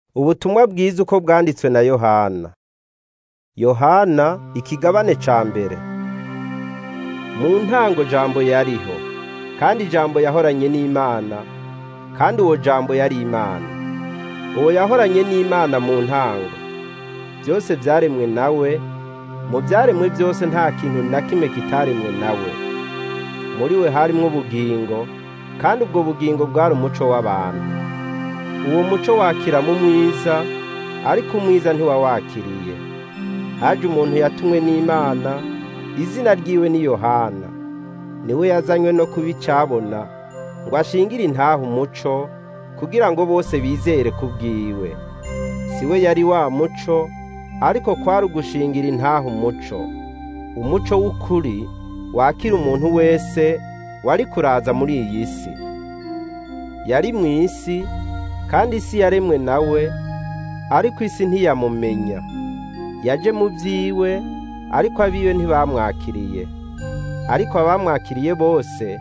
Ubutumwa bwiza uko bwanditswe na Yohana. Yohana ikigabane ca mbere. Mu ntango jambo yariho, kandi jambo yahoranye n'Imana, kandi uwo jambo yari Imana. Uwo yahoranye n'Imana mu ntango. Vyose vyaremwe nawe, mu vyaremwe vyose nta kintu na kimwe kitaremwe nawe. Muri we harimwo ubugingo, kandi ubwo bugingo bwari umuco w'abantu. Uwo muco wakira mu mwiza, ariko umwiza ntiwawakiriye. Haje umuntu yatumwe n'Imana, izina ryiwe ni Yohana. Niwe yazanywe no kuba icabona, ngo ashingire intahe umuco, kugira ngo bose bizere kubwiwe. Si we yari wa muco, ariko kwari ugushingira intahe umuco. Umuco w'ukuri wakira umuntu wese wari kuraza muri iyi si. Yari mw'isi, kandi isi yaremwe nawe, ariko isi ntiyamumenya. Yaje mu vyiwe, ariko abiwe ntibamwakiriye. Ariko abamwakiriye bose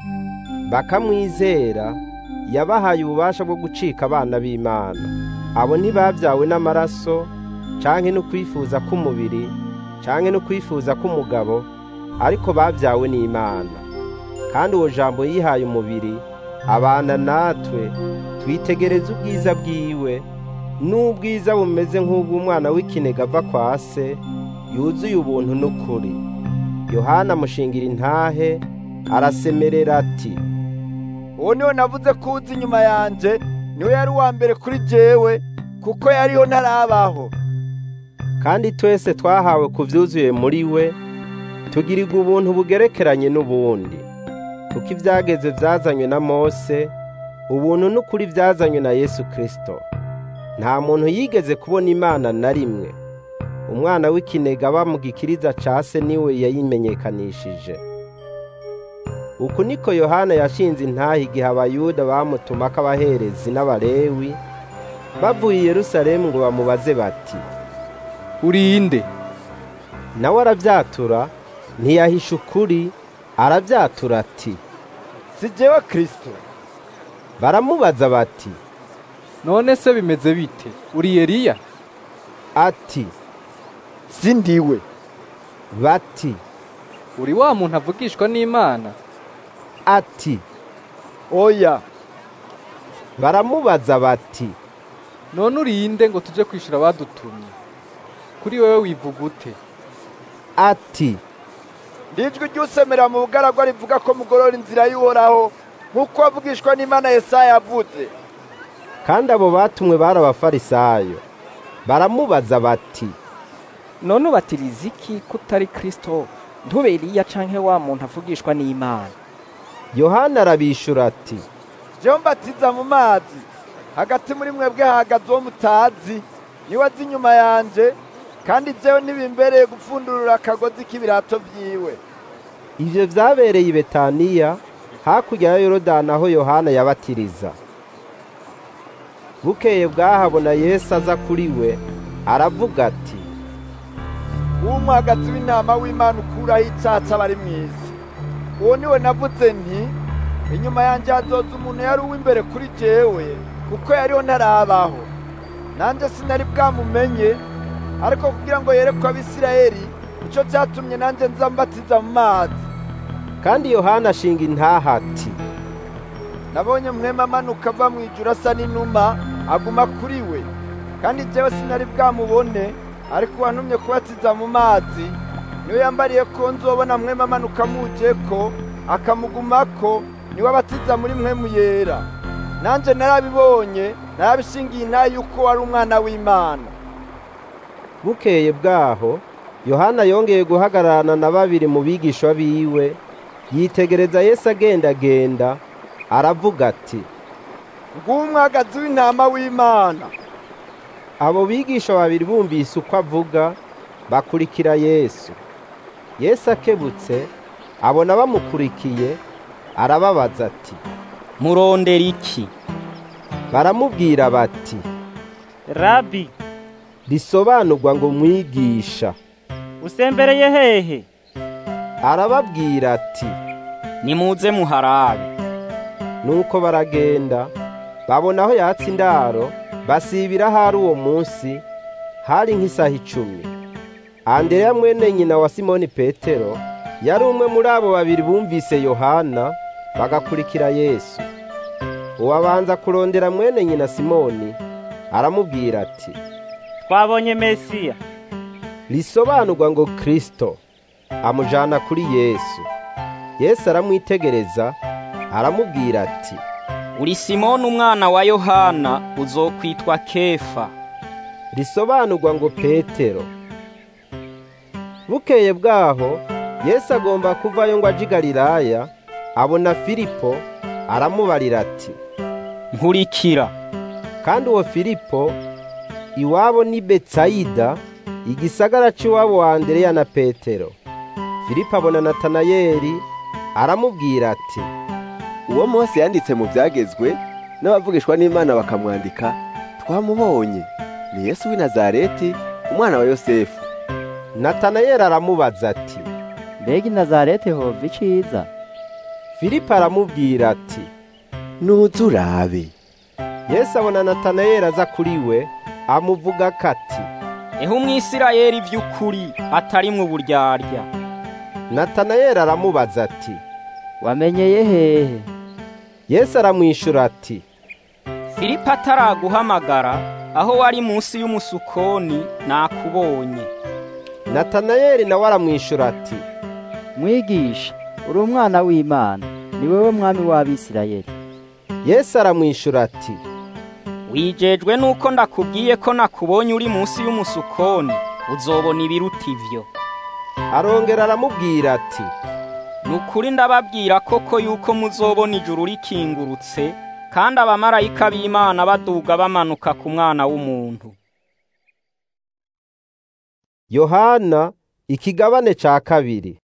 bakamwizera, yabahaye ububasha bwo gucika abana b'Imana. Abo ntibavyawe n'amaraso, canke no kwifuza k'umubiri, canke no kwifuza k'umugabo, ariko bavyawe n'Imana. Kandi uwo jambo yihaye umubiri, abana natwe, twitegereza ubwiza bwiwe, n'ubwiza bumeze nk'ubw'umwana w'ikinege ava kwa se, yuzuye ubuntu n'ukuri. Yohana amushingira intahe, arasemerera ati, uwo niwe navuze ko uza inyuma yanje niwe yari uwa mbere kuri jewe kuko yariho ntarabaho kandi twese twahawe ku vyuzuye muri we, tugirirwa ubuntu bugerekeranye n'ubundi. Kuko ivyageze vyazanywe na Mose, ubuntu n'ukuri vyazanywe na Yesu Kristo. Nta muntu yigeze kubona Imana na rimwe. Umwana w'ikinege aba mu gikiriza ca se niwe yayimenyekanishije. Uku niko Yohana yashinze intahe igihe abayuda bamutumako abaherezi n'abalewi, bavuye i Yerusalemu ngo bamubaze bati, urinde nawe aravyatura, ntiyahisha ukuri, aravyatura ati, si jewe kristo baramubaza bati, none se bimeze bite uri Eliya ati, si ndiwe bati, uri wa muntu avugishwa n'Imana ati, oya baramubaza bati, none urinde ngo tuje kwishura abadutumye kuri wewe wivuga ute ati, ndijwi ry'usemera mu bugaragwa rivuga ko mugorora inzira y'uhoraho nk'uko wavugishwa n'imana yesaya yavuze kandi abo batumwe bari abafarisayo. Baramubaza bati, none ubatiriza iki ko utari kristo ntube eliya canke wa muntu avugishwa n'imana Yohana arabishura ati, jewe mbatiza mu mazi hagati muri mwebwe hahagaze uwo mutazi niwe azi inyuma yanje kandi jewe ntibimbereye gupfundurura akagozi k'ibirato vyiwe ivyo vyabereye i Betaniya, hakurya ya Yorodani aho Yohana yabatiriza. Bukeye bwahabona Yesu aza kuri we, aravuga ati, w'umwagazi w'intama w'imana ukuraho icaha c'abari mw'isi uwo niwe navuze nti inyuma yanje hazoza umuntu yari uw'imbere kuri jewe kuko yariho ntarabaho nanje sinari bwamumenye ariko kugira ngo yerekwe abisirayeli nico catumye nanje nza mbatiza mu mazi kandi Yohana ashinga intaha ati, nabonye mwema amanuka ava mw'ijuru asa n'inuma aguma kuri we kandi jewe sinari bwamubone ariko uwantumye kubatiza mu mazi niwe yambariye ko nzobona mwema amanuka amujeko akamugumako niwe abatiza muri mwemu yera nanje narabibonye narabishingiye intahe yuko wari umwana w'imana Bukeye bwaho, Yohana yongeye guhagararana na babiri mu bigishwa biwe, yitegereza Yesu agendagenda, aravuga ati, nguwo umwagazi w'intama w'imana abo bigisha babiri bumvise uko avuga, bakurikira Yesu. Yesu akebutse, abona bamukurikiye, arababaza ati, murondera iki baramubwira bati, rabi risobanurwa ngo mwigisha. usembereye hehe Arababwira ati, nimuze muharabe nuko baragenda, babona aho yatsa indaro, basibira hari uwo munsi hari nk'isaha icumi andereya mwene nyina wa simoni petero yari umwe muri abo babiri bumvise yohana bagakurikira yesu uwabanza kurondera mwene nyina simoni aramubwira ati twabonye mesiya risobanurwa ngo kristo amujana kuri yesu yesu aramwitegereza aramubwira ati uri simoni umwana wa yohana uzokwitwa kefa risobanurwa ngo petero bukeye bwaho yesu agomba kuvayo ngo aje i galilaya abona filipo aramubarira ati nkurikira kandi uwo filipo iwabo ni betsayida igisagara cy'iwabo wa andereya na petero filipo abona natanayeli aramubwira ati uwo Mose yanditse mu byagezwe n'abavugishwa n'Imana bakamwandika twamubonye ni Yesu w'i Nazareti umwana wa Yosefu natanayeli aramubaza ati mbega i nazareti hova iciza filipo aramubwira ati nuze urabe yesu abona natanayeli aza kuri we amuvuga kati eho umwisirayeli by'ukuri atarimwe uburyarya natanayeli aramubaza ati wamenyeye hehe yesu aramwishyura ati filipo ataraguhamagara aho wari munsi y'umusukoni nakubonye natanayeli nawe aramwishyura ati mwigisha uri umwana w'imana ni wowe mwami w'abisirayeli yesu aramwishyura ati wijejwe nuko ndakubwiye ko nakubonye uri munsi y'umusukoni uzobona ibiruta ivyo arongera aramubwira ati ni ukuri ndababwira koko yuko muzobona ijuru rikingurutse kandi abamarayika b'imana baduga bamanuka ku mwana w'umuntu yohana ikigabane cya kabiri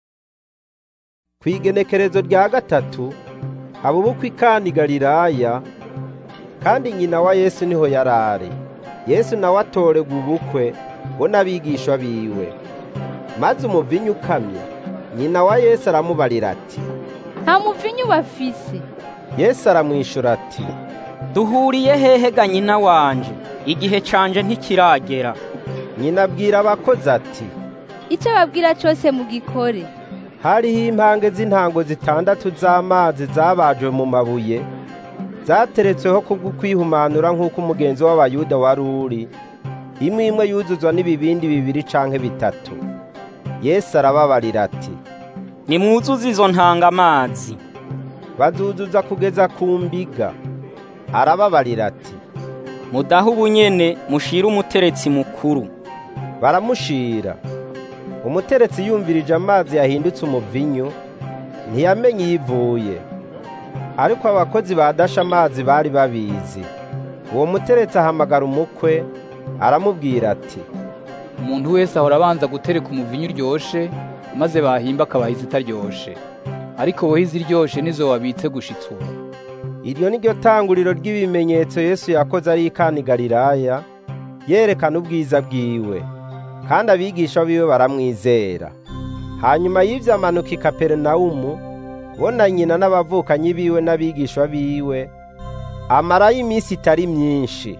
ku igenekerezo rya gatatu haba ubukwe i Kana Galilaya kandi nyina wa yesu niho yari ari yesu nawe atorerwa ubukwe bo n'abigishwa biwe maze umuvinyu ukamye nyina wa yesu aramubarira ati nta muvinyu bafise yesu aramwishyura ati duhuriye hehe ga nyina wanje igihe canje ntikiragera nyina abwira abakozi ati icyo babwira cyose mugikore hariho impange z'intango zitandatu z'amazi zabajwe mu mabuye zateretsweho kubwo kwihumanura nk'uko umugenzi w'abayuda wari uri imwe imwe yuzuzwa n'ibibindi bibiri canke bitatu yesu arababarira ati nimwuzuze izo ntanga amazi bazuzuza kugeza ku mbiga arababarira ati mudahe ubunyene mushire umuteretsi mukuru baramushira umuteretsi yumvirije amazi yahindutse umuvinyu ntiyamenye iyo ivuye ariko abakozi badasha amazi bari babizi uwo muteretsi ahamagara umukwe aramubwira ati umuntu wese ahora abanza gutereka umuvinyu uryoshe maze bahimba akabaha izitaryoshe ariko wowe iziryoshe nizo wabitse gushitsa ubu iryo ni ryo tanguriro ry'ibimenyetso yesu yakoze ari i Kana Galilaya yerekana ubwiza bwiwe kandi abigisha biwe baramwizera hanyuma y'ibyo amanuka i kaperinawumu bo na nyina n'abavukanyi biwe n'abigishwa biwe amarayo iminsi itari myinshi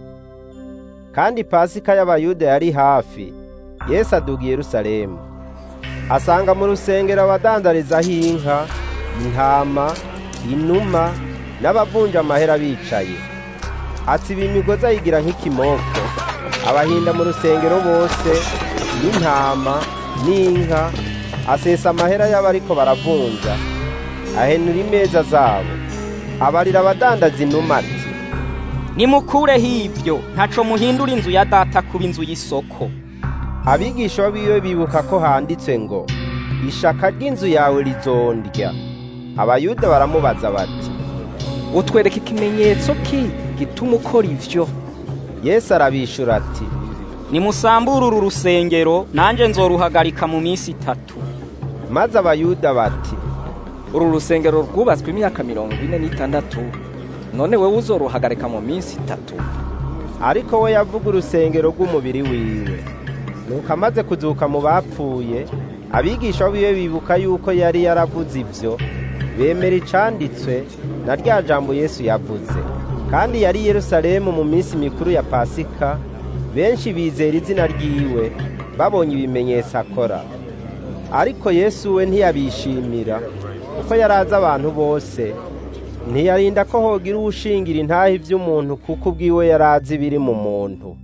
kandi pasika y'abayuda yari hafi yesu aduga i yerusalemu asanga mu rusengero abadandarizaho inka intama inuma n'abavunja amahera bicaye atsiba imigozi ayigira nk'ikimoko abahinda mu rusengero bose n'intama n'inka asesa amahera y'abariko baravunja ahenura imeza zabo abarira abadandaza inuma ati nimukureho ibyo ntaco muhindura inzu ya data kuba inzu y'isoko abigisha biwe bibuka ko handitse ngo ishaka ry'inzu yawe rizondya abayuda baramubaza bati utwereka ikimenyetso ki gituma ukora ivyo yesu arabishura ati nimusambure uru rusengero nanjye nzoruhagarika mu minsi itatu maze abayuda bati uru rusengero rwubatswe imyaka mirongo ine n'itandatu none wowe uzoruhagarika mu minsi itatu ariko we yavuga urusengero rw'umubiri wiwe nuko amaze kuzuka mu bapfuye abigisha biwe bibuka yuko yari yaravuze ibyo bemera icanditswe na rya jambo yesu yavuze kandi yari i yerusalemu mu minsi mikuru ya pasika benshi bizera izina ryiwe babonye ibimenyetso akora ariko yesu we ntiyabishimira kuko yari azi abantu bose ntiyarinda ko hogira uwushingira intahe iby'umuntu kuko ubwiwe yari azi ibiri mu muntu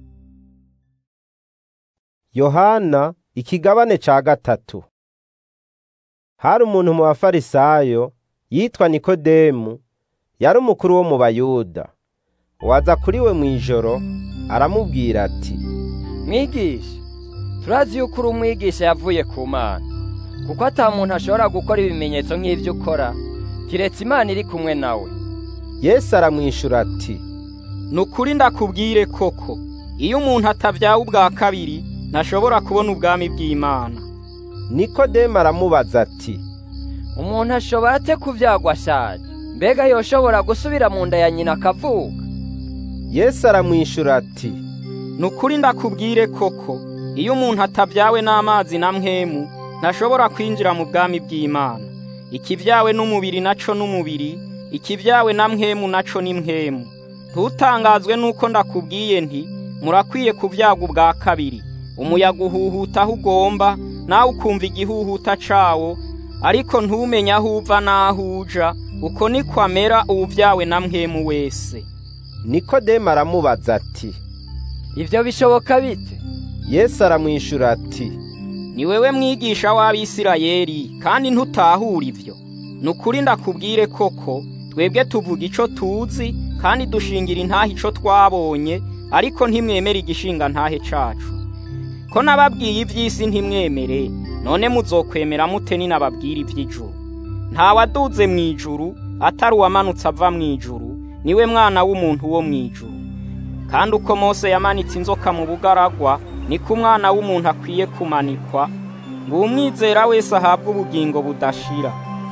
yohana ikigabane ca gatatu hari umuntu mu bafarisayo yitwa nikodemu yari umukuru wo mu bayuda waza kuri we mu ijoro aramubwira ati mwigisha turazi yuko uri umwigisha yavuye ku mana kuko ata muntu ashobora gukora ibimenyetso nk'ibyo ukora kiretse imana iri kumwe nawe yesu aramwishura ati ni ukuri ndakubwire koko iyo umuntu atabyawe ubwa kabiri ntashobora kubona ubwami bw'imana nikodemu aramubaza ati umuntu ashobora ate kubyagwa ashaje mbega yoshobora gusubira mu nda ya nyina akavuka yesu aramwishura ati ni ukuri ndakubwire koko iyo umuntu atabyawe n'amazi na mwemu ntashobora kwinjira mu bwami bw'imana ikibyawe n'umubiri naco n'umubiri ikibyawe na mwemu naco ni mwemu ntutangazwe nuko ndakubwiye nti murakwiye kubyagwa ubwa kabiri umuyaga uhuhuta aho ugomba nawe ukumva igihuhuta cawo ariko ntumenye aho uva n'aho uja uko niko amera uwubyawe na mwemu wese nikodemu aramubaza ati ivyo bishoboka bite yesu aramwishura ati ni wewe mwigisha w'abisirayeli kandi ntutahura ivyo ni ukuri ndakubwire koko twebwe tuvuga ico tuzi kandi dushingira intahe ico twabonye ariko ntimwemere igishinga ntahe cacu ko nababwiye iby'isi ntimwemere none muzokwemera mute ninababwira iby'ijuru nta waduze mu ijuru atari uwamanutse ava mu ijuru niwe mwana w'umuntu wo mu ijuru kandi uko mose yamanitse inzoka mu bugaragwa niko umwana w'umuntu akwiye kumanikwa ngo umwizera wese ahabwe ubugingo budashira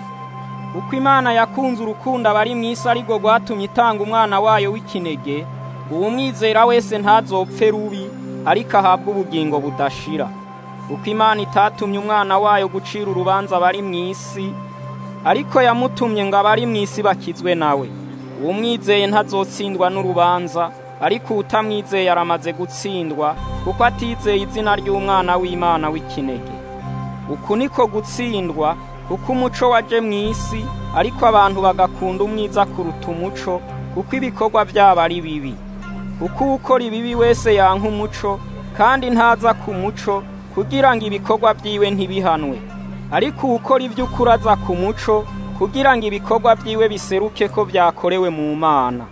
uko imana yakunze urukundo abari mu isi ariko rwatumye itanga umwana wayo w'ikinege uwo mwizera wese ntazopfe rubi ariko ahabwe ubugingo budashira uko imana itatumye umwana wayo gucira urubanza abari mu isi ariko yamutumye ngo abari mu isi bakizwe nawe uwo mwizeye ntazotsindwa n'urubanza ariko utamwizeye aramaze gutsindwa kuko atizeye izina ry'umwana w'imana w'ikinege uku niko gutsindwa kuko umuco waje mu isi ariko abantu bagakunda umwiza kuruta umuco kuko ibikorwa byabo ari bibi kuko ukora ibibi wese yanka umuco kandi ntaza ku muco kugira ngo ibikorwa byiwe ntibihanwe ariko ukora iby'ukuri aza ku muco kugira ngo ibikorwa byiwe biseruke ko byakorewe mu mana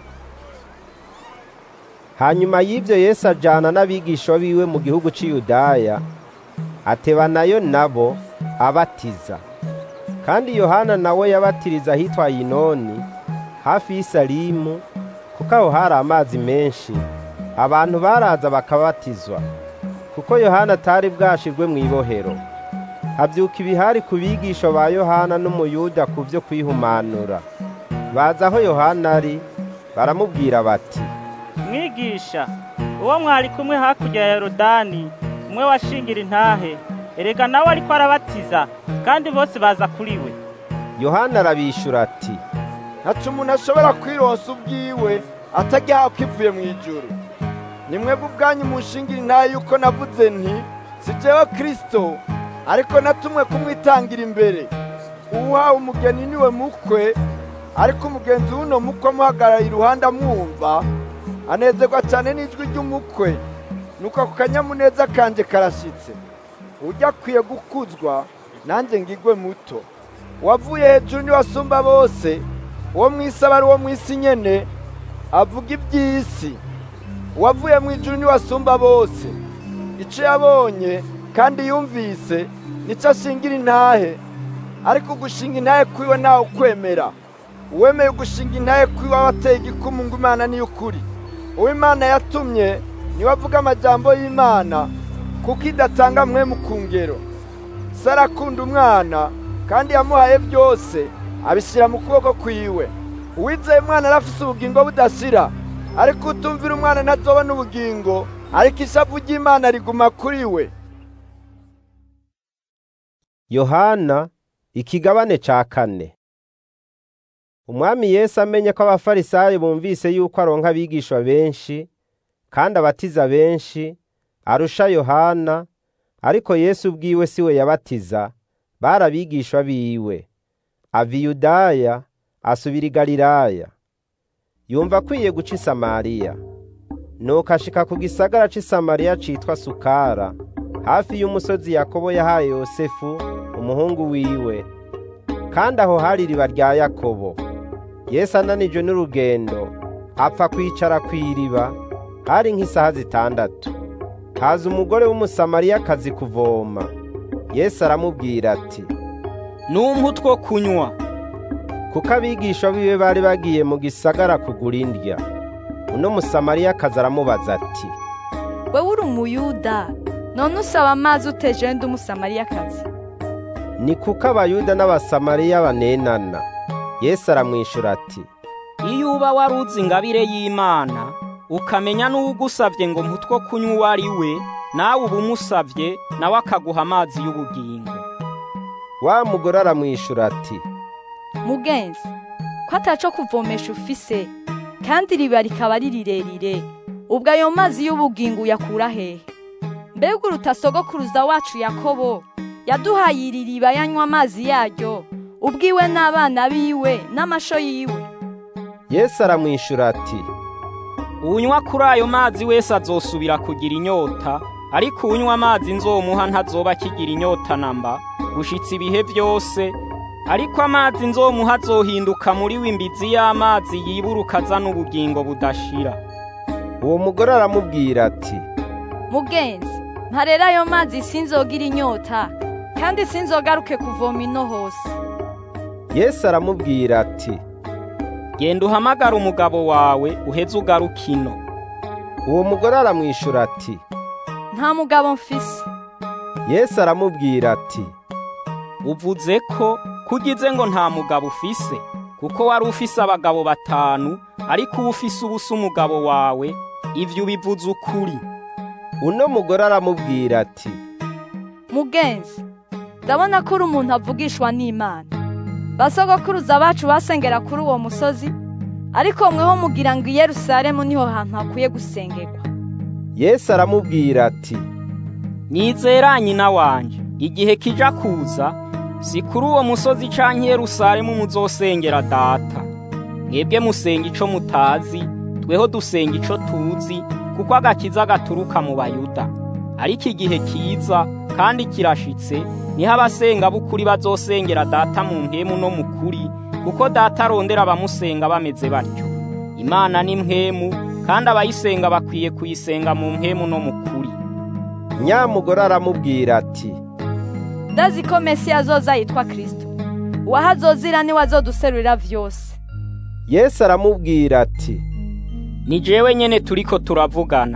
hanyuma y'ibyo yesu ajyana n'abigisha biwe mu gihugu cy'iyudaya ateba nayo nabo abatiza kandi yohana nawe yabatiriza ahitwa yinoni hafi y'isalimu kuko aho hari amazi menshi abantu baraza bakabatizwa kuko yohana atari bwashirwe mu ibohero habyuka ibihari ku bigisho ba yohana n'umuyuda ku byo kwihumanura baza aho yohana ari baramubwira bati mwigisha uwo mwari kumwe hakurya ya yorodani umwe washingira intahe erega nawe ariko arabatiza kandi bose baza kuri we yohana arabishura ati ntacu umuntu ashobora kwironsa ubwiwe atagihawe kivuye mu ijuru ni mwebwe ubwanyu mushingira intahe yuko navuze nti si jewe kirisito ariko natumwe kumwitangira imbere uwuhawe umugeni niwe mukwe ariko umugenzi w'uno mukwe amuhagarara iruhande amwumva anezerwa cyane n'ijwi ry'umukwe nuko ako kanyamuneza kanje karashyitse ujya akwiye gukuzwa nanjye ngigwe muto uwavuye hejuru niwe asumba bose uwo mu isi aba ari uwo mu isi nyene avuga iby'isi uwavuye mu ijuru niwe asumba bose icyo yabonye kandi yumvise nicyo ashingira intahe ariko gushinga intahe kwiwe ntawe ukwemera uwemeye gushinga intahe kwiwe aba ateye igikumu ngo imana niyo ukuri uwo imana yatumye niwe avuga amajambo y'imana kuko idatanga mwemu ku ngero se arakunda umwana kandi yamuhaye byose abishyira mu kuboko kwiwe uwizeye umwana arafise ubugingo budashira ariko utumvira umwana ntazobona ubugingo ariko ishavu ry'imana riguma kuri we yohana ikigabane ca kane umwami yesu amenye ko abafarisayo bumvise yuko aronka abigishwa benshi kandi abatiza benshi arusha yohana ariko yesu ubwiwe si we yabatiza bari abigishwa biwe ava i yudaya asubira i galilaya yumva akwiye guca i samariya nuko ashika ku gisagara c'i samariya citwa sukara hafi y'umusozi yakobo yahaye yosefu umuhungu wiwe kandi aho hari iriba rya yakobo yesu ananijwe n'urugendo apfa kwicara ku iriba hari nk'isaha zitandatu haza umugore w'umusamariyakazi kuvoma yesu aramubwira ati numpa utwo kunywa kuko abigisha biwe bari bagiye mu gisagara kugura indya uno musamariyakazi aramubaza ati wewe uri umuyuda none usaba amazi uteje ndi umusamariyakazi ni kuko abayuda n'abasamariya banenana yesu aramwishura ati iyo uba wari uzi ingabire y'imana ukamenya n'uwugusavye ngo mputwo kunywa uwo ari we nawe uba umusavye nawe akaguha amazi y'ubugingo wa mugore aramwishura ati mugenzi ko ataco kuvomesha ufise kandi iriba rikaba ari rirerire ubwo ayo mazi y'ubugingo uyakura hehe mbega uruta sogokuruza wacu yakobo yaduhaye iri riba yanywa amazi yaryo ubwiwe n'abana biwe n'amasho yiwe yesu aramwishura ati unywa kuri ayo mazi wese azosubira kugira inyota ariko unywa amazi nzomuha ntazoba akigira inyota namba gushitsa ibihe byose ariko amazi nzomuha azohinduka muri w'imbizi y'amazi yiburuka azana ubugingo budashira uwo mugore aramubwira ati mugenzi mparera ayo mazi sinzogira inyota kandi sinzogaruke kuvoma ino hose yesu aramubwira ati genda uhamagara umugabo wawe uheze ugaruka ino uwo mugore aramwishura ati nta mugabo mfise yesu aramubwira ati uvuze ko kugize ngo nta mugabo ufise kuko wari ufise abagabo batanu ariko uba ufise ubusa umugabo wawe ivyo ubivuze ukuri uno mugore aramubwira ati mugenzi ndabona ko uri umuntu avugishwa n'imana basogokuruza bacu basengera kuri uwo musozi ariko mweho mugira ngo i yerusalemu niho hantu hakwiye gusengerwa yesu aramubwira ati nyizera nyina wanje igihe kija kuza si kuri uwo musozi canke yerusalemu muzosengera data mwebwe musenga ico mutazi tweho dusenga ico tuzi kuko agakiza gaturuka mu bayuda ariko igihe kiza kandi kirashitse niho abasenga b'ukuri bazosengera data mu mpemu no mu kuri kuko data arondera abamusenga bameze batyo imana ni mpemu kandi abayisenga bakwiye kuyisenga mu mpemu no mu kuri nyamugore aramubwira ati ndazi ko mesiya azoza yitwa kirisito uwaho azozira niwe azoduserurira vyose yesu aramubwira ati ni jewe nyene turiko turavugana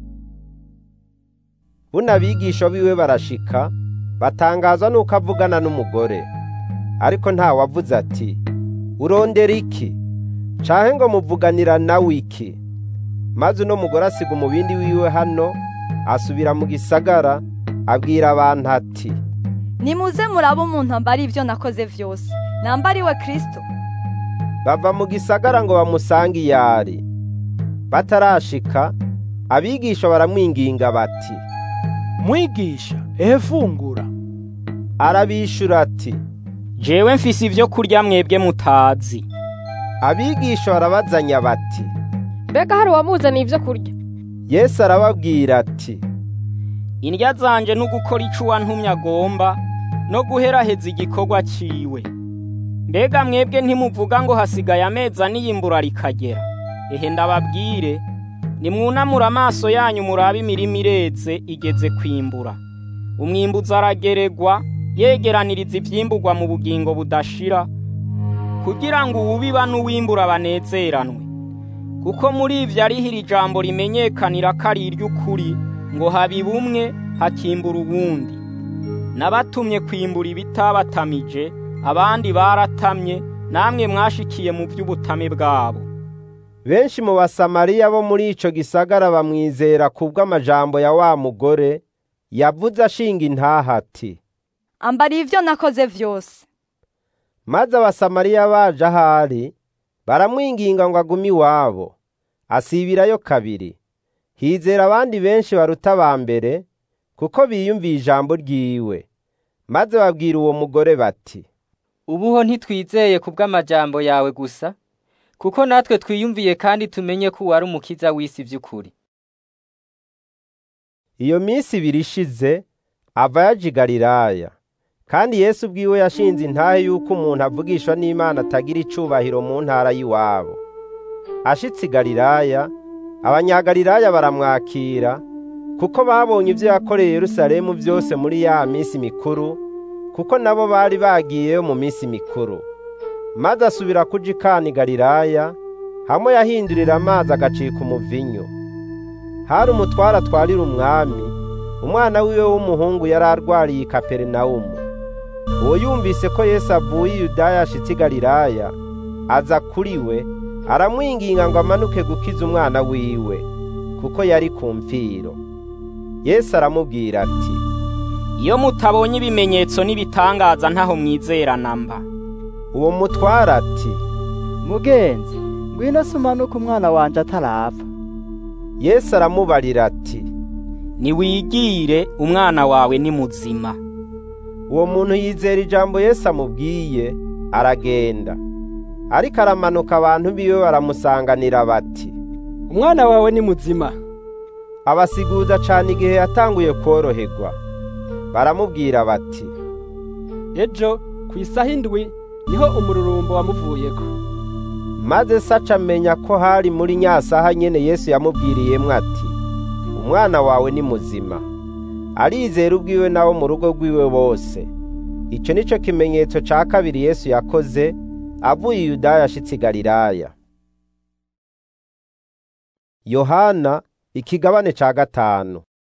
buno abigisha biwe barashika batangazwa nuko avugana n'umugore ariko nta wavuze ati urondera iki canke ngo muvuganira nawe iki maze uno mugore asiga umubindi wiwe hano asubira mu gisagara abwira abantu ati nimuze murabe umuntu ambara ivyo nakoze vyose nambariwe kristo bava mu gisagara ngo bamusange iyari batarashika abigisha baramwinginga bati mwigisha ehe fungura arabishura ati jewe mfise ivyo kurya mwebwe mutazi abigisha barabazanya bati mbega hari uwamuzaniye ivyo kurya yesu arababwira ati indya zanje no gukora ico uwantumye agomba no guheraheza igikorwa ciwe mbega mwebwe ntimuvuga ngo hasigaye amezi ane iyimbura rikagera ehe ndababwire nimwunamura amaso yanyu murabe imirima ireze igeze kwimbura umwimbuzi arageregwa yegeraniriza ivyimburwa mu bugingo budashira kugira ngo uwubiba n'uwimbura banezeranwe kuko muri ivyo ariho iri jambo rimenyekanira ko ari iry'ukuri ngo habiba umwe hakimbura uwundi nabatumye kwimbura ibitabatamije abandi baratamye namwe mwashikiye mu vy'ubutame bwabo benshi mu basamariya bo muri ico gisagara bamwizera kubw'amajambo ya wa mugore yavuze ashinga intaha ati ambariye ivyo nakoze vyose maze abasamariya baje ahari baramwinginga ngo agume iwabo asibirayo kabiri hizera abandi benshi baruta aba mbere kuko biyumviye ijambo ryiwe maze babwira uwo mugore bati ubuho ntitwizeye ku bw'amajambo yawe gusa kuko natwe twiyumviye kandi tumenye ko uwari umukiza w'isi by'ukuri iyo minsi ibiri ishize ava yaje i galilaya kandi yesu ubwiwe yashinze intahe y'uko umuntu avugishwa n'imana atagira icubahiro mu ntara y'iwabo ashitse i galilaya abanyagalilaya baramwakira kuko babonye ibyo yakoreye yerusalemu byose muri ya minsi mikuru kuko nabo bari bagiyeyo mu minsi mikuru maze asubira kuja ikana i galilaya hamwe yahindurira amazi agacika umuvinyu hari umutware atwarira umwami umwana wiwe w'umuhungu yari arwariye i kaperinawumu uwo yumvise ko yesu avuye i yudaya ashitse i galilaya aza kuri we aramwinginga ngo amanuke gukiza umwana wiwe kuko yari ku mfiro yesu aramubwira ati iyo mutabonye ibimenyetso n'ibitangaza ntaho mwizera namba uwo mutware ati mugenzi ngwino se umanuke umwana wanje atarapfa yesu aramubarira ati niwigire umwana wawe ni muzima uwo muntu yizera ijambo yesu amubwiye aragenda ariko aramanuka abantu biwe baramusanganira bati umwana wawe ni muzima abasiguza cane igihe yatanguye kworoherwa baramubwira bati ejo ku isaha indwi niho umururumbo wamuvuyeko maze se aca amenya ko hari muri nyasaha nyene yesu yamubwiriyemwo ati umwana wawe ni muzima arizera ubwiwe n'abo mu rugo rwiwe bose ico nico kimenyetso ca kabiri yesu yakoze avuye i yudaya ashitse i galilaya yohana ikigabane ca gatanu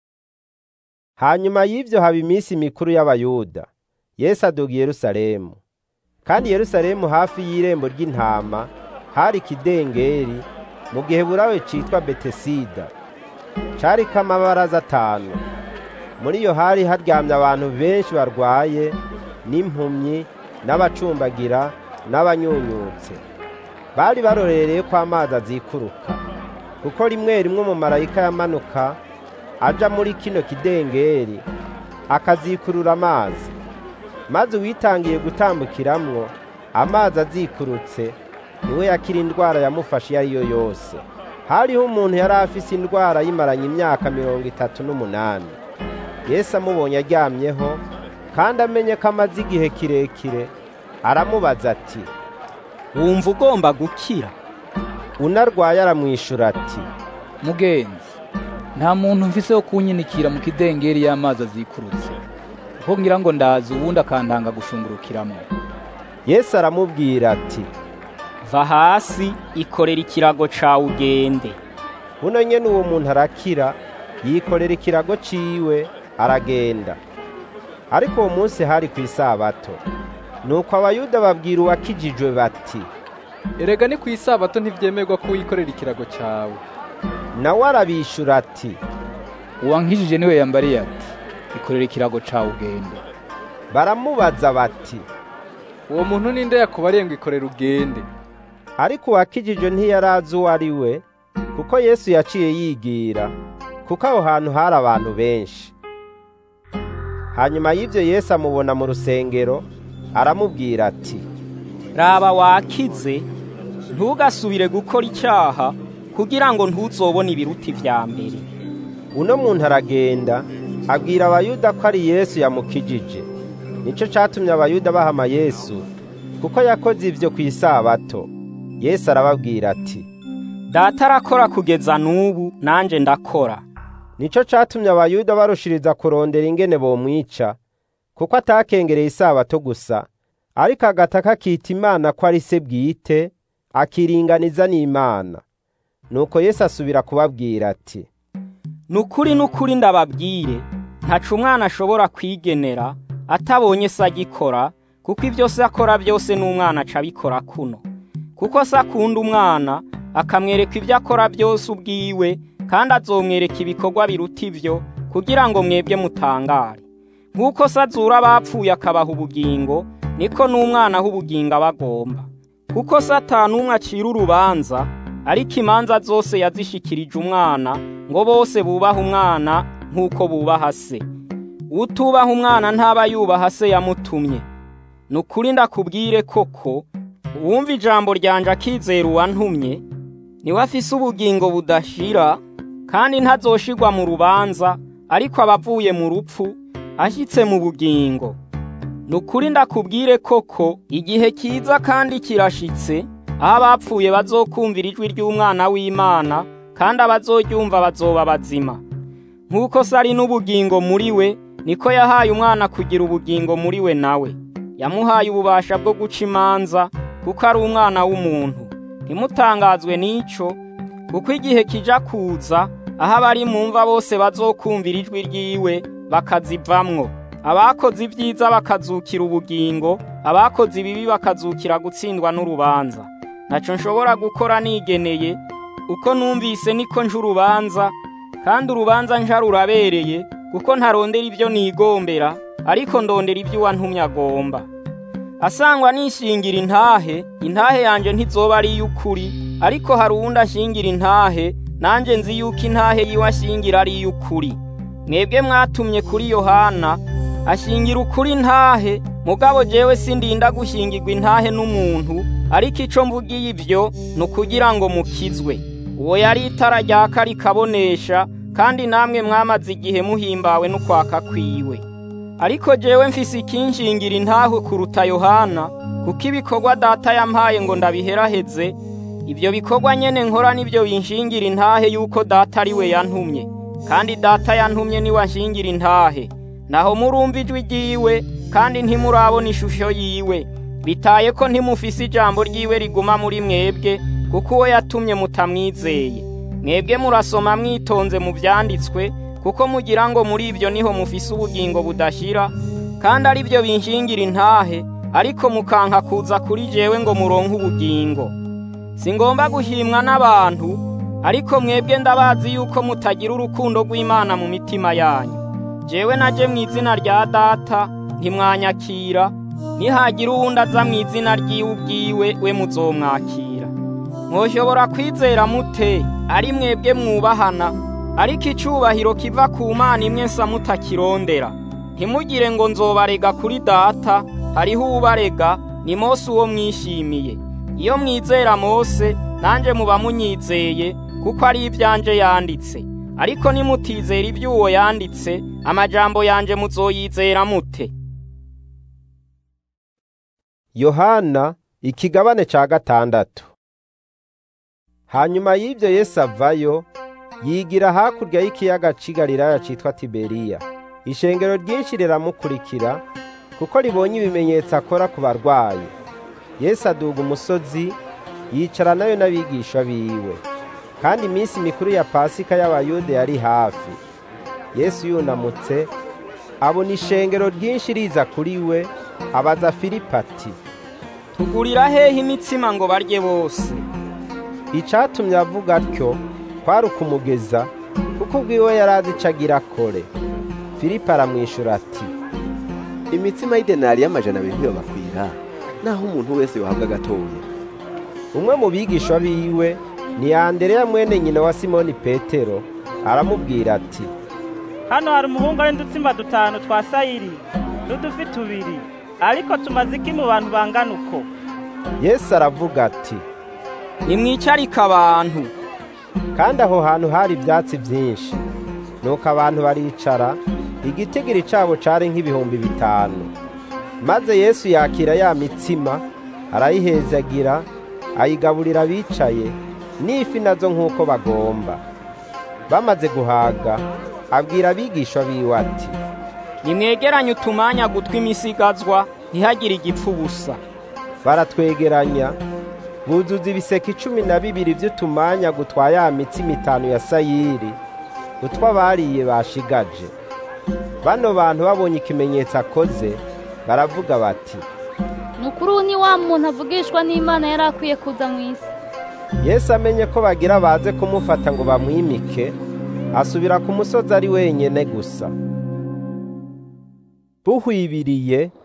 hanyuma y'ivyo haba iminsi mikuru y'abayuda yesu aduga i yerusalemu kandi yerusalemu hafi y'irembo ry'intama hari ikidengeri mu gihe burawe citwa betesida cariko amabaraza atanu muri iyo hari haryamye abantu benshi barwaye n'impumyi n'abacumbagira n'abanyunyutse bari barorereye ko amazi azikuruka kuko rimwe rimwe umumarayika yamanuka aja muri kino kidengeri akazikurura amazi maze uwitangiye gutambukiramwo amazi azikurutse niwe yakira indwara yamufashe iyo ari yo yose hariho umuntu yari afise indwara yimaranye imyaka mirongo itatu n'umunani yesu amubonye aryamyeho kandi amenye ko amaze igihe kirekire aramubaza ati wumva ugomba gukira unarwaye aramwishura ati mugenzi nta muntu mfise wo kunyinikira mu kidengeri y'amazi azikurutse kuko ngira ngo ndazi uwundi akantanga gushungurukiramo yesu aramubwira ati va hasi ikorera ikirago cawe ugende buno nyene uwo muntu arakira yikorera ikirago ciwe aragenda ariko uwo munsi hari ku isabato nuko abayuda babwira uwakijijwe bati erega ni ku isabato ntivyemerwa ko wikorera ikirago cawe nawe arabishura ati uwankijije niwe yambariye ati ikorera ikirago cawe ugende baramubaza bati uwo muntu ninde yakubariye ngo ikorera ugende ariko uwakijijwe ntiyarazi uwo ari we kuko yesu yaciye yigira kuko aho hantu hari abantu benshi hanyuma y'ivyo yesu amubona mu rusengero aramubwira ati raba wakize ntugasubire gukora icyaha kugira ngo ntuzobone ibiruti vya mbere uno muntu aragenda abwira abayuda ko ari yesu yamukijije nico catumye abayuda bahama yesu kuko yakoze ivyo ku isabato yesu arababwira ati data arakora kugeza n'ubu nanje ndakora nico catumye abayuda barushiriza kurondera ingene bomwica kuko atakengereye isabato gusa ariko agataka akita imana ko ari se bwite akiringaniza n'imana nuko yesu asubira kubabwira ati nukuri nukuri ndababwire ntaca umwana ashobora kwigenera atabonye se agikora kuko ibyo se akora byose n'umwana aca abikora kuno kuko se akunda umwana akamwereka ibyo akora byose ubwiwe kandi azomwereka ibikorwa biruta ibyo kugira ngo mwebwe mutangare nk'uko se azura abapfuye akabaha ubugingo niko n'umwana w'ubugingo aba agomba kuko satani umwe acira urubanza ariko imanza zose yazishikirije umwana ngo bose bubahe umwana nk'uko bubaha se utubaha umwana ntaba yubaha se yamutumye ni ukuri ndakubwire koko uwumva ijambo ryanje akizera uwantumye niwe afise ubugingo budashira kandi ntazoshirwa mu rubanza ariko aba avuye mu rupfu ashyitse mu bugingo ni ukuri ndakubwire koko igihe kiza kandi kirashitse aho abapfuye bazokumvira ijwi ry'umwana w'imana kandi abazoryumva bazoba bazima nk'uko se ari n'ubugingo muri we niko yahaye umwana kugira ubugingo muri we nawe yamuhaye ububasha bwo guca imanza kuko ari umwana w'umuntu ntimutangazwe n'icyo kuko igihe kija kuza aho abari mu mva bose bazokumvira ijwi ryiwe bakazivamwo abakoze ibyiza bakazukira ubugingo abakoze ibibi bakazukira gutsindwa n'urubanza ntacyo nshobora gukora nigeneye uko numvise niko nje urubanza kandi urubanza nja rurabereye kuko ntarondera ibyo nigombera ariko ndondera ibyo uwantumye agomba asangwa nishingira intahe intahe yanjye ntizoba ari iy'ukuri ariko hari uwundi ashingira intahe nanjye nzi yuko intahe yiwe ashingira ari iy'ukuri mwebwe mwatumye kuri yohana ashingira ukuri intahe mugabo jewe sindinda gushingirwa intahe n'umuntu ariko ico mvugiye ibyo ni ukugira ngo mukizwe uwo yari itara ryaka rikabonesha kandi namwe mwamaze igihe muhimbawe n'ukwaka kwiwe ariko jewe mfise ikinshingira intahe kuruta yohana kuko ibikorwa data yampaye ngo ndabiheraheze ibyo bikorwa nyene nkora nibyo binshingira intahe yuko data ari we yantumye kandi data yantumye niwe anshingira intahe naho murumva ijwi ryiwe kandi ntimurabona ishusho yiwe bitaye ko ntimufise ijambo ryiwe riguma muri mwebwe kuko uwo yatumye mutamwizeye mwebwe murasoma mwitonze mu byanditswe kuko mugira ngo muri ibyo niho mufise ubugingo budashira kandi ari byo binshingira intahe ariko mukanka kuza kuri jewe ngo muronke ubugingo singomba guhimwa n'abantu ariko mwebwe ndabazi yuko mutagira urukundo rw'imana mu mitima yanyu jewe naje mu izina rya data ntimwanyakira nihagira uwundi aza mu izina ry'iwe ubwiwe we muzomwakira mwoshobora kwizera mute ari mwebwe mwubahana ariko icubahiro kiva ku mana imwe nsa mutakirondera ntimugire ngo nzobarega kuri data hariho uwubarega ni mose uwo mwishimiye iyo mwizera mose nanjye muba munyizeye kuko ari ibyanje yanditse ariko nimutizera iby'uwo yanditse amajambo yanje muzoyizera mute yohana ikigabane ca gatandatu hanyuma y'ibyo yesu avayo yigira hakurya y'ikiyaga c'i galilaya citwa tiberiya ishengero ryinshi riramukurikira kuko ribonye ibimenyetso akora ku barwayi yesu aduga umusozi yicara nayo n'abigisha biwe kandi iminsi mikuru ya pasika y'abayuda yari hafi yesu yunamutse abona ishengero ryinshi riza kuri we abaza filipo ati tugurira hehe imitsima ngo barye bose icatumye avuga atyo kwari ukumugeza kuko ubwiwe yari azi ico agira akore filipo aramwishura ati imitsima y'idenari y'amajana abiri ntiyobakwira naho umuntu wese yohabwa gatoya umwe mu bigisha biwe ni andereya mwene nyina wa simoni petero aramubwira ati hano hari umuhungu ari udutsimba dutanu twa sayiri n'udufi tubiri ariko tumaze iki mu bantu bangana uko yesu aravuga ati nimwicarike abantu kandi aho hantu hari ibyatsi byinshi nuko abantu baricara igitigiri cyabo cari nk'ibihumbi bitanu maze yesu yakira ya mitsima arayihezagira ayigaburira abicaye n'ifi nazo nk'uko bagomba bamaze guhaga abwira abigishwa biwe ati nimwegeranye utumanya gutwi imisigazwa ntihagire igipfu ubusa baratwegeranya buzuza ibiseke icumi na bibiri by'utumanya gutwa ya mitsima itanu ya sayiri utwo abariye bashigaje bano bantu babonye ikimenyetso akoze baravuga bati ni ukuri ubu ni wa muntu avugishwa n'imana yari akwiye kuza mu isi yesu amenye ko bagira baze kumufata ngo bamwimike asubira ku musozi ari wenyine gusa buhwibiriye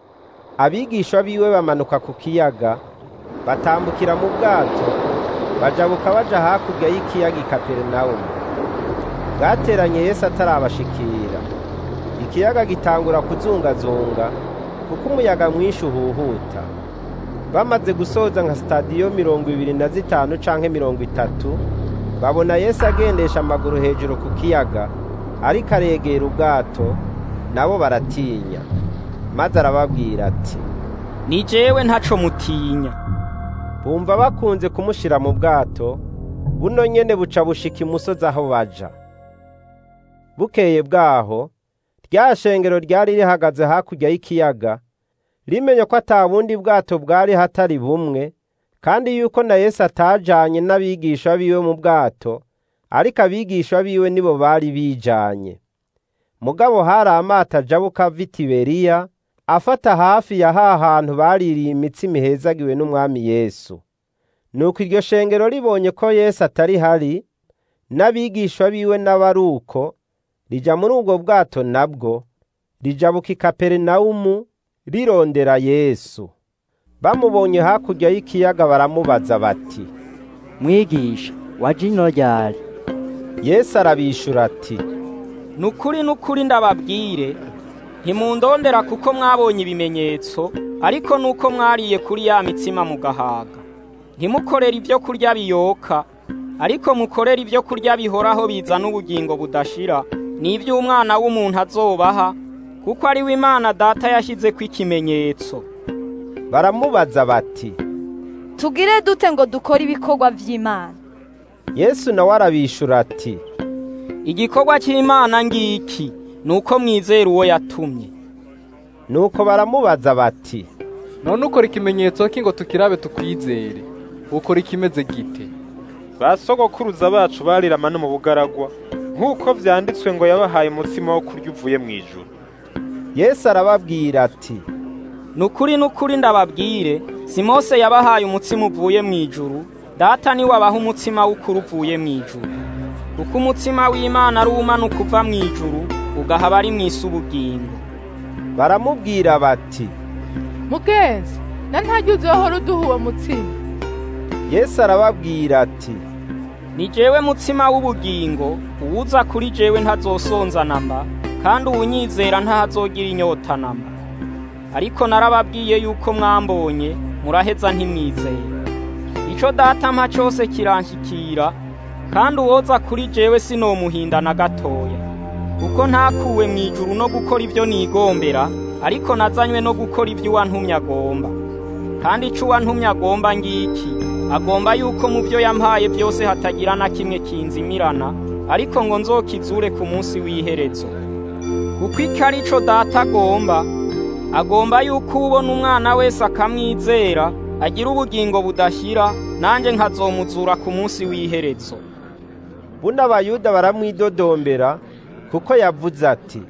abigishwa biwe bamanuka ku kiyaga batambukira mu bwato bajabuka baja hakurya y'ikiyaga i kaperinawumu bwateranye yesu atarabashikira ikiyaga gitangura kuzungazunga kuko umuyaga mwinshi uhuhuta bamaze gusoza nka sitadiyo mirongo ibiri na zitanu canke mirongo itatu babona yesu agendesha amaguru hejuru ku kiyaga ariko aregera ubwato nabo baratinya maze arababwira ati ni jewe ntaco mutinya bumva bakunze kumushira mu bwato buno nyene buca bushika imusozi aho baja bukeye bwaho rya shengero ryari rihagaze hakurya y'ikiyaga rimenye ko ata bundi bwato bwari hatari bumwe kandi yuko na Yesu atajanye n'abigisha biwe mu bwato ariko abigisha biwe nibo bari bijanye mugabo hari amato ajabuka ava i Tiberiya afata hafi ya ha hantu baririye imitsima ihezagiwe n'umwami Yesu nuko iryo shengero ribonye ko Yesu atari hari n'abigisha biwe n'abaruko rija muri ubwo bwato nabwo rijabuka i Kaperinawumu rirondera Yesu bamubonye hakurya y'ikiyaga baramubaza bati mwigisha waje ino ryari Yesu arabishura ati nukuri nukuri ndababwire ntimundondera kuko mwabonye ibimenyetso ariko nuko mwariye kuri ya mitsima mugahaga ntimukorere ibyo kurya biyoka ariko mukorere ibyo kurya bihoraho bizana ubugingo budashira n'iby'umwana w'umuntu azobaha kuko ari we imana data yashyize ko ikimenyetso baramubaza bati tugire dute ngo dukore ibikorwa by'imana yesu nawe arabishura ati igikorwa cy'imana ngiki ni uko mwizera uwo yatumye nuko baramubaza bati none ukora ikimenyetso ki ngo tukirabe tukwizere ukora ikimeze gite ba sogokuruza bacu barirama no mu bugaragwa nk'uko vyanditswe ngo yabahaye umutsima wo kurya uvuye mu ijuru yesu arababwira ati nukuri nukuri ndababwire si mose yabahaye umutsima uvuye mu ijuru data niwe abaha umutsima w'ukuri uvuye mu ijuru kuko umutsima w'imana ari umanuka uva mu ijuru ugahaba ari mu isi ubugingo baramubwira bati mugenzi na ntajya uzohora uduha uwo mutsima yesu arababwira ati ni jewe mutsima w'ubugingo uwuza kuri jewe ntazosonza namba kandi uwunyizera ntahazogira inyota namba ariko narababwiye yuko mwambonye muraheza ntimwizeye ico data mpa cose kiranshikira kandi uwoza kuri jewe sinomuhinda na gatoya kuko ntakuwe mu ijuru no gukora ibyo nigombera ariko nazanywe no gukora ibyo uwantumye agomba kandi ico uwantumye agomba ngiki agomba yuko mu byo yampaye byose hatagira na kimwe kinzimirana ariko ngo nzokizure ku munsi w'iherezo kuko icyo ari cyo data agomba agomba yuko ubona umwana wese akamwizera agira ubugingo budashyira nanjye nkazomuzura ku munsi w'iherezo buno abayuda baramwidodombera kuko yavuze ati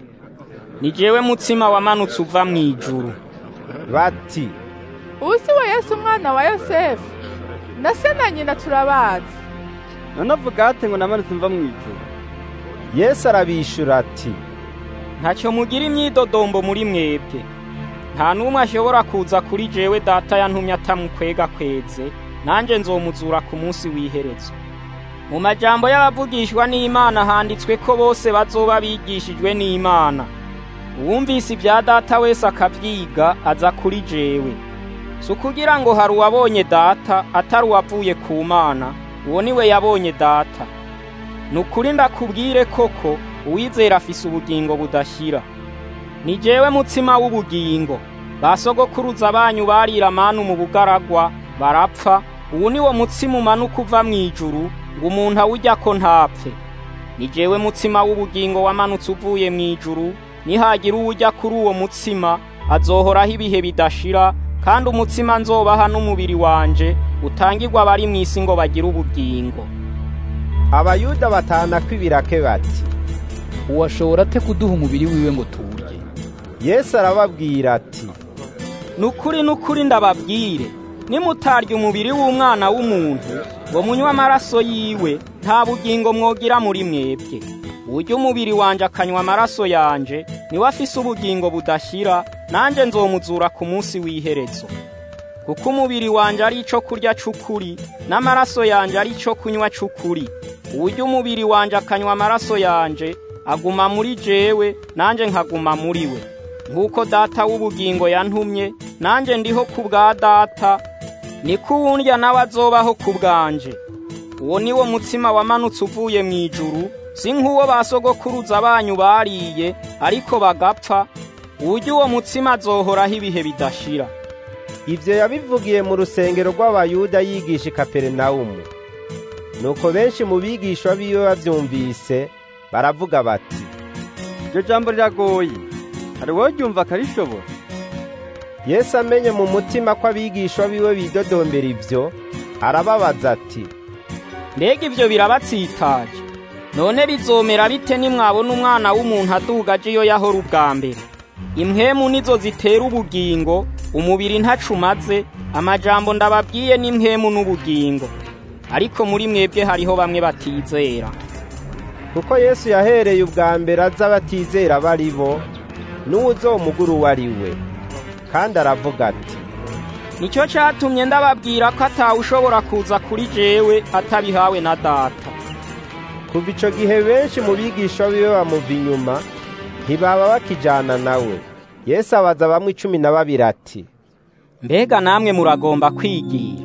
ni jewe mutsima wamanutse uva mu ijuru bati ubu si we yesu umwana wa yosefu na se na nyina turabazi none avuga ate ngo namanutse mva mu ijuru yesu arabishura ati ntacyo mugira imyidodombo muri mwebwe nta n'umwe ashobora kuza kuri jewe data yantumye atamukwega kweze nanjye nzomuzura ku munsi w'iherezo mu majambo y'abavugishwa n'imana handitswe ko bose bazoba bigishijwe n'imana uwumvise ibya data wese akabyiga aza kuri jewe si ukugira ngo hari uwabonye data atari uwavuye ku mana uwo niwe yabonye data ni ukuri ndakubwire koko uwizera afise ubugingo budashyira ni jewe mutsima w'ubugingo ba sogokuruza banyu barira manu mu bugaragwa barapfa ubu ni wo mutsima umanuka uva mu ijuru ngo umuntu awujya ko ntapfe ni jewe mutsima w'ubugingo wamanutse uvuye mu ijuru nihagira uwujya kuri uwo mutsima azohoraho ibihe bidashira kandi umutsima nzobaha n'umubiri wanje utangirwa abari mu isi ngo bagire ubugingo abayuda batana kw'ibirake bati uwashobora ate kuduha umubiri wiwe ngo tuwurye yesu arababwira ati nukuri nukuri ndababwire nimutarya umubiri w'umwana w'umuntu ngo munywe amaraso yiwe nta bugingo mwogira muri mwebwe urya umubiri wanje akanywa amaraso yanje niwe afise ubugingo budashyira nanjye nzomuzura ku munsi w'iherezo kuko umubiri wanjye ari icyo kurya c'ukuri n'amaraso yanjye ari icyo kunywa c'ukuri uburyo umubiri wanjye akanywa amaraso yanjye aguma muri jewe nanjye nkaguma muri we nk'uko data w'ubugingo yantumye nanjye ndiho ku bwa data niko uwundya nawe azobaho ku bwanje uwo ni wo mutsima wamanutse uvuye mu ijuru si nk'uwo ba sogokuruza banyu bariye ariko bagapfa uburyo uwo mutsima azohoraho ibihe bidashira ibyo yabivugiye mu rusengero rw'abayuda yigisha i kaperinawumu nuko benshi mu bigishwa biwe babyumvise baravuga bati iryo jambo riragoye hari wowe ryumva akarishobora yesu amenye mu mutima ko abigishwa biwe bidodombera ibyo arababaza ati mbega ibyo birabatsitaje none bizomera bite nimwabona umwana w'umuntu aduga aje iyo yahora ubwa mbere impwemu nizo zitera ubugingo umubiri ntacumaze amajambo ndababwiye n'impwemu n'ubugingo ariko muri mwebwe hariho bamwe batizera kuko yesu yahereye ubwa mbere aza abatizera bari bo n'uwuzomugura uwo ari we kandi aravuga ati nicyo cyatumye ndababwira ko atawe ushobora kuza kuri jewe atabihawe na data kuva icyo gihe benshi mu bigisha biwe bamuva inyuma ntibaba bakijyana nawe yesu abaza bamwe icumi na babiri ati mbega namwe muragomba kwigira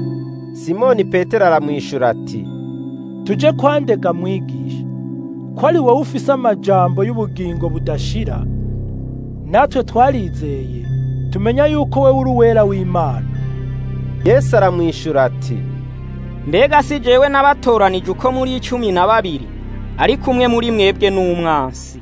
simoni petero aramwishyura ati tujye kwandega mwigisha ko ari wowe ufise amajambo y'ubugingo budashira natwe twarizeye tumenya yuko we uri uwera w'imana yesu aramwishyura ati mbega si jewe n'abatoranije uko muri icumi na babiri ariko umwe muri mwebwe n'umwansi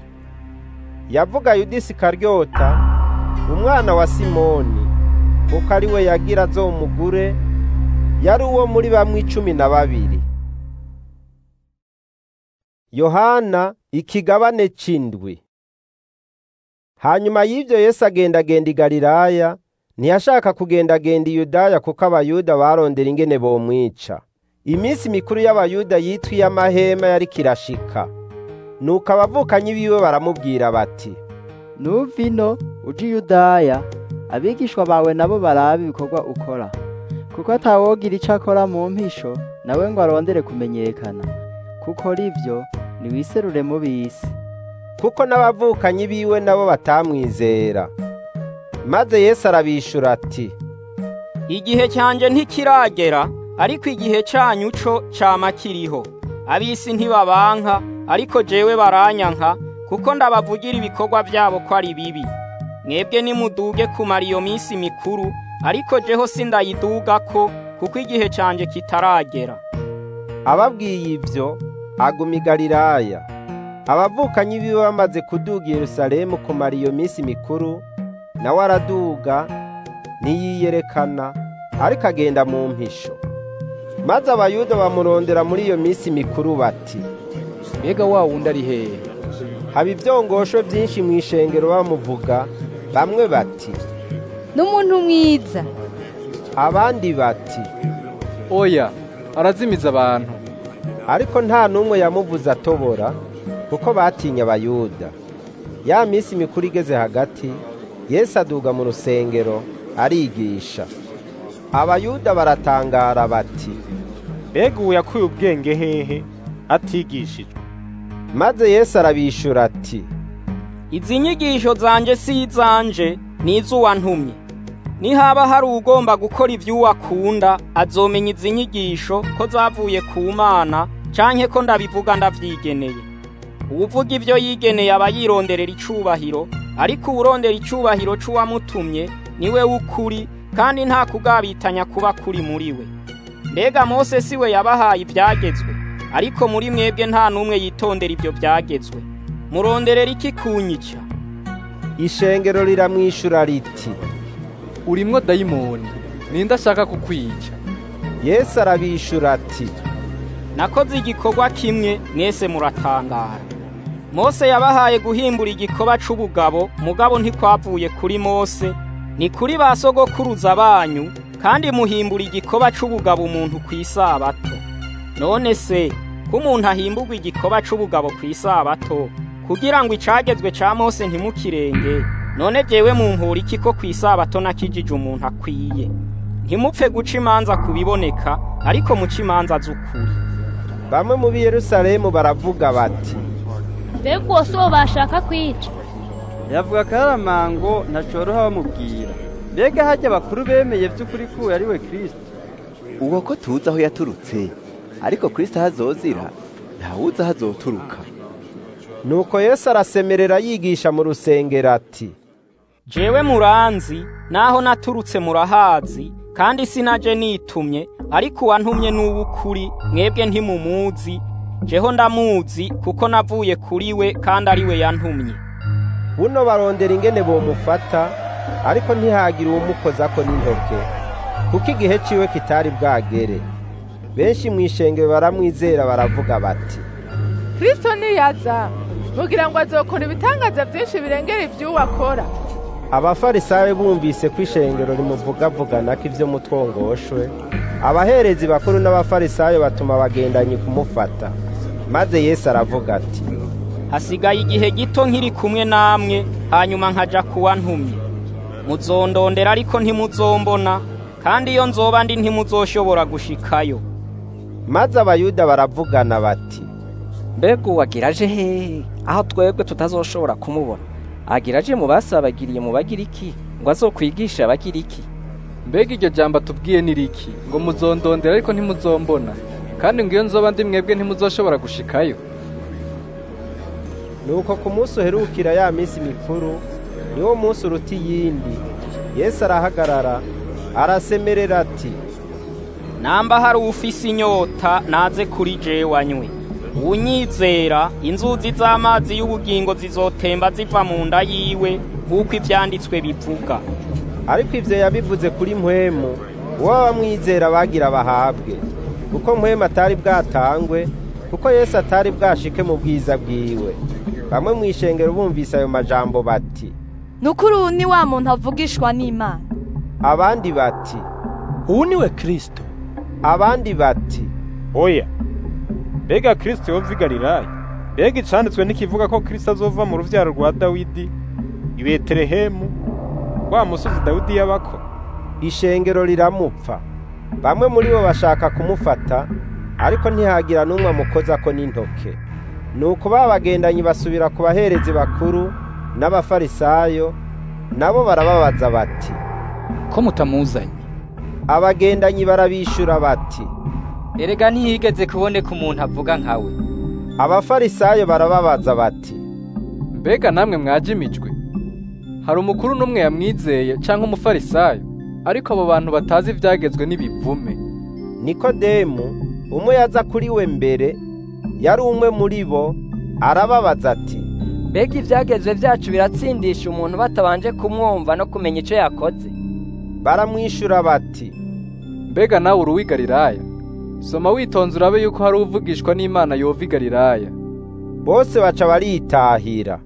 yavuga yudisi karyota umwana wa simoni kuko ari we yagira azomugure yari uwo muri bamwe icumi na babiri yohana ikigabane c'indwi hanyuma y'ibyo yesu agendagenda i galilaya ntiyashaka kugendagenda i yudaya kuko abayuda barondera ingene bomwica iminsi mikuru y'abayuda yitwa iy'amahema yari kirashika nuko abavukanyi biwe baramubwira bati nuva ino uje i yudaya abigishwa bawe nabo barabe ibikorwa ukora kuko atawogira icyo akora mu mpisho nawe ngo arondere kumenyekana kuko ribyo ntiwiserure mu bisi kuko n'abavukanyi biwe nabo batamwizera maze yesu arabishura ati igihe cyanjye ntikiragera ariko igihe cyanyu cyo cyama kiriho ab'isi ntibabanka ariko jewe baranyanka kuko ndabavugira ibikorwa byabo ko ari bibi mwebwe nimuduge kumara iyo minsi mikuru ariko jeho sindayiduga ko kuko igihe cyanjye kitaragera ababwiye ibyo aguma i galilaya abavukanyi biwe bamaze kuduga i yerusalemu kumara iyo minsi mikuru nawe araduga ntiyiyerekana ariko agenda mu mpisho maze abayuda bamurondera muri iyo minsi mikuru bati mbega wa wundi ari hehe haba ibyongosho byinshi mu ishengero bamuvuga bamwe bati n'umuntu mwiza abandi bati oya arazimiza abantu ariko nta n'umwe yamuvuze atobora kuko batinya abayuda ya minsi mikuru igeze hagati yesu aduga mu rusengero arigisha abayuda baratangara bati mbega ubu yakuye ubwenge hehe atigishijwe maze yesu arabishura ati izi nyigisho zanjye si izanje ni iz'uwantumye nihaba hari ugomba gukora ibyo akunda azomenya izi nyigisho ko zavuye ku mana canke ko ndabivuga ndavyigeneye uwuvuga ibyo yigeneye aba yironderera icubahiro ariko uwurondera icubahiro c'uwamutumye niwe w'ukuri kandi nta kugabitanya kuba kuri muri we mbega mose si we yabahaye ibyagezwe ariko muri mwebwe nta n'umwe yitondera ibyo byagezwe muronderera iki kunyica ishengero riramwishura riti urimwo dayimoni ninde ashaka kukwica yesu arabishura ati nakoze igikorwa kimwe mwese muratangara mose yabahaye guhimbura igikorwa c'ubugabo mugabo ntikwavuye kuri mose ni kuri ba sogokuruza banyu kandi muhimbura igikorwa c'ubugabo umuntu ku isabato none se ko umuntu ahimburwa igikorwa c'ubugabo ku isabato kugira ngo icagezwe ca mose ntimukirenge none jewe mumpura iki ko kw'isabato nakijije umuntu akwiye ntimupfe guca imanza ku biboneka ariko muca imanza z'ukuri bamwe mu b'i yerusalemu baravuga bati mbega uwo si uwo bashaka kwica yavuga akaramango ntacoroha bamubwira mbega hajya abakuru bemeye by'ukuri ko uyu ari we kirisito uwo ko tuzi aho yaturutse ariko kirisito aho azozira ntawuzi aho azoturuka nuko yesu arasemerera yigisha mu rusengero ati jewe muranzi naho naturutse murahazi kandi sinaje nitumye ariko uwantumye n'uw'ukuri mwebwe ntimumuzi jeho ndamuzi kuko navuye kuri we kandi ari we yantumye buno barondera ingene bomufata ariko ntihagire uwumukozako n'intoke kuko igihe ciwe kitari bwagere benshi mu ishengero baramwizera baravuga bati kristo niyaza mugira ngo azokora ibitangaza byinshi birengera iby'uwo akora abafarisayo bumvise ko ishengero rimuvugavugana ko ivyo mutwongoshwe abaherezi bakuru n'abafarisayo batuma abagendanyi kumufata maze yesu aravuga ati hasigaye igihe gito nkiri kumwe namwe hanyuma nkaja kuwa ntumye muzondondera ariko ntimuzombona kandi iyo nzoba ndi ntimuzoshobora gushikayo maze abayuda baravugana bati mbega uwagira aje hehe aho twebwe tutazoshobora kumubona agira aje mu basabagiriye mu bagiriki ngo azokwigishe abagiriki mbega iryo jambo atubwiye ni riki ngo muzondondera ariko ntimuzombona kandi ngo iyo nzoba ndi mwebwe ntimuzoshobora gushikayo nuko ku munsi uherukira ya minsi mikuru niwo munsi uruta iyindi yesu arahagarara arasemerera ati namba hari ufise inyota naze kuri jewe anywe unyizera inzuzi z'amazi y'ubugingo zizotemba ziva mu nda yiwe nk'uko ivyanditswe bivuga ariko ivyo yabivuze kuri mpwemu uwo bamwizera bagira bahabwe kuko mpwemu atari bwatangwe kuko yesu atari bwashike mu bwiza bwiwe bamwe mu ishengero bumvise ayo majambo bati nukuri ubu ni wa muntu avugishwa n'imana abandi bati ubu ni we kirisito abandi bati oya mbega kirisito yova i galilaya mbega icanditswe n'ikivuga ko kirisito azova mu ruvyaro rwa dawidi i betelehemu wa musozi dawidi yabako ishengero riramupfa bamwe muri bo bashaka kumufata ariko ntihagira n'umwe amukozako n'intoke nuko ba bagendanyi basubira ku baherezi bakuru n'abafarisayo nabo barababaza bati ko mutamuzanye abagendanyi barabishura bati erega ntiyigeze kuboneka umuntu avuga nkawe abafarisayo barababaza bati mbega namwe mwajimijwe hari umukuru n'umwe yamwizeye cyangwa umufarisayo ariko abo bantu batazi ibyagezwe n'ibivume nikodemu umwe yaza kuri we mbere yari umwe muri bo arababaza ati mbega ibyagezwe byacu biratsindisha umuntu batabanje kumwumva no kumenya icyo yakoze baramwishyura bati mbega nawe uri uw'i galilaya soma witonze urabe yuko hari uvugishwa n'imana yova i galilaya bose baca baritahira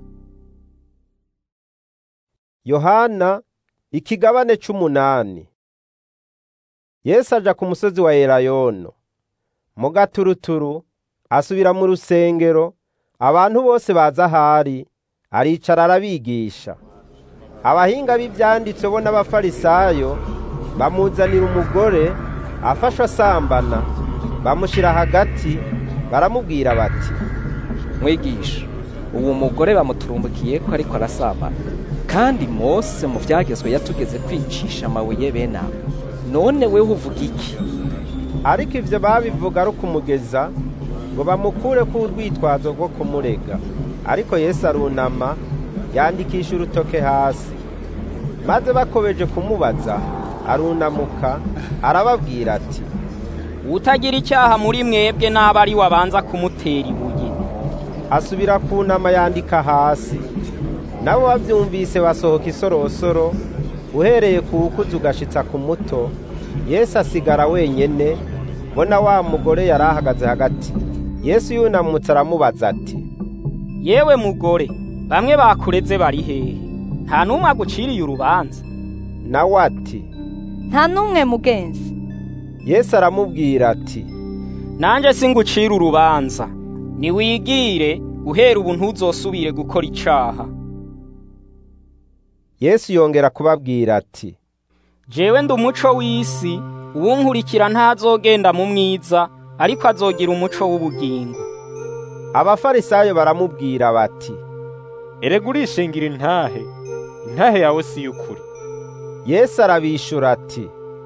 yohana ikigabane c'umunani yesu aja ku musozi wa elayono mu gaturuturu asubira mu rusengero abantu bose baza ahari aricara arabigisha abahinga b'ibyanditse bo n'abafarisayo bamuzanira umugore afashwe asambana bamushyira hagati baramubwira bati mwigisha uwo mugore bamuturumbukiye ko ariko arasambana kandi mose mu byagezwe yatugeze kwicisha amabuye bene abo none we uvuga iki ariko ibyo babivuga ari ukumugeza ngo bamukure ku urwitwazo rwo kumurega ariko yesu arunama yandikisha urutoke hasi maze bakomeje kumubaza arunamuka arababwira ati utagira icyaha muri mwebwe n'aba ari wabanza kumutera ibuye asubira kunama yandika hasi nabo babyumvise basohoka isorosoro uhereye ku wukuzi ugashitsa ku muto yesu asigara wenyine mbona wa mugore yari ahagaze hagati yesu yunamutse aramubaza ati yewe mugore bamwe bakureze bari hehe nta n'umwe aguciriye urubanza nawe ati nta n'umwe mugenzi yesu aramubwira ati nanjye singucira urubanza niwigire uhera ubu ntuzosubire gukora icaha yesu yongera kubabwira ati jewe ndi umuco w'isi uwunkurikira ntazogenda mu mwiza ariko azogira umuco w'ubugingo abafarisayo baramubwira bati erega urishingira intahe intahe yawe si y'ukuri yesu arabishura ati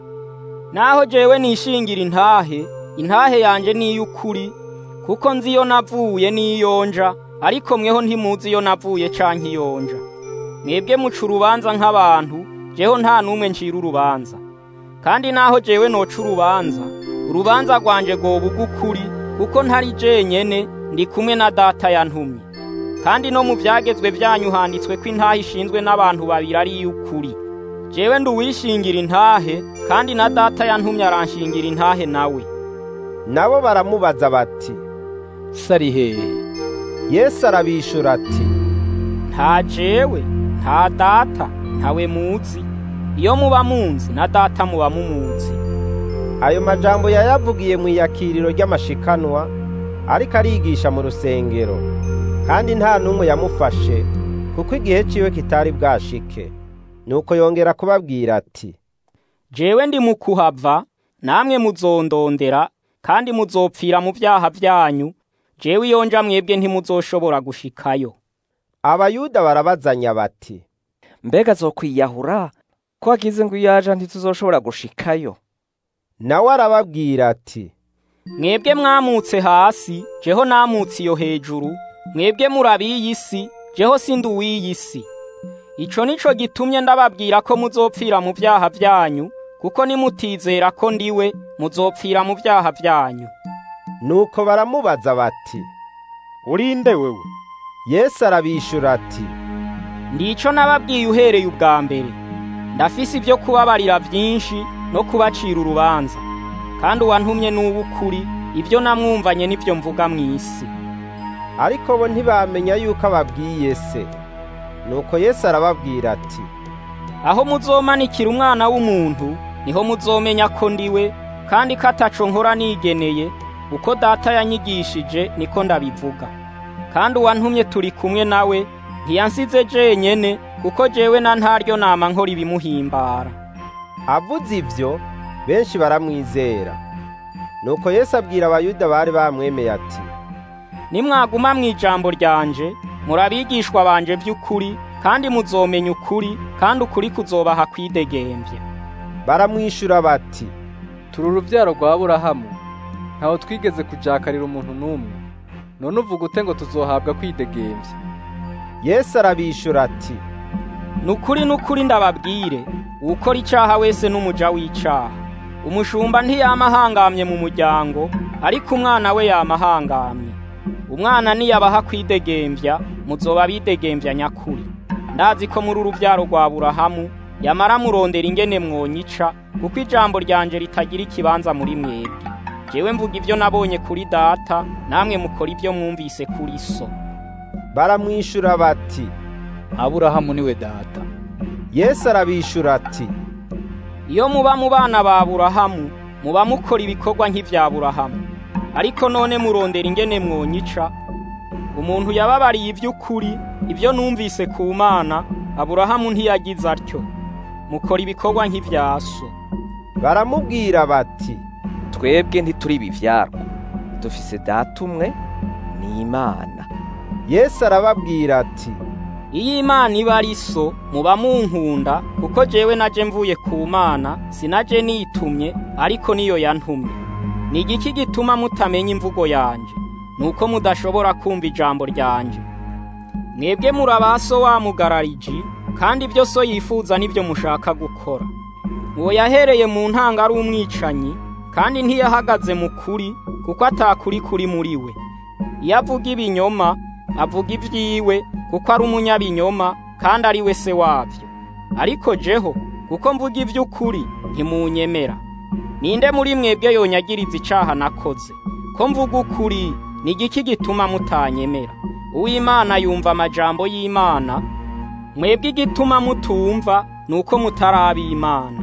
naho jewe nishingira intahe intahe yanje ni iy'ukuri kuko nzi iyo navuye n'iyonja ariko mweho ntimuzi iyo navuye canke iyonja mwebwe muca urubanza nk'abantu jeho nta n'umwe ncira urubanza kandi naho jewe noca urubanza urubanza rwanje rwoba ugukuri kuko ntari jenyene ndi kumwe na data yantumye kandi no mu vyagezwe vyanyu handitswe ko intahe ishinzwe n'abantu babiri ari iy'ukuri jewe ndi uwishingira intahe kandi na data yantumye aranshingira intahe nawe nabo baramubaza bati sari hehe yesu arabishura ati nta jewe nta data ntawe muzi iyo muba munzi na data muba mumuzi ayo majambo yayavugiye mu iyakiriro ry'amashikanwa ariko arigisha mu rusengero kandi nta n'umwe yamufashe kuko igihe ciwe kitari bwashike nuko yongera kubabwira ati jewe ndi mu kuhava namwe muzondondera kandi muzopfira mu vyaha vyanyu jewe iyonja mwebwe ntimuzoshobora gushikayo abayuda barabazanya bati mbega azokwiyahura ko agize ngo iyo yaje ntituzoshobora gushikayo nawe arababwira ati mwebwe mwamutse hasi jeho namutse iyo hejuru mwebwe murabiyi si jeho sindi uw'iyi si ico nico gitumye ndababwira ko muzopfira mu vyaha vyanyu kuko nimutizera ko ndiwe muzopfira mu vyaha vyanyu nuko baramubaza bati urinde wewe yesu arabishura ati ndico nababwiye uhereye ubwa mbere ndafise ibyo kubabarira byinshi no kubacira urubanza kandi uwantumye n'uw'ukuri ibyo namwumvanye n'ibyo mvuga mu isi ariko bo ntibamenya yuko ababwiye se nuko yesu arababwira ati aho muzomanikira umwana w'umuntu niho muzomenya ko ndiwe kandi ko ataco nkora nigeneye uko data yanyigishije niko ndabivuga kandi uwantumye turi kumwe nawe ntiyansize jenyene kuko jewe na ntaryo nama nkora ibimuhimbara avuze ivyo benshi baramwizera nuko yesu abwira abayuda bari bamwemeye ati nimwaguma mu ijambo ryanje murabigishwa banje by'ukuri kandi muzomenya ukuri kandi ukuri kuzobaha kwidegembya baramwishura bati turi urubyaro rwa burahamu ntaho twigeze kujakarira umuntu n'umwe none uvuga ute ngo tuzohabwa kwidegembya yesu arabishura ati nukuri nukuri ndababwire uwukora icaha wese n'umuja w'icaha umushumba ntiyama ahangamye mu muryango ariko umwana we yama ahangamye umwana niyabaha kwidegembya muzoba bidegembya nyakuri ndazi ko muri urubyaro rwa burahamu yamara murondera ingene mwonyica kuko ijambo ryanje ritagira ikibanza muri mwebwe jewe mvuga ibyo nabonye kuri data namwe mukora ibyo mwumvise kuri so baramwishura bati aburahamu niwe data yesu arabishura ati iyo muba mu bana ba burahamu muba mukora ibikorwa nk'ivya burahamu ariko none murondera ingene mwonyica umuntu yababariye iby'ukuri ibyo numvise ku mana aburahamu ntiyagize atyo mukora ibikorwa nk'ivya so baramubwira bati twebwe ntituri ibivyarwa dufise data umwe ni imana yesu arababwira ati iyo imana iba ari so muba munkunda kuko jewe naje mvuye ku mana sinaje nitumye ariko niyo yantumye ni igiki gituma mutamenya imvugo yanje nuko mudashobora kumva ijambo ryanje mwebwe murabaso wamugarariji kandi ibyo so yifuza nibyo mushaka gukora uwo yahereye mu ntanga ari umwicanyi kandi ntiyahagaze mu kuri kuko atakuri kuri muri we iyo avuga ibinyoma avuga ibyiwe kuko ari umunyabinyoma kandi ari we se wabyo ariko jeho kuko mvuga iby'ukuri ntimunyemera ninde muri mwebwe yonyagiriza icaha nakoze ko mvuga ukuri ni igiki gituma mutanyemera uw'imana yumva amajambo y'imana mwebwe igituma mutumva ni uko mutaraba imana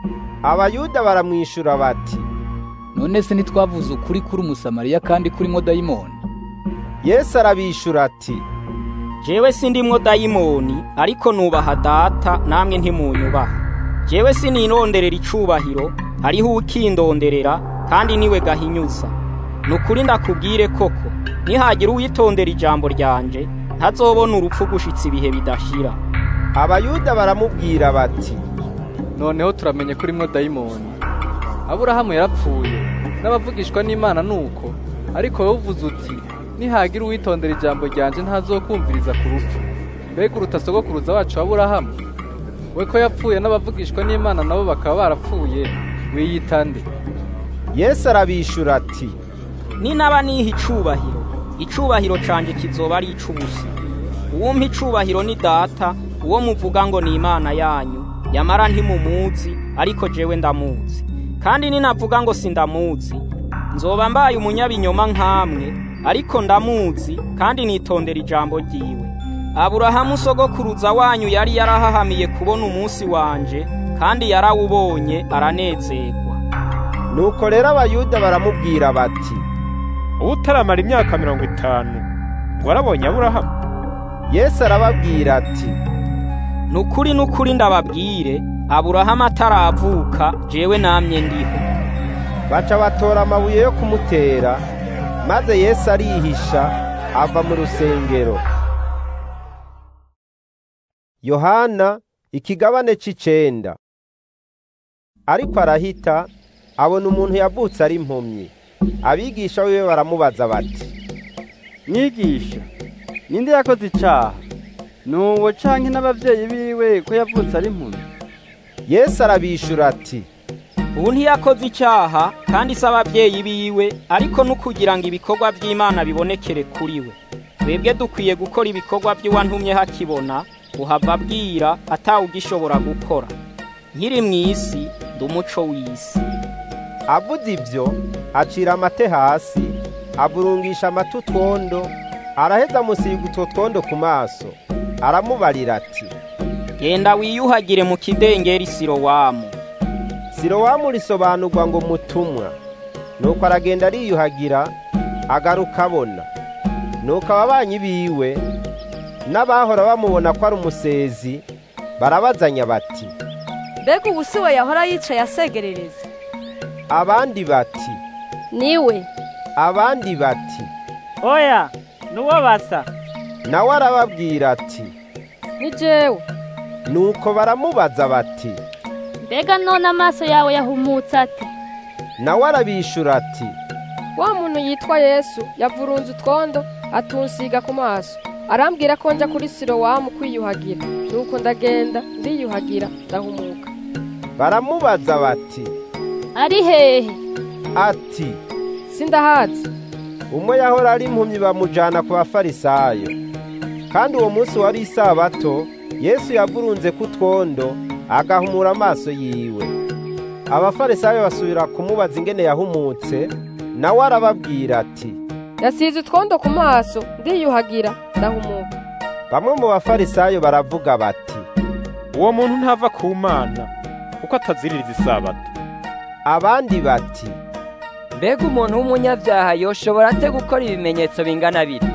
abayuda baramwishura bati none se ntitwavuze ukuri kuri umusamariya kandi kurimo dayimoni yesu arabishura ati jewe sindimwo dayimoni ariko nubaha data namwe ntimunyubaha jewe sinironderera icubahiro hariho ukindonderera kandi niwe gahinyuza nukuri ndakubwire koko nihagira uwitondera ijambo ryanje ntazobona urupfu gushitsa ibihe bidashira abayuda baramubwira bati noneho turamenye ko urimwo dayimoni aburahamu yarapfuye n'abavugishwa n'imana nuko ariko wowe uvuze uti nihagira uwitondera ijambo ryanje ntazokumviriza ku rupfu mbega uruta sogokuruza wacu aburahamu we ko yapfuye n'abavugishwa n'imana nabo bakaba barapfuye wiyita nde yesu arabishura ati ninaba niha icubahiro icubahiro canje kizoba ari ic'ubusa uwumpa icubahiro ni data uwo muvuga ngo ni imana yanyu yamara ntimumuzi ariko jewe ndamuzi kandi ninavuga ngo sindamuzi nzoba mbaye umunyabinyoma nkamwe ariko ndamuzi kandi nitondera ijambo ryiwe aburahamu sogokuruza wanyu yari yarahahamiye kubona umunsi wanje kandi yarawubonye aranezerwa nuko rero abayuda baramubwira bati utaramara imyaka mirongo itanu warabonye aburahamu yesu arababwira ati nukuri nukuri ndababwire aburahamu ataravuka jewe namye ndiho baca batora amabuye yo kumutera maze yesu arihisha ava mu rusengero yohana ikigabane c'icenda ariko arahita abona umuntu yavutse ari impumyi abigisha wiwe baramubaza bati mwigisha ninde yakoze icaha nuwo canke n'abavyeyi biwe ko yavutse ari impumyi yesu arabishura ati ubu ntiyakoze icyaha kandi si ababyeyi biwe ariko n'ukugira ngo ibikorwa by'imana bibonekere kuri we twebwe dukwiye gukora ibikorwa by'uwantumye hakibona uhava abwira atawugishobora gukora nkiri mu isi ndi umuco w'isi avuze ibyo acira amate hasi avurungisha amata utwondo araheza amusiga utwo twondo ku maso aramubarira ati genda wiyuhagire mu kidengeri sirowamu sirowamu risobanurwa ngo mutumwa nuko aragenda ariyuhagira agaruka abona nuko ababanyi biwe n'abahora bamubona ko ari umusezi barabazanya bati mbega ubu si we yahora yicaye asegerereza abandi bati niwe abandi bati oya nuwo basa nawe arababwira ati ni jewe nuko baramubaza bati mbega none amaso yawe yahumutse ate nawe arabishura ati wa muntu yitwa yesu yavurunze utwondo atunsiga ku maso arambwira ko nja kuri sirowamu kwiyuhagira nuko ndagenda ndiyuhagira ndahumuka baramubaza bati ari hehe ati sindahazi umwe yahora ari impumyi bamujana ku bafarisayo kandi uwo munsi wari isabato yesu yavurunze ku twondo agahumura amaso yiwe abafarisayo basubira kumubaza ingene yahumutse nawe arababwira ati yasize utwondo ku maso ndiyuhagira ndahumuka bamwe mu bafarisayo baravuga bati uwo muntu ntava ku mana kuko ataziririza isabato abandi bati mbega umuntu w'umunyabyaha yoshobora ate gukora ibimenyetso bingana bityo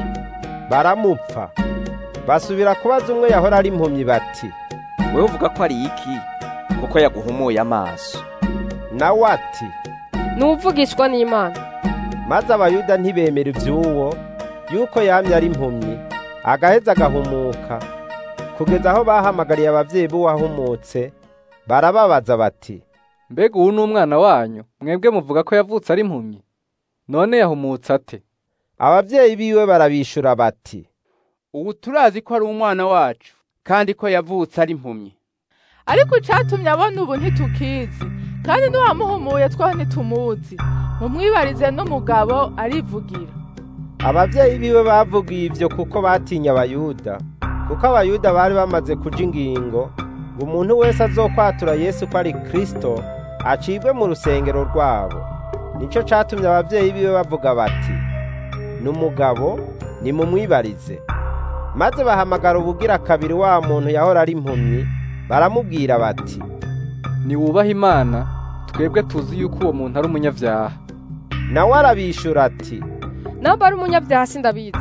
baramupfa basubira kubaza umwe yahora ari impumyi bati wewe uvuga ko ari iki kuko yaguhumuye amaso nawe ati n'uvugishwa n'imana maze abayuda ntibemera iby'uwo yuko yamye ari impumyi agaheza agahumuka kugeza aho bahamagariye ababyeyi b'uwahumutse barababaza bati mbega ubu ni umwana wanyu mwebwe muvuga ko yavutse ari impumyi none yahumutse ate ababyeyi biwe barabishura bati ubu turazi ko ari umwana wacu kandi ko yavutse ari impumyi ariko icyatumye abona ubu ntitukizi kandi n'uwamuhumuye two ntitumuzi mumwibarize n'umugabo arivugira ababyeyi biwe bavugiye ibyo kuko batinya abayuda kuko abayuda bari bamaze kuja ingingo ngo umuntu wese azokwatura yesu ko ari kristo acibwe mu rusengero rwabo nicyo catumye ababyeyi biwe bavuga bati ni umugabo nimumwibarize maze bahamagara ubugira kabiri wa muntu yahora ari impumyi baramubwira bati niwubahe imana twebwe tuzi yuko uwo muntu ari umunyabyaha nawe arabishura ati namba ari umunyabyaha sindabizi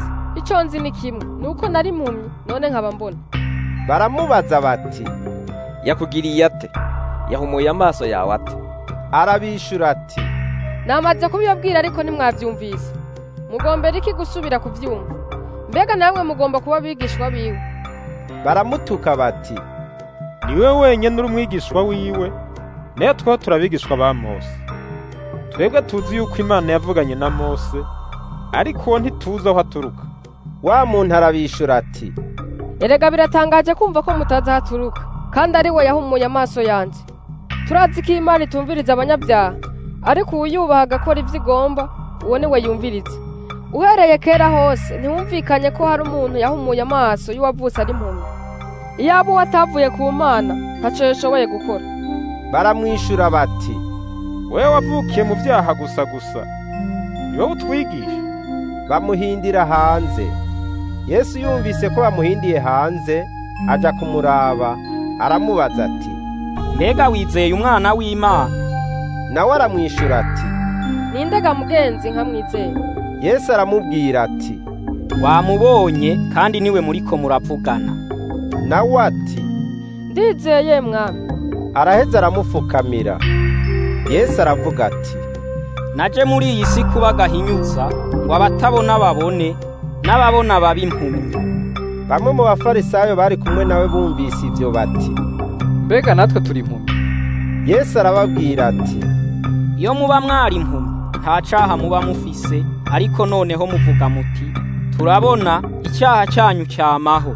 icyo nzi ni kimwe ni uko nari impumyi none nkaba mbona baramubaza bati yakugiriye ate yahumuye amaso yawe ate arabishura ati namaze kubibabwira ariko ntimwabyumvise mugombera iki gusubira kubyumva mbega namwe mugomba kuba abigishwa biwe baramutuka bati niwe wenyine uri umwigishwa wiwe nayo twaba turabigishwa ba mose twebwe tuzi yuko imana yavuganye na mose ariko uwo ntituzi aho aturuka wa muntu arabishura ati erega biratangaje kumva ko mutazi aho aturuka kandi ari we yahumuye amaso yanjye turazi ko imana itumviriza abanyabyaha ariko uwuyubaha agakora ibyo igomba uwo ni we yumviriza uhereye kera hose ntiwumvikanye ko hari umuntu yahumuye amaso y'uwavutse ari impumyi iyaba uwo atavuye ku mana ntacyo yashoboye gukora baramwishura bati wowe wavukiye mu byaha gusa gusa ni wowe utwigisha bamuhindira hanze yesu yumvise ko bamuhindiye hanze aja kumuraba aramubaza ati mbega wizeye umwana w'imana nawe aramwishura ati nindega mugenzi nkamwizeye yesu aramubwira ati wamubonye kandi niwe muriko muravugana nawe ati ndizeye mwami araheza aramupfukamira yesu aravuga ati naje muri iyi si kuba gahinyuza ngo abatabona babone n'ababona babe impumyi bamwe mu bafarisayo bari kumwe nawe bumvise ibyo bati mbega natwe turi impumyi yesu arababwira ati iyo muba mwari impumyi nta caha muba mufise ariko noneho muvuga muti turabona icyaha cyanyu cyamaho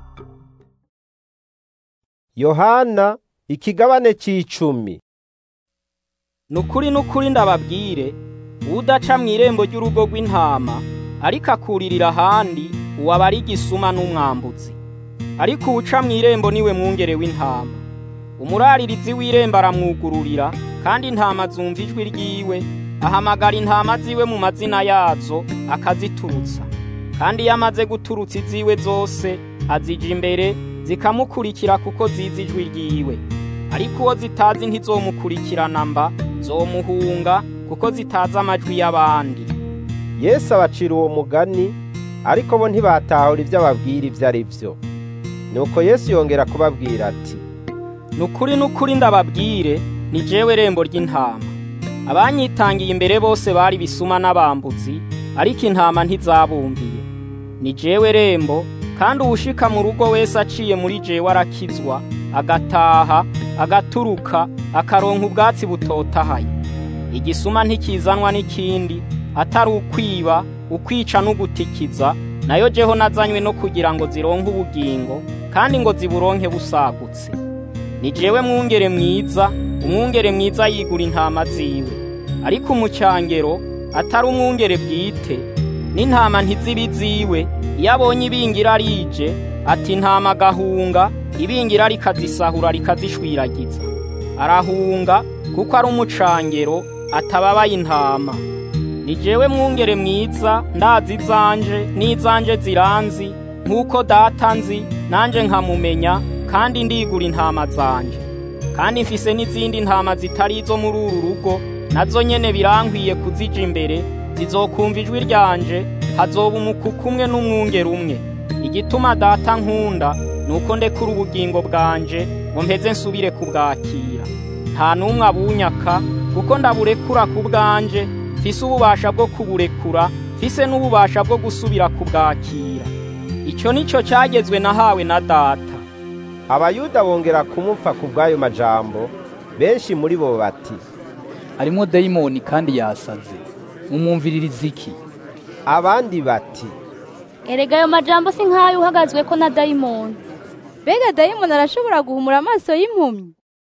yohana ikigabane c'icumi nukuri nukuri ndababwire udaca mu irembo ry'urugo rw'intama ariko akuririra ahandi uwaba ari igisuma n'umwambutsi ariko uwuca mu irembo niwe mwungere w'intama umuraririzi w'irembo aramwugururira kandi intama zumva ijwi ryiwe ahamagara intama ziwe mu mazina yazo akaziturutsa kandi iyo amaze guturutsa iziwe zose azija imbere zikamukurikira kuko zizi ijwi ryiwe ariko uwo zitazi ntizomukurikirana mba zomuhunga kuko zitazi amajwi y'abandi yesu abacira uwo mugani ariko bo ntibatahura ibyo ababwira ibyo ari byo nuko yesu yongera kubabwira ati nukuri nukuri ndababwire ni jewe rembo ry'intama abanyitangiye imbere bose bari bisuma n'abambuzi ariko intama ntizabumviye ni jewe rembo kandi uwushika mu rugo wese aciye muri jewe arakizwa agataha agaturuka akaronka ubwatsi butotahaye igisuma ntikizanwa n'ikindi atari ukwiba ukwica n'ugutikiza nayo jeho nazanywe no kugira ngo zironke ubugingo kandi ngo ziburonke busagutse ni jewe mwungere mwiza umwungere mwiza yigura intama ziwe ariko umucyangero atari umwungere bwite n'intama ntizibi ziwe iyo abonye ibingira rije ati intama agahunga ibingira rikazisahura rikazishwiragiza arahunga kuko ari umucangero atababaye intama ni jewe mwungere mwiza ndazi izanje n'izanje ziranzi nk'uko data nzi nanjye nkamumenya kandi ndigura intama zanje kandi mfise n'izindi ntama zitari izo muri uru rugo nazo nyene birankwiye kuzija imbere zizokumva ijwi ryanje hazoba umukuku umwe n'umwungere umwe igituma data nkunda nuko ndekura ubugingo bwanje ngo mpeze nsubire kubwakira nta n'umwe abunyaka kuko ndaburekura ku bwanje mfise ububasha bwo kuburekura mfise n'ububasha bwo gusubira kubwakira icyo nicyo cyagezwe nahawe na data abayuda bongera kumupfa ku bw'ayo majambo benshi muri bo bati harimo dayimoni kandi yasaze mumwumviririza iki abandi bati erega ayo majambo si nk'ayo uhagazwe ko na dayimoni mbega dayimoni arashobora guhumura amaso y'impumyi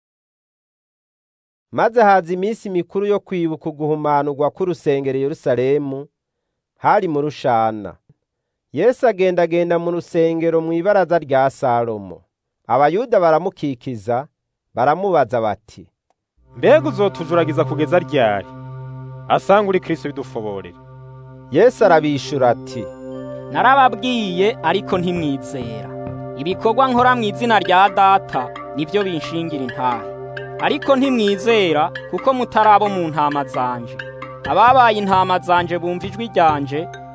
maze haza iminsi mikuru yo kwibuka uguhumanurwa k'urusengero Yerusalemu hari mu rushana yesu agendagenda mu rusengero mu ibaraza rya salomo abayuda baramukikiza baramubaza bati mbega uzotujuragiza kugeza ryari asanga uri kristo bidufoborera yesu arabishura ati narababwiye ariko ntimwizera ibikorwa nkora mu izina rya data nibyo binshingira intahe ariko ntimwizera kuko mutari abo mu ntama zanje ababaye intama zanje bumva ijwi ryanje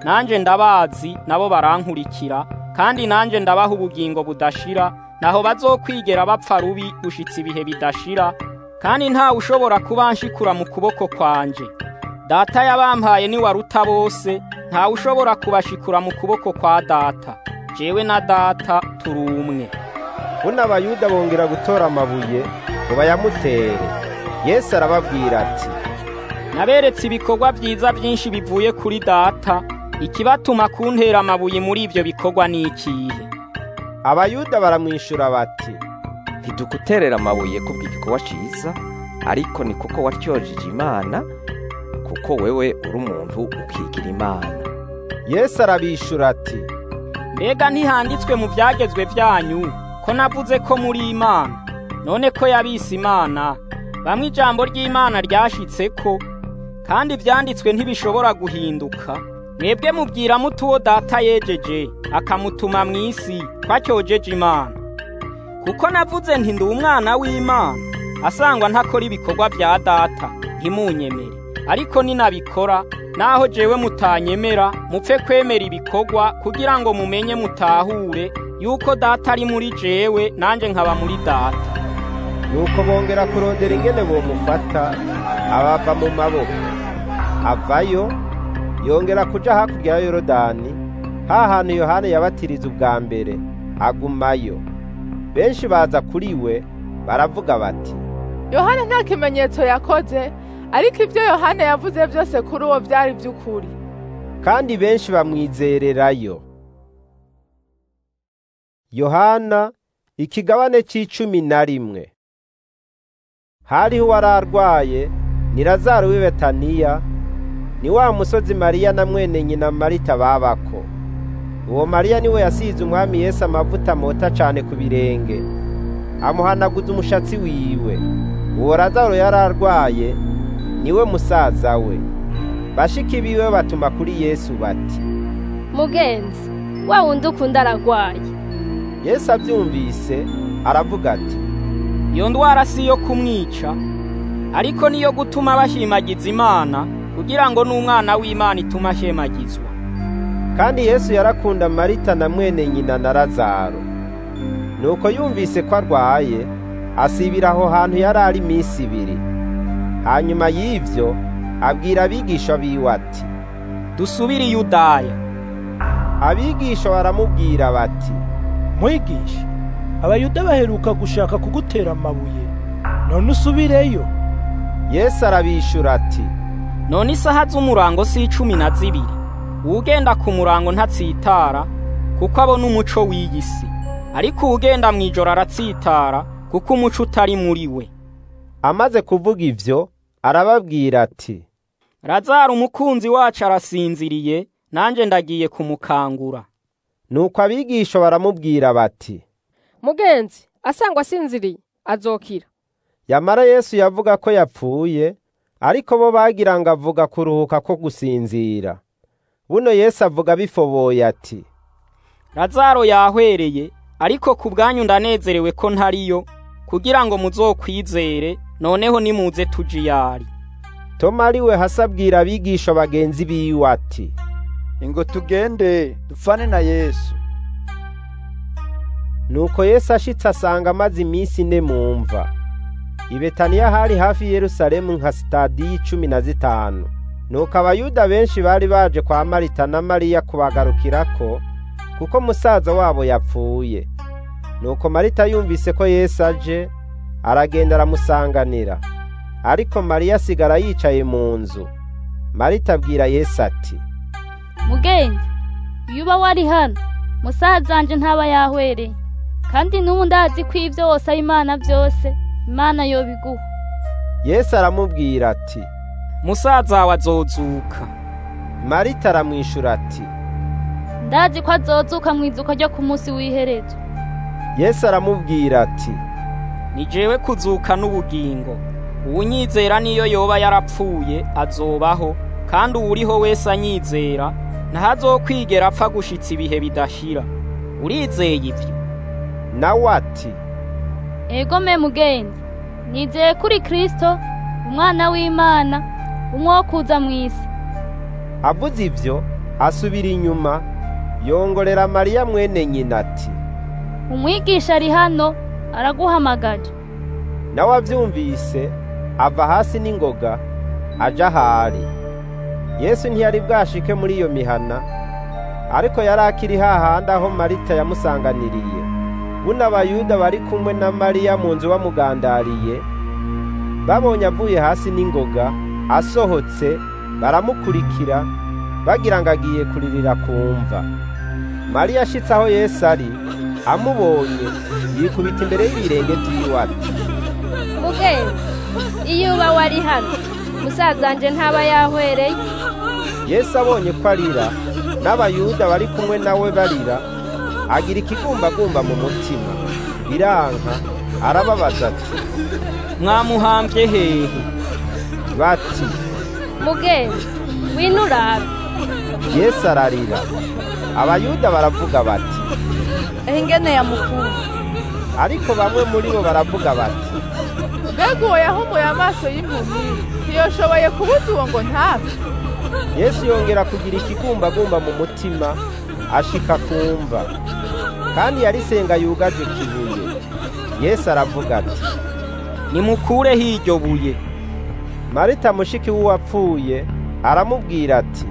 nanjye ndabazi nabo barankurikira kandi nanjye ndabaha ubugingo budashira naho bazokwigera bapfa rubi gushitsa ibihe bidashira kandi ntawe ushobora kubanshikura mu kuboko kwanje data yabampaye ni waruta bose ntawe ushobora kubashikura mu kuboko kwa data jewe na data turi umwe buno abayuda bongera gutora amabuye ngo bayamutere yesu arababwira ati naberetse ibikorwa byiza byinshi bivuye kuri data ikibatuma kuntera amabuye muri ibyo bikorwa ni ikihe abayuda baramwishyura bati ntiduguterera amabuye kubw'igikorwa cyiza ariko ni kuko watyojeje imana kuko wewe uri umuntu ukigira imana yesu arabishyura ati mbega ntihanditswe mu byagezwe byanyu ko navuze ko muri imana none ko yabise imana bamwe ijambo ry'imana ryashitse ko kandi ibyanditswe ntibishobora guhinduka mwebwe mubwira muto uwo data yejeje akamutuma mu isi twacyojeje imana kuko navuze nti ndi umwana w'imana asangwa ntakora ibikorwa bya data ntimunyemere ariko ninabikora naho jewe mutanyemera mupfe kwemera ibikorwa kugira ngo mumenye mutahure yuko data ari muri jewe nanjye nkaba muri data nuko bongera kurondera ingene bomufata abava mu maboko avayo yongera kuja hakurya ya yorodani ha hantu yohana yabatiriza ubwa mbere agumayo benshi baza kuri we baravuga bati yohana nta kimenyetso yakoze ariko ibyo yohana yavuze byose kuri uwo byari by'ukuri kandi benshi bamwizererayo yohana ikigabane c'icumi na rimwe hariho uwari arwaye ni lazaro w'i betaniya ni wa musozi mariya na mwene nyina marita babako uwo mariya niwe yasize umwami yesu amavuta mota cane ku birenge amuhanaguza umushatsi wiwe uwo lazaro yari arwaye niwe musaza we bashiki biwe batuma kuri yesu bati mugenzi wa wundi ukunda aragwaye yesu abyumvise aravuga ati iyo ndwara si iyo kumwica ariko niyo gutuma bashimagiza imana kugira ngo n'umwana w'imana ituma ashemagizwa kandi yesu yarakunda marita na mwene nyina na lazaro nuko yumvise ko arwaye asibira aho hantu yari ari iminsi ibiri hanyuma y'ibyo abwira abigisha biwe ati dusubire i yudaya abigisha baramubwira bati mwigisha abayuda baheruka gushaka kugutera amabuye none usubireyo yesu arabishyura ati none isaha z'umurango si icumi na zibiri uwugenda ku murango ntatsitara kuko abona umuco w'iyi si ariko uwugenda mu ijoro aratsitara kuko umuco utari muri we amaze kuvuga ivyo arababwira ati razaro umukunzi wacu arasinziriye nanjye ndagiye kumukangura nuko abigisha baramubwira bati mugenzi asangwa asinziriye azokira yamara yesu yavuga ko yapfuye ariko bo bagira ngo avuga kuruhuka ko gusinzira buno yesu avuga bifoboye ati razaro yahwereye ariko ku bwanyu ndanezerewe ko ntariyo kugira ngo muzokwizere noneho nimuze tujiyari toma ari we hasi abwira abigisha bagenzi biwe ati ingo tugende dupfane na yesu nuko yesu ashitse asanga amaze iminsi ine mu mva i betaniya hari hafi yerusalemu nka sitadiyo icumi na zitanu nuko abayuda benshi bari baje kwa marita na mariya kubagarukirako kuko musaza wabo yapfuye nuko marita yumvise ko yesu aje aragenda aramusanganira ariko mariya asigara yicaye mu nzu marita abwira yesu ati mugenzi iyo uba wari hano musaza wanje ntaba yahwereye kandi n'ubu ndazi ko ibyo wose ari imana byose imana yobiguha yesu aramubwira ati musaza wawe azozuka marita aramwishyura ati ndazi ko azozuka mu izuka ryo ku munsi w'iherezo yesu aramubwira ati ni jewe kuzuka n'ubugingo uwunyizera niyo yoba yarapfuye azobaho kandi uwuriho wese anyizera ntahazokwigera apfa gushitsa ibihe bidashira urizeye ibyo nawe ati ego me mugenzi nizeye kuri kristo umwana w'imana umwe wo kuza mu isi avuze ibyo asubira inyuma yongorera mariya mwene nyina ati umwigisha ari hano araguhamagaje nawe abyumvise ava hasi n'ingoga aja ahari yesu ntiyari bwashike muri iyo mihana ariko yari akiri hahandi aho marita yamusanganiriye buno abayuda bari kumwe na mariya mu nzu bamugandariye babonye avuye hasi n'ingoga asohotse baramukurikira bagira ngo agiye kuririra kumva mariya ashitse aho yesu ari amubonye yikubita imbere y'ibirenge by'iwe ati mugenzi iyo uba wari hano musazanje ntaba yahwereye yesu abonye ko arira n'abayuda bari kumwe nawe barira agira ikigumbagumba mu mutima biranka arababaza ati mwamuhambye hehe bati mugenzi wino urabe yesu ararira abayuda baravuga bati ingene yamukunda ariko bamwe muri bo baravuga bati mbega uwo yahumuye amaso y'impumyi ntiyoshoboye kubuza uwo ngo ntapfe yesu yongera kugira ikigumbagumba mu mutima ashika kumva kandi yarisenga yugaje kibuye yesu aravuga ati nimukureho iryo buye marita mushiki w'uwapfuye aramubwira ati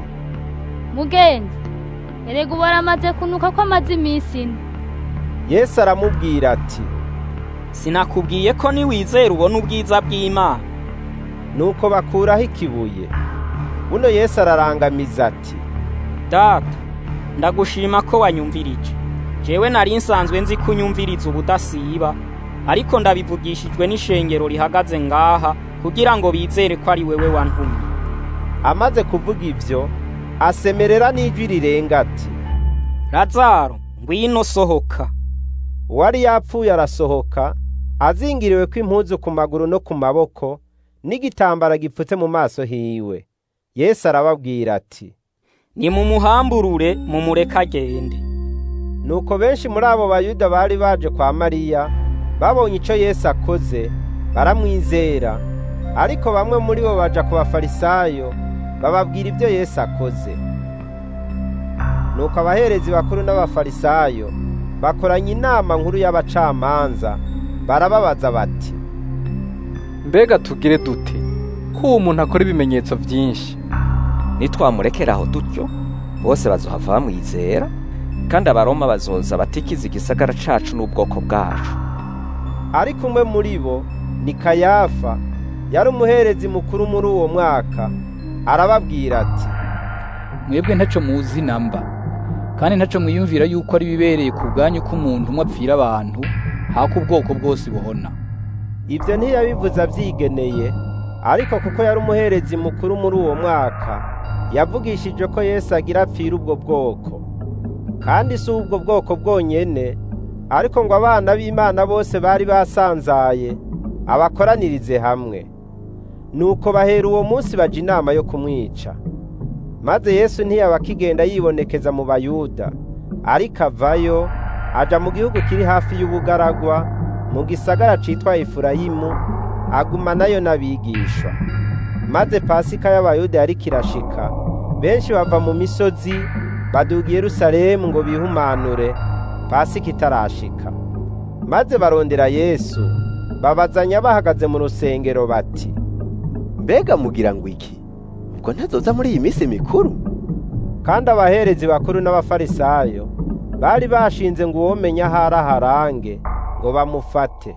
mugenzi erega ubu aramaze kunuka ko amaze iminsi ine yesu aramubwira ati sinakubwiye ko niwizera ubona ubwiza bw'imana nuko bakuraho ikibuye buno yesu ararangamiza ati data ndagushima ko wanyumvirije jewe nari nsanzwe nzi ko unyumviriza ubudasiba ariko ndabivugishijwe n'ishengero rihagaze ngaha kugira ngo bizere ko ari wewe wantumye amaze kuvuga ibyo asemerera n'ijwi rirenga ati lazaro ngwino sohoka uwari yapfuye arasohoka azingiriwe ko impuzu ku maguru no ku maboko n'igitambara gipfutse mu maso hiwe yesu arababwira ati nimumuhamburure mumureke agende nuko benshi muri abo bayuda bari baje kwa mariya babonye icyo yesu akoze baramwizera ariko bamwe muri bo baja ku bafarisayo bababwira ibyo yesu akoze nuko abaherezi bakuru n'abafarisayo bakoranye inama nkuru y'abacamanza barababaza bati mbega tugire dute ko uwo muntu akora ibimenyetso byinshi nitwamurekeraho dutyo bose bazohava bamwizera kandi abaroma bazoza batikiza igisagara cacu n'ubwoko bwacu ariko umwe muri bo ni kayafa yari umuherezi mukuru muri uwo mwaka arababwira ati mwebwe ntaco muzi namba kandi ntaco mwiyumvira yuko ari bibereye ku bwanyu ko umuntu umwe apfira abantu hako ubwoko bwose buhona ibyo ntiyabivuze abyigeneye ariko kuko yari umuherezi mukuru muri uwo mwaka yavugishije ko yesu agira apfira ubwo bwoko kandi si ubwo bwoko bwonyene ariko ngo abana b'imana bose bari basanzaye abakoranirize hamwe nuko bahera uwo munsi baja inama yo kumwica maze yesu ntiyaba akigenda yibonekeza mu bayuda ariko avayo aja mu gihugu kiri hafi y'ubugaragwa mu gisagara citwa efurayimu aguma nayo n'abigishwa maze pasika y'abayuda yari kirashika benshi bava mu misozi baduga i yerusalemu ngo bihumanure pasika itarashika maze barondera yesu babazanya bahagaze mu rusengero bati mbega mugira ngo iki ubwo ntazoza muri iyi minsi mikuru kandi abaherezi bakuru n'abafarisayo bari bashinze ngo uwomenya ahari aharange ngo bamufate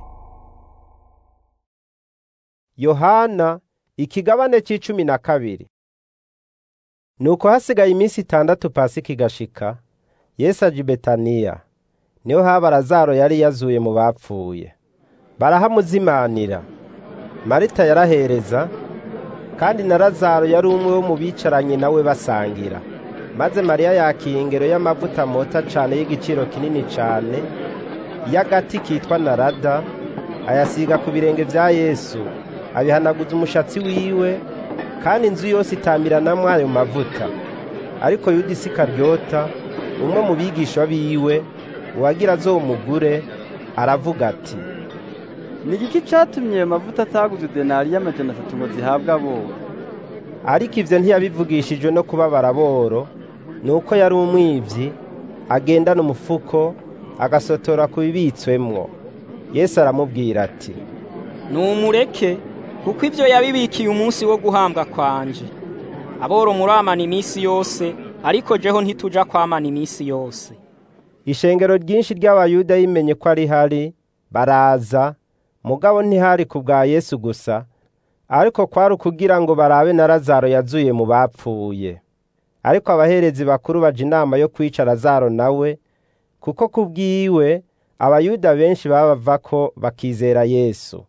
yohana ikigabane c'icumi na kabiri nuko hasigaye iminsi itandatu pasika igashika yesu aja i betaniya niho haba lazaro yari yazuye mu bapfuye barahamuzimanira marita yarahereza kandi na lazaro yari umwe wo mu bicaranye nawe basangira maze mariya yakiye ingero y'amavuta mota cane y'igiciro kinini cane y'agati kitwa narada ayasiga ku birenge vya yesu abihanaguza umushatsi wiwe kandi inzu yose itamiranamwo ayo mavuta ariko yuda isikaryota umwe mu bigisha biwe uwagira azomugure aravuga ati ni igiki catumye ayo mavuta ataguze denari y'amajana atatu ngo zihabwe abo ariko ivyo ntiyabivugishijwe no kubabara boro nuko yari umwivyi agendana umufuko agasotora ku bibitswemwo yesu aramubwira ati numureke kuko ibyo yabibikiye umunsi wo guhambwa kwanje aboro muramana iminsi yose ariko jeho ntituja kwamana iminsi yose ishengero ryinshi ry'abayuda yimenye ko ari hari baraza mugabo ntihari ku bwa yesu gusa ariko kwari ukugira ngo barabe na lazaro yazuye mu bapfuye ariko abaherezi bakuru baja inama yo kwica lazaro nawe kuko ku bwiwe abayuda benshi babava ko bakizera yesu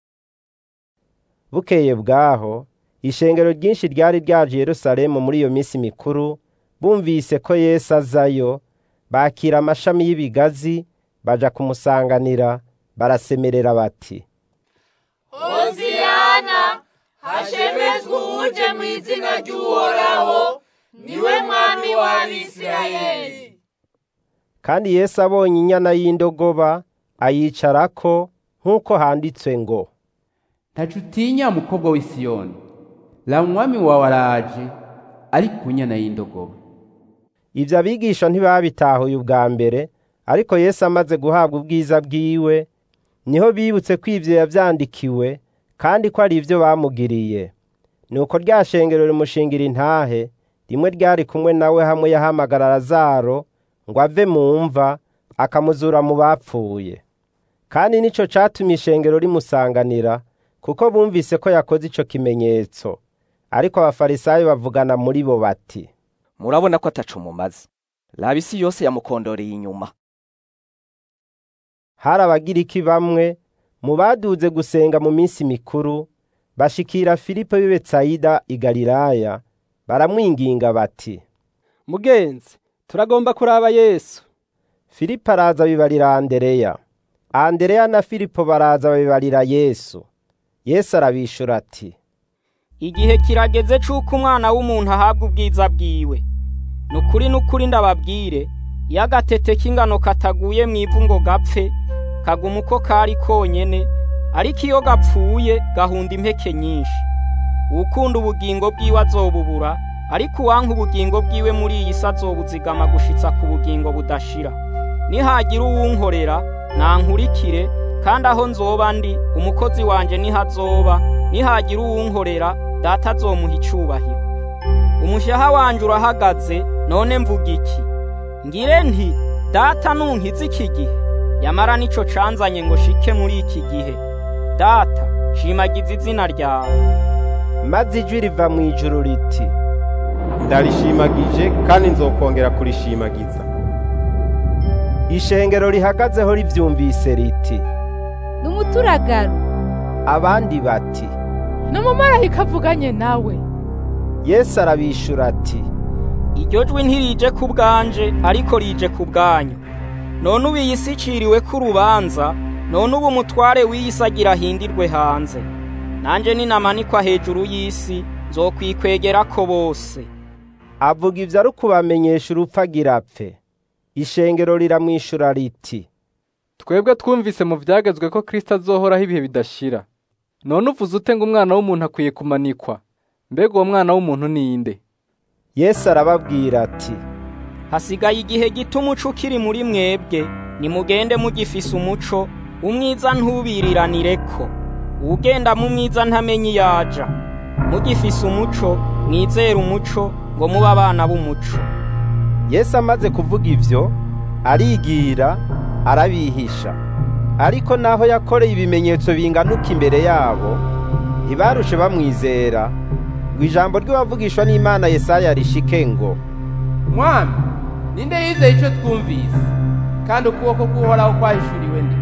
bukeye bwaho ishengero ryinshi ryari ryaje yerusalemu muri iyo minsi mikuru bumvise ko yesu azayo bakira amashami y'ibigazi baja kumusanganira barasemerera bati hoziyana hashemezwe uje mu izina ry'uhoraho niwe mwami w'abisirayeli kandi yesu abonye inyana y'indogoba ayicarako nk'uko handitswe ngo ntacu utinya mukobwa w'i siyoni la umwami wawe araje ari ku nyana y'indogoba ibyo abigisha ntibabitahuye ubwa mbere ariko yesu amaze guhabwa ubwiza bwiwe niho bibutse ko ibyo yabyandikiwe kandi ko ari ibyo bamugiriye nuko rya shengero rimushingira intahe rimwe ryari kumwe nawe hamwe yahamagara lazaro ngo ave mu mva akamuzura mu bapfuye kandi nicyo catumye ishengero rimusanganira kuko bumvise ko yakoze ico kimenyetso ariko abafarisayo bavugana muri bo bati murabona ko atacu mumaze raba isi yose yamukondoreye inyuma hari abagiriki bamwe mu baduze gusenga mu minsi mikuru bashikira filipo w'i betsayida i galilaya baramwinginga bati mugenzi turagomba kuraba yesu filipo araza bibarira andereya andereya na filipo baraza babibarira yesu yesu arabishura ati igihe kirageze c'uko umwana w'umuntu ahabwa ubwiza bwiwe ni ukuri n'ukuri ndababwire iyo agatete k'ingano kataguye mu ivu ngo gapfe kaguma uko kari konyene ariko iyo gapfuye gahunda impeke nyinshi uwukunda ubugingo bwiwe azobubura ariko uwanka ubugingo bwiwe muri iyi si azobuzigama gushitsa ku bugingo budashira nihagira uwunkorera nankurikire kandi aho nzoba ndi umukozi wanje niho azoba nihagira uwunkorera data azomuha icubahiro umushaha wanje urahagaze none mvuga iki ngire nti data nunkiza iki gihe yamara nico canzanye ngo shike muri iki gihe data shimagiza izina ryawe maze ijwi riva mu ijuru riti ndarishimagije kandi nzokongera kurishimagiza ishengero rihagazeho rivyumvise riti ni umuturagaro abandi bati ni umumarayika avuganye nawe yesu arabishura ati iryo jwi ntirije ku bwanje ariko rije ku bwanyu none ubu iyi si iciriwe ko urubanza none ubu umutware w'iyi si agira ahindirwe hanze nanjye ninamanikwa hejuru y'isi nzokwikwegera ko bose avuga ibyo ari ukubamenyesha urupfu agira apfe ishengero riramwishura riti twebwe twumvise mu byagezwe ko kirisita azohoraho ibihe bidashira none uvuze ute ngo umwana w'umuntu akwiye kumanikwa mbega uwo mwana w'umuntu ni inde yesu arababwira ati hasigaye igihe gito umuco ukiri muri mwebwe nimugende mugifise umuco umwiza ntubiriranire ko uwugenda mu mwiza ntamenye iyo aja mugifise umuco mwizere umuco ngo mube abana b'umuco yesu amaze kuvuga ibyo arigira arabihisha ariko naho yakoreye ibimenyetso binganuka imbere yabo ntibarushe bamwizera ngo ijambo ry'uwavugishwa n'imana yesaya rishike ngo mwami ninde yizeye icyo twumvise kandi ukuboko k'uhoraho kwahishuriwe nde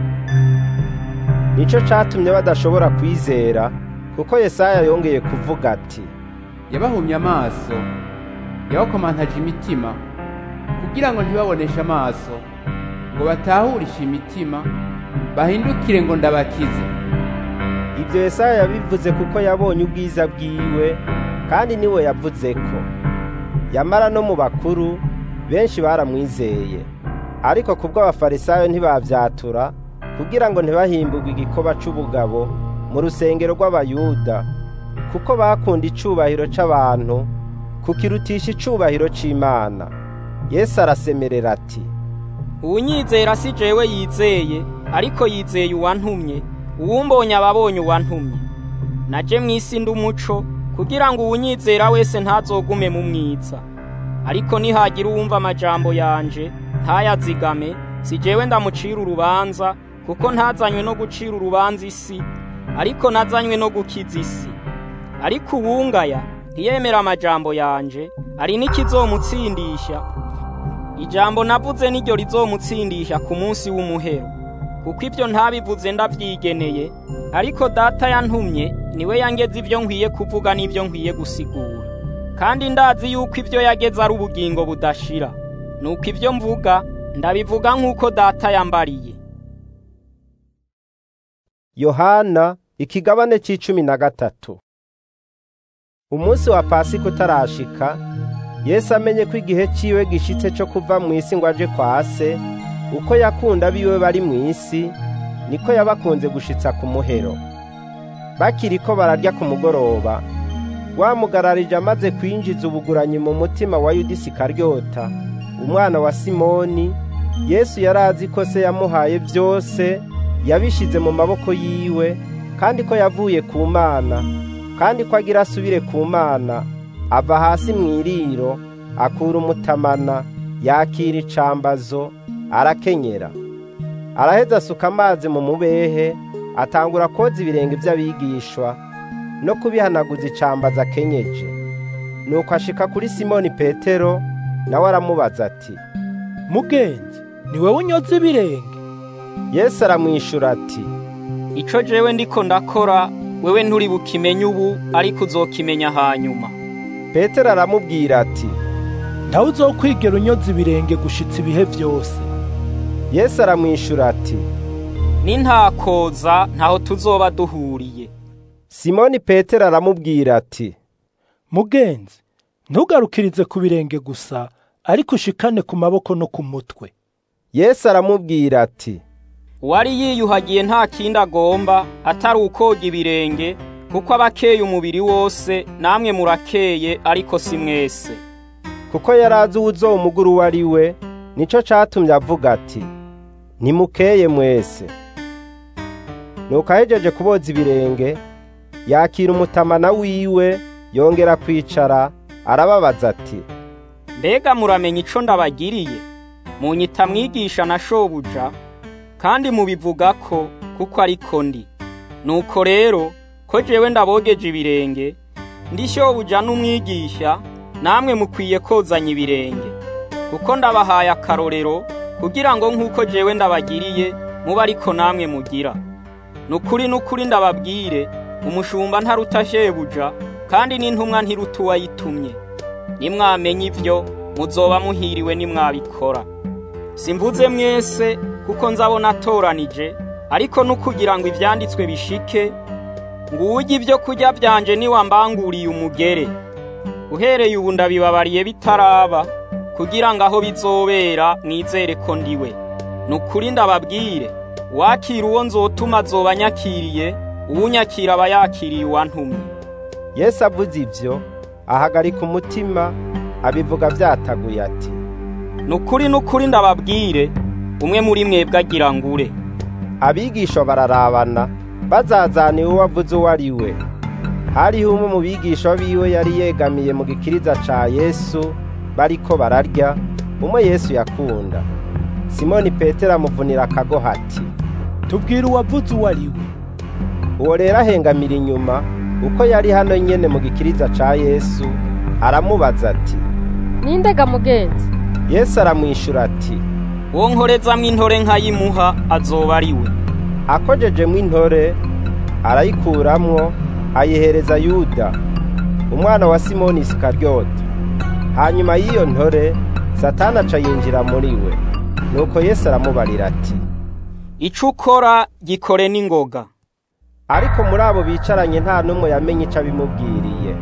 nicyo catumye badashobora kwizera kuko yesaya yongeye kuvuga ati yabahumye amaso yabakomantaje imitima kugira ngo ntibaboneshe amaso ngo batahurishe imitima bahindukire ngo ndabakize ibyo yesaya yabivuze kuko yabonye ubwiza bwiwe kandi niwe yavuze ko yamara no mu bakuru benshi baramwizeye ariko kubwo abafarisayo ntibabyatura kugira ngo ntibahimbugwe igikoba c'ubugabo mu rusengero rw'abayuda kuko bakunda icubahiro c'abantu kukirutisha icubahiro c'imana yesu arasemerera ati uwunyizera si jewe yizeye ariko yizeye uwantumye uwumbonye ababonye uwantumye naje mu isi ndi umuco kugira ngo uwunyizera wese ntazogume mu mwiza ariko nihagira uwumva amajambo yanje ntayazigame si jewe ndamucira urubanza kuko ntazanywe no gucira urubanza isi ariko nazanywe no gukiza isi ariko uwungaya ntiyemera amajambo yanje ari n'ikizomutsindisha ijambo navuze niryo rizomutsindisha ku munsi w'umuhero kuko ibyo ntabivuze ndabyigeneye ariko data yantumye niwe yangeze ibyo nkwiye kuvuga n'ibyo nkwiye gusigura kandi ndazi yuko ibyo yageze ari ubugingo budashira nuko ibyo mvuga ndabivuga nk'uko data yambariye yohana ikigabane c'icumi na gatatu umunsi wa pasika utarashika yesu amenye ko igihe ciwe gishitse co kuva mu isi ngo aje kwa se uko yakunda abiwe bari mu isi niko yabakunze gushitsa ku muhero bakiriko bararya ku mugoroba wamugararije amaze kwinjiza ubuguranyi mu mutima wa yudisi karyota umwana wa simoni yesu yari azi ko se yamuhaye byose yabishize mu maboko yiwe kandi ko yavuye ku mana kandi ko agira asubire ku mana ava hasi mu iriro akura umutamana yakira icambazo arakenyera araheza asuka amazi mu mubehe atangura koza ibirenge by'abigishwa no kubihanaguza icambazo akenyeje nuko ashika kuri simoni petero nawe aramubaza ati mugenzi ni wowe unyoza ibirenge yesu aramwishura ati ico jewe ndiko ndakora wewe nturi bukimenye ubu ariko uzokimenya hanyuma petero aramubwira ati ntawe uzokwigera unyoza ibirenge gushitsa ibihe byose yesu aramwishura ati nintakoza ntaho tuzoba duhuriye simoni petero aramubwira ati mugenzi ntugarukirize ku birenge gusa ariko ushikane ku maboko no ku mutwe yesu aramubwira ati uwari yiyuhagiye nta kindi agomba atari ukoga ibirenge kuko aba akeye umubiri wose namwe murakeye ariko si mwese kuko yari azi uwuzomugura uwo ari we nico catumye avuga ati nimukeye mwese nuko ahejeje kuboza ibirenge yakira umutamana wiwe yongera kwicara arababaza ati mbega muramenya ico ndabagiriye munyita mwigisha na shobuja kandi mubivuga ko kuko ariko ndi nuko rero ko jewe ndabogeje ibirenge ndi shobuja n'umwigisha namwe mukwiye kozanya ibirenge kuko ndabahaye akarorero kugira ngo nk'uko jewe ndabagiriye muba ariko namwe mugira nukuri nukuri ndababwire umushumba ntaruta shebuja kandi n'intumwa ntiruta uwayitumye nimwamenya ivyo muzoba muhiriwe nimwabikora simvuze mwese kuko nzabona atoranije ariko nukugira ngo ivyanditswe bishike ngo uwurya ibyo kurya byanje niwambanguriye umugere uhereye ubu ndabibabariye bitaraba kugira ngo aho bizobera mwizere ko ndiwe nukuri ndababwire wakira uwo nzotuma azoba anyakiriye uwunyakira aba yakiriye uwantumye yesu avuze ivyo ahagarika umutima abivuga vyataguye ati nukuri nukuri ndababwire umwe muri mwebwe agira ngure abigisha bararabana bazazaniwe uwo avuze uwo ari we hariho umwe mu bigisha biwe yari yegamiye mu gikiriza ca yesu bariko bararya umwe yesu yakunda simoni petero amuvunira akagoha ati tubwire uwavuze uwo ari we uwo rero ahengamira inyuma uko yari hano nyene mu gikiriza ca yesu aramubaza ati nindega mugenzi yesu aramwishura ati uwo nkorezamwo intore nkayimuha azoba ari we akojejemwo intore arayikuramwo ayihereza yuda umwana wa simoni isikaryota hanyuma y'iyo ntore satani aca yinjira muri we nuko yesu aramubarira ati ico ukora gikore n'ingoga ariko muri abo bicaranye nta n'umwe yamenye ico abimubwiriye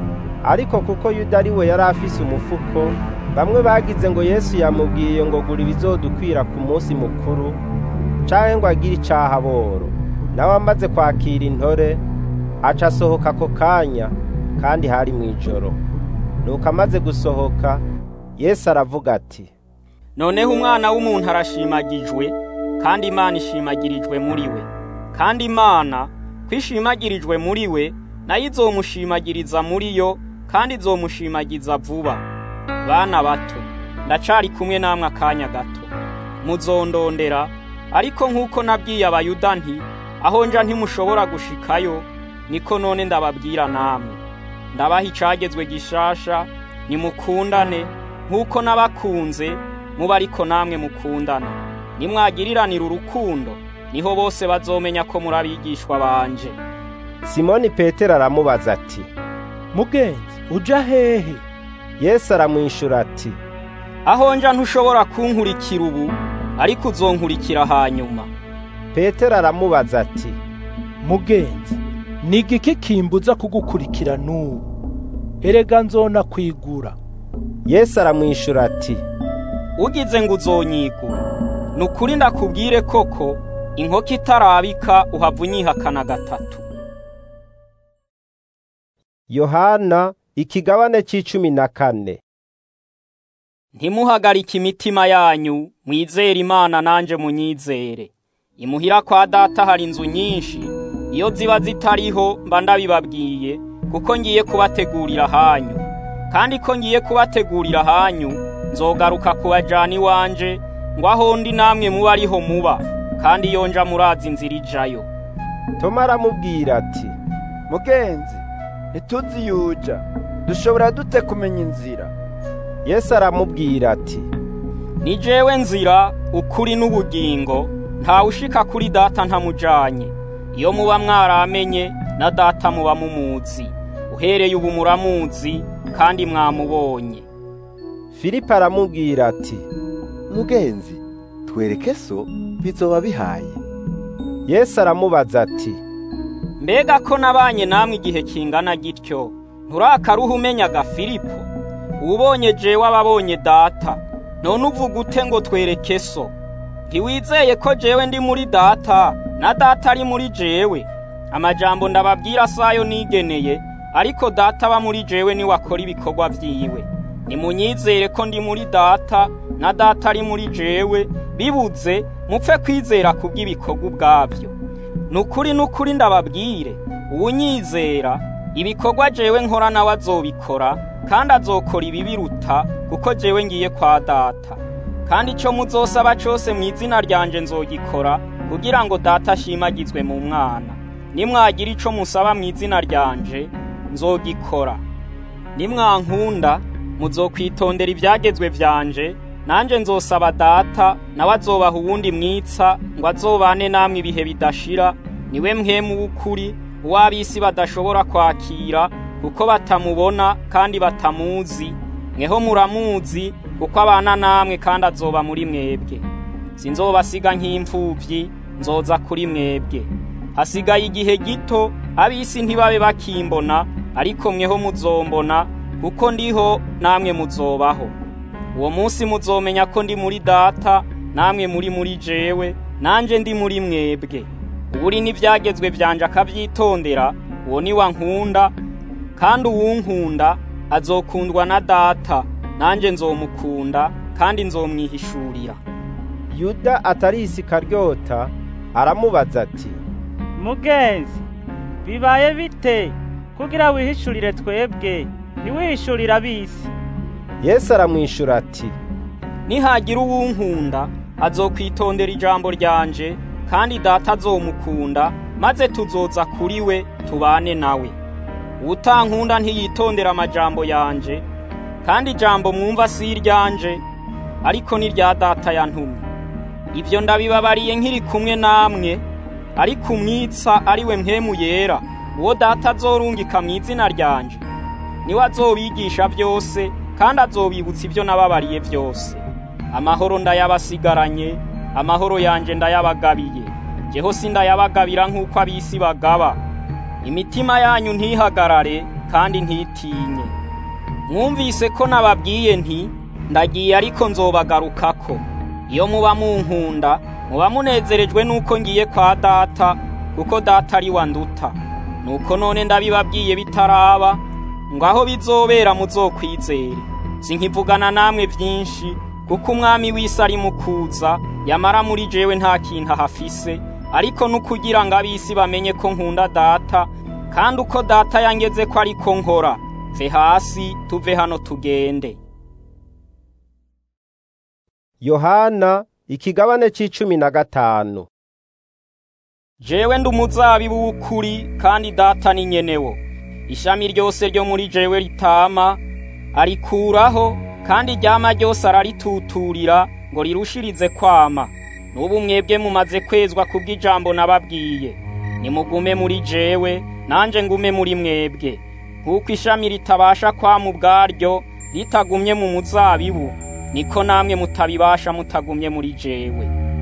ariko kuko yuda ari we yari afise umufuko bamwe bagize ngo yesu yamubwiye ngo gura ibizodukwira ku munsi mukuru canke ngo agire icaha boro nawe amaze kwakira intore aca asohoka ako kanya kandi hari mw'ijoro nuko amaze gusohoka yesu aravuga ati noneho umwana w'umuntu arashimagijwe kandi imana ishimagirijwe muri we kandi imana ko ishimagirijwe muri we nayo izomushimagiriza muri yo kandi izomushimagiza vuba bana bato ndacari kumwe namwe akanya gato muzondondera ariko nk'uko nabwiye abayuda nti aho nja ntimushobora gushikayo niko none ndababwira namwe ndabaha icagezwe gishasha nimukundane nk'uko nabakunze muba ariko namwe mukundana nimwagiriranira urukundo niho bose bazomenya ko muri abigishwa banje simoni petero aramubaza ati mugenzi uja hehe yesu aramwishura ati aho nja ntushobora kunkurikira ubu ariko uzonkurikira hanyuma petero aramubaza ati mugenzi ni igiki kimbuza kugukurikira n'ubu erega nzona kwigura yesu aramwishura ati ugize ngo uzonyigura ni ukuri ndakubwire koko inkoko itarabika uhava unyihakana gatatu yohana ikigabane c'icumi na kane ntimuhagarike imitima yanyu mwizere imana nanje munyizere imuhira kwa data hari inzu nyinshi iyo ziba zitariho mba ndabibabwiye kuko ngiye kubategurira hanyu kandi ko ngiye kubategurira hanyu nzogaruka kubajana iwanje ngo aho ndi namwe muba ariho muba kandi iyo nja murazi inzira ijayo toma aramubwira ati mugenzi ntituzi yuja dushobora dute kumenya inzira yesu aramubwira ati ni jewe nzira ukuri n'ubugingo ntawe ushika kuri data ntamujanye iyo muba mwaramenye na data muba mumuzi uhereye ubu muramuzi kandi mwamubonye filipo aramubwira ati mugenzi twereke so bizoba bihaye yesu aramubaza ati mbega ko nabanye namwe igihe kingana gityo nturakaruha umenyaga filipo ubonye jewe ababonye data none uvuga ute ngo twereke so ntiwizeye ko jewe ndi muri data na data ari muri jewe amajambo ndababwira sayo nigeneye ariko data aba muri jewe niwe akora ibikorwa vyiwe nimunyizere ko ndi muri data na data ari muri jewe bibuze mupfe kwizera kubw'ibikorwa ubwabyo nukuri nukuri ndababwire uwunyizera ibikorwa jewe nkora nawe azobikora kandi azokora ibibiruta kuko jewe ngiye kwa data kandi icyo muzosaba cyose mu izina ryanje nzogikora kugira ngo data ashimagizwe mu mwana nimwagira icyo musaba mu izina ryanje nzogikora nimwankunda muzokwitondera ibyagezwe byanje nanjye nzosaba data nawe azobaha uwundi mwitsa ngo azobane namwe ibihe bidashira niwe mwemu w'ukuri uw'ab'isi badashobora kwakira kuko batamubona kandi batamuzi mweho muramuzi kuko abana namwe kandi azoba muri mwebwe sinzobasiga nk'imfubyi nzoza kuri mwebwe hasigaye igihe gito ab'isi ntibabe bakimbona ariko mweho muzombona kuko ndiho namwe muzobaho uwo munsi muzomenya ko ndi muri data namwe muri muri jewe nanje ndi muri mwebwe uburi n'ibyagezwe byanje akabyitondera uwo ni wa nkunda kandi uwunkunda azokundwa na data nanjye nzomukunda kandi nzomwihishurira yuda atari isikaryota aramubaza ati mugenzi bibaye bite kugira wihishurire twebwe ntiwihishurire ab'isi yesu aramwishura ati nihagira uwunkunda azokwitondera ijambo ryanje kandi data azomukunda maze tuzoza kuri we tubane nawe utankunda ntiyitondera amajambo yanje kandi ijambo mwumva si iryanje ariko ni rya data yantumye ibyo ndabibabariye nkiri kumwe namwe ariko umwitsa ari we mpemu yera uwo data azorungika mu izina ryanje niwe azobigisha byose kandi azobibutsa ibyo nababariye byose amahoro ndayabasigaranye amahoro yanje ndayabagabiye jeho sindayabagabira nk'uko ab'isi bagaba imitima yanyu ntihagarare kandi ntitinye mwumvise ko nababwiye nti ndagiye ariko nzobagarukako iyo muba munkunda muba munezerejwe n'uko ngiye kwa data kuko data ari wa nduta nuko none ndabibabwiye bitaraba ngo aho bizobera muzokwizere sinkivugana namwe byinshi kuko umwami w'isi ari mu kuza yamara muri jewe nta kintu ahafise ariko n'ukugira ngo ab'isi bamenye ko nkunda data kandi uko data yangeze ko ariko nkora ve hasi tuve hano tugende yohana ikigabane c'icumi na gatanu jewe ndi umuzabibu w'ukuri kandi data ni nyenewo ishami ryose ryo muri jewe ritama arikuraho kandi ryama ryose ararituturira ngo rirushirize kwama n'ubu mwebwe mumaze kwezwa kubw'ijambo nababwiye nimugume muri jewe nanje ngume muri mwebwe nk'uko ishami ritabasha kwama ubwaryo ritagumye mu muzabibu niko namwe mutabibasha mutagumye muri jewe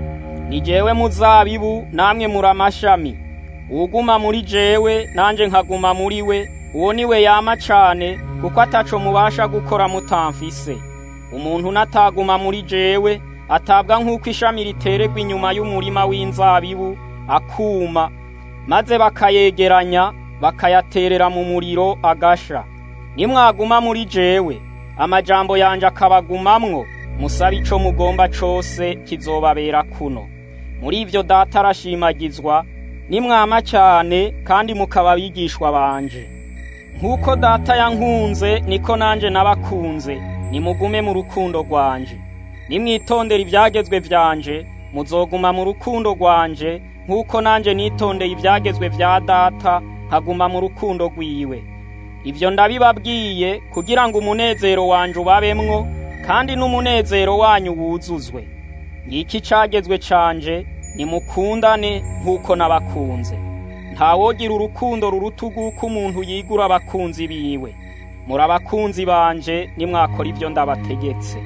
ni jewe muzabibu namwe muri amashami uwuguma muri jewe nanje nkaguma muri we uwo ni we yama cane kuko ataco mubasha gukora mutamfise umuntu nataguma muri jewe atabwa nk'uko ishami riteregwa inyuma y'umurima w'inzabibu akuma maze bakayegeranya bakayaterera mu muriro agasha nimwaguma muri jewe amajambo yanje akabagumamwo musabe ico mugomba cose kizobabera kuno muri ivyo data arashimagizwa nimwama cyane kandi mukaba abigishwa banje nk'uko data yankunze niko nanje nabakunze nimugume mu rukundo rwanje nimwitondera ibyagezwe vyanje muzoguma mu rukundo rwanje nk'uko nanje nitondeye ibyagezwe vya data nkaguma mu rukundo rwiwe ivyo ndabibabwiye kugira ngo umunezero wanje ubabemwo kandi n'umunezero wanyu wuzuzwe ngiki cagezwe canje nimukundane nk'uko nabakunze ntawogira urukundo ruruta urw'uko umuntu yigura abakunzi biwe muri abakunzi banje nimwakora ivyo ndabategetse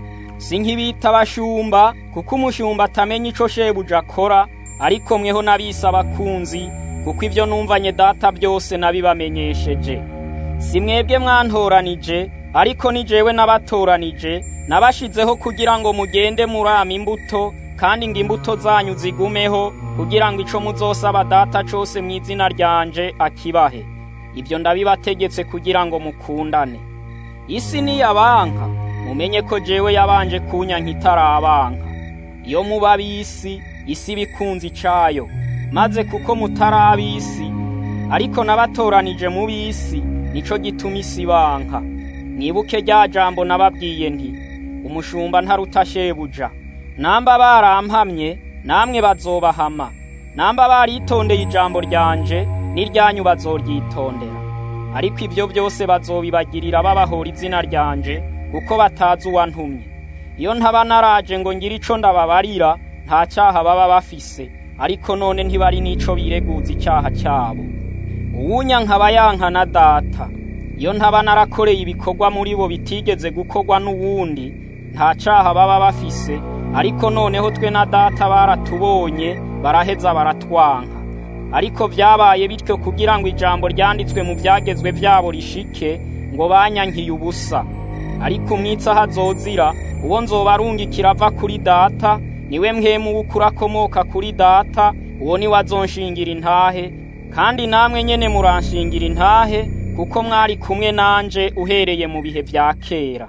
si nk'ibita abashumba kuko umushumba atamenya ico shebuja akora ariko mweho nabise abakunzi kuko ivyo numvanye data byose nabibamenyesheje si mwebwe mwantoranije ariko ni jewe nabatoranije nabashizeho kugira ngo mugende murama imbuto kandi ngo imbuto zanyu zigumeho kugira ngo ico muzosaba data cose mu izina ryanje akibahe ibyo ndabibategetse kugira ngo mukundane isi niyabanka mumenye ko jewe yabanje kunyanka itarabanka iyo muba ab'isi isi bikunze icayo maze kuko mutari ab'isi ariko nabatoranije mu b'isi nico gituma isi banka mwibuke rya jambo nababwiye nti umushumba ntaruta shebuja namba barampamye namwe bazobahama namba baritondeye ijambo ryanje n'iryanyu bazoryitondera ariko ibyo byose bazobibagirira babahora izina ryanje kuko batazi uwantumye iyo ntaba naraje ngo ngire ico ndababarira nta cyaha baba bafise ariko none ntibari n'ico bireguza icyaha cyabo uwunya nkaba yanka na data iyo ntaba narakoreye ibikorwa muri bo bitigeze gukorwa n'uwundi nta cyaha baba bafise ariko noneho twe na data baratubonye baraheza baratwanka ariko byabaye bityo kugira ngo ijambo ryanditswe mu byagezwe byabo rishike ngo banyankiye ubusa ariko umwitsi aho azozira uwo nzoba arungikira ava kuri data niwe mwemu w'ukuri akomoka kuri data uwo niwe azonshingira intahe kandi namwe nyene muranshingira intahe kuko mwari kumwe nanje uhereye mu bihe vya kera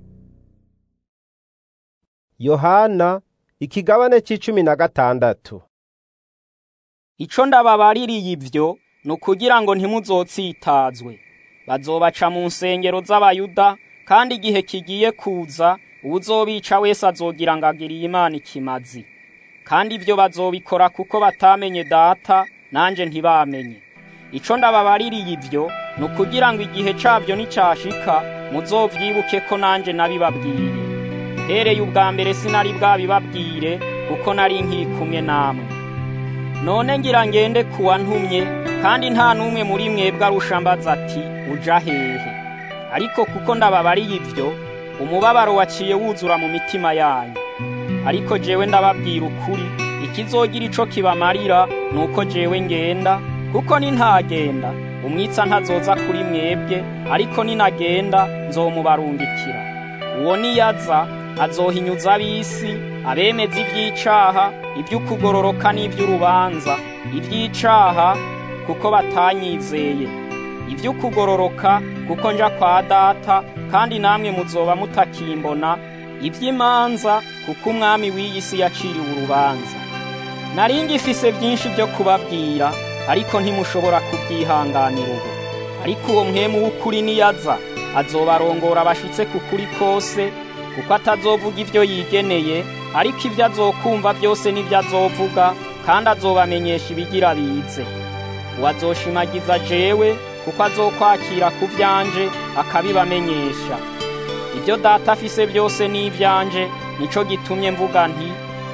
yohana ikigabane c'icumi na gatandatu ico ndababaririye ivyo ni ukugira ngo ntimuzotsitazwe bazobaca mu nsengero z'abayuda kandi igihe kigiye kuza uwuzobica wese azogira ngo agiriye imana ikimazi kandi ibyo bazobikora kuko batamenye data nanje ntibamenye ico ndababaririye ivyo ni ukugira ngo igihe cabyo nicyashika muzovyibuke ko nanje nabibabwiye hereye ubwa mbere sinari bwabibabwire kuko nari nkiri kumwe namwe none ngira ngende kuwa ntumye kandi nta n'umwe muri mwebwe arusha mbaza ati uja hehe ariko kuko ndababariye ivyo umubabaro waciye wuzura mu mitima yanyu ariko jewe ndababwira ukuri ikizogira ico kibamarira ni uko jewe ngenda kuko nintagenda umwitsa ntazoza kuri mwebwe ariko ninagenda nzomubarungikira uwo niyaza azohinyuza ab'isi abemeza iby'icaha iby'ukugororoka n'iby'urubanza iby'icaha kuko batanyizeye iby'ukugororoka kuko nja kwa data kandi namwe muzoba mutakimbona iby'imanza kuko umwami w'iyi si yaciriwe urubanza nari ngifise byinshi byo kubabwira ariko ntimushobora kubyihanganira ubu ariko uwo mwemu w'ukuri niyaza azobarongora abashitse ku kuri kose kuko atazovuga ibyo yigeneye ariko ibyo azokumva byose n'ibyo azovuga kandi azobamenyesha ibigira bize uwazoshimagiza jewe kuko azokwakira ku byanje akabibamenyesha ibyo data afise byose ni ibyanje nico gitumye mvuga nti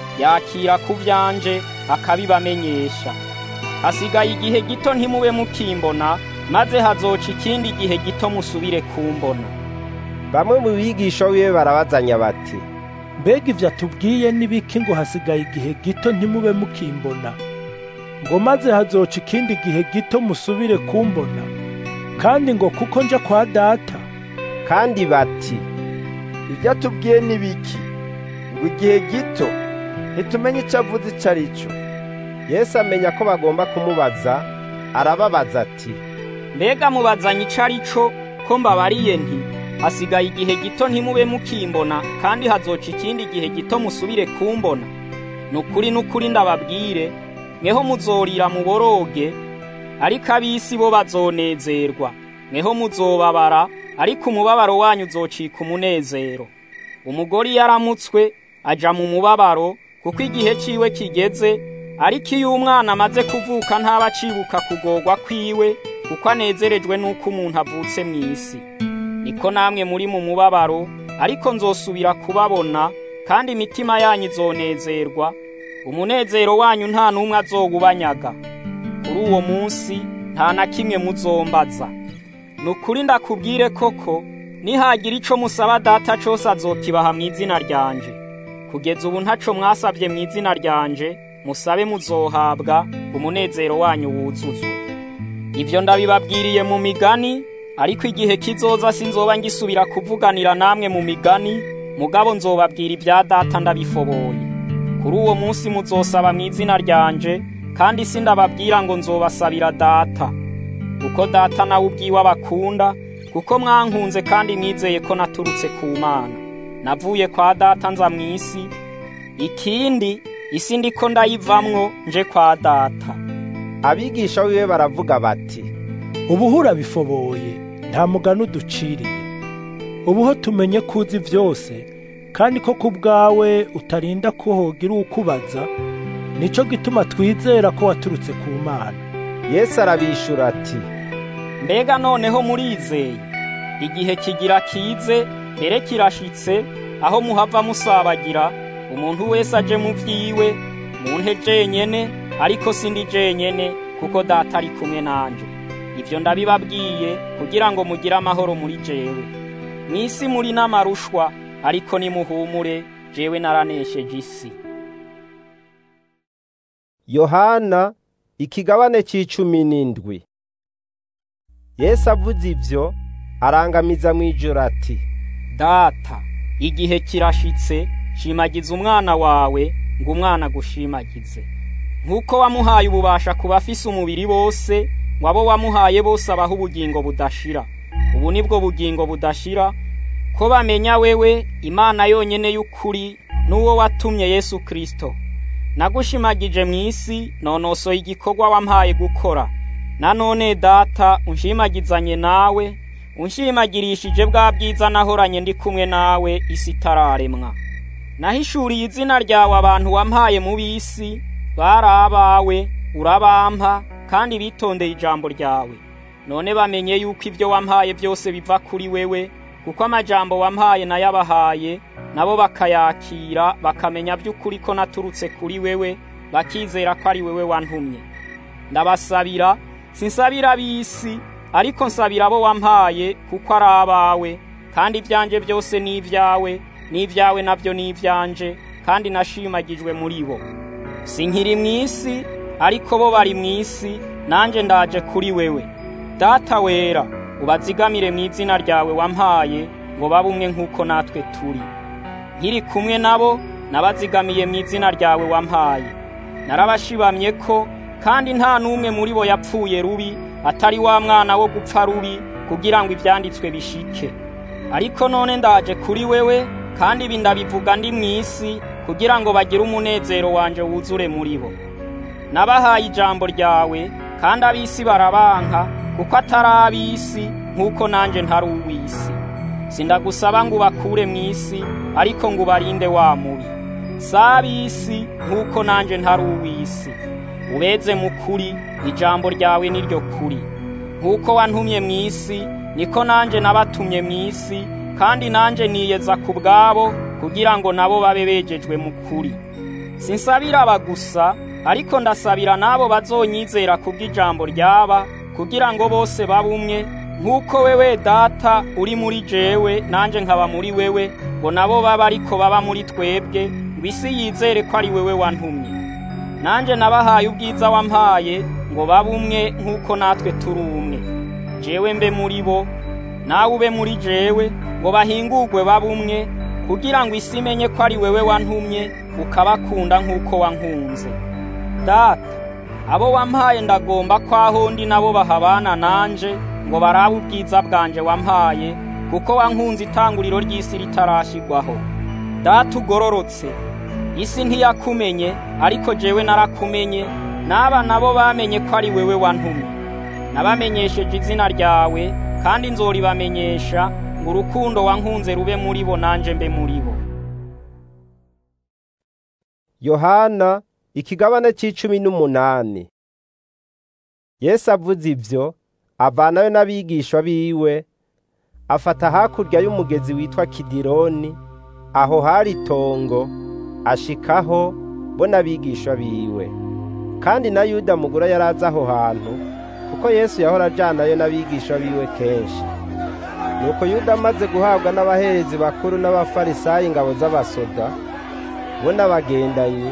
yakira ku byanje akabibamenyesha hasigaye igihe gito ntimube mukimbona maze hazoca ikindi gihe gito musubire kumbona bamwe mu bigisha wiwe barabazanya bati mbega ibyo atubwiye n'ibiki ngo hasigaye igihe gito ntimube mukimbona ngo maze hazoca ikindi gihe gito musubire kumbona kandi ngo kuko nja kwa data kandi bati ibyo atubwiye n'ibiki ngo igihe gito ntitumenye icyo avuze icyo ari cyo yesu amenya ko bagomba kumubaza arababaza ati mbega mubazanye icyo ari cyo ko mbabariye nti hasigaye igihe gito ntimube mukimbona kandi hazoca ikindi gihe gito musubire kumbona ni ukuri n'ukuri ndababwire mweho muzorira muboroge ariko ab'isi bo bazonezerwa mweho muzobabara ariko umubabaro wanyu uzocika umunezero umugore iyo aramutswe aja mu mubabaro kuko igihe ciwe kigeze ariko iyo umwana amaze kuvuka ntaba acibuka kugorwa kwiwe kuko anezerejwe n'uko umuntu avutse mu isi niko namwe muri mu mubabaro ariko nzosubira kubabona kandi imitima yanyu izonezerwa umunezero wanyu nta n'umwe azowubanyaga kuri uwo munsi nta na kimwe muzombaza ni ukuri ndakubwire koko nihagira ico musaba data cose azokibaha mu izina ryanje kugeza ubu ntaco mwasabye mu izina ryanje musabe muzohabwa umunezero wanyu wuzuzwe ivyo ndabibabwiriye mu migani ariko igihe kizoza sinzoba ngisubira kuvuganira namwe mu migani mugabo nzobabwira ibya data ndabifoboye kuri uwo munsi muzosaba mu izina ryanje kandi sindababwira ngo nzobasabira data kuko data nawe ubwiwe abakunda kuko mwankunze kandi mwizeye ko naturutse ku mana navuye kwa data nza mu isi ikindi isi ndiko ndayivamwo nje kwa data abigisha wiwe baravuga bati ubuhura bifoboye nta mugani uduciriye ubuho tumenye ko uzi byose kandi ko ku bwawe utarinda ko hogira ukubaza nicyo gituma twizera ko waturutse ku mana yesu arabishura ati mbega noneho murizeye igihe kigira kize mbere kirashitse aho muhava musabagira umuntu wese aje mu byiwe munte jenyene ariko sindi jenyene kuko data ari kumwe nanje ivyo ndabibabwiye kugira ngo mugire amahoro muri jewe mw'isi muri n'amarushwa ariko nimuhumure jewe naranesheje isi yohana ikigabane c'icumi n'indwi yesu avuze ivyo arangamiza mw'ijoro ati data igihe kirashitse shimagiza umwana wawe ngo umwana agushimagize nk'uko wamuhaye ububasha ku bafise umubiri bose ngo abo wamuhaye bose abaho ubugingo budashira ubu nibwo bugingo budashira ko bamenya wewe imana yonyene y'ukuri n'uwo watumye yesu kirisito nagushimagije mu isi nonosoye igikorwa wampaye gukora nanone data unshimagizanye nawe unshimagirishije bwa bwiza nahoranye ndi kumwe nawe isi itararemwa nahishuriye izina ryawe abantu wampaye mu bisi bari abawe urabampa kandi bitondeye ijambo ryawe none bamenye yuko ibyo wampaye byose biva kuri wewe kuko amajambo wampaye nayabahaye nabo bakayakira bakamenya by'ukuri ko naturutse kuri wewe bakizera ko ari wewe wantumye ndabasabira sinsabira ab'isi ariko nsabira abo wampaye kuko ari abawe kandi ibyanje byose ni ibyawe n'ibyawe nabyo ni ibyanje kandi nashimagijwe muri bo sinkiri mu isi ariko bo bari mu isi nanjye ndaje kuri wewe data wera ubazigamire mu izina ryawe wampaye ngo babe umwe nk'uko natwe turi nkiri kumwe nabo nabazigamiye mu izina ryawe wampaye narabashibamye ko kandi nta n'umwe muri bo yapfuye rubi atari wa mwana wo gupfa rubi kugira ngo ibyanditswe bishike ariko none ndaje kuri wewe kandi ibi ndabivuga ndi mu isi kugira ngo bagire umunezero wanje wuzure muri bo nabahaye ijambo ryawe kandi ab'isi barabanka kuko atari ab'isi nk'uko nanjye ntari uw'isi sindagusaba ngo ubakure mu isi ariko ngo ubarinde wa mubi si ab'isi nk'uko nanjye ntari uw'isi ubeze mu kuri ijambo ryawe niryo kuri nk'uko wantumye mu isi niko nanjye nabatumye mu isi kandi nanjye niyeza ku bwabo kugira ngo nabo babe begejwe mu kuri sinsabira aba gusa ariko ndasabira n'abo bazonyizera kubw'ijambo ryaba kugira ngo bose babe umwe nk'uko wewe data uri muri jewe nanjye nkaba muri wewe ngo nabo baba ariko baba muri twebwe ngo isi yizere ko ari wewe wantumye nanjye nabahaye ubwiza wampaye ngo babe umwe nk'uko natwe turi umwe jewe mbe muri bo nawe ube muri jewe ngo bahingurwe babe umwe kugira ngo isi imenye ko ari wewe wantumye ukabakunda nk'uko wankunze data abo wampaye ndagomba ko aho ndi nabo bahabana nanje ngo barabe ubwiza bwanje wampaye kuko wankunze itanguriro ry'isi ritarashyirwaho data ugororotse isi ntiyakumenye ariko jewe narakumenye n'aba nabo bamenye ko ari wewe wantumye nabamenyesheje izina ryawe kandi nzoribamenyesha ngo urukundo wankunze rube muri bo nanjye mbe muri bo yohana ikigabane c'icumi n'umunani yesu avuze ivyo avanayo n'abigishwa biwe afata hakurya y'umugezi witwa kidironi aho hari itongo ashikaho bo n'abigishwa biwe kandi na yuda mugura yari azi aho hantu kuko yesu yahora ajanayo n'abigishwa biwe kenshi nuko yuda amaze guhabwa n'abaherezi bakuru n'abafarisayi ingabo z'abasoda bo n'abagendanyi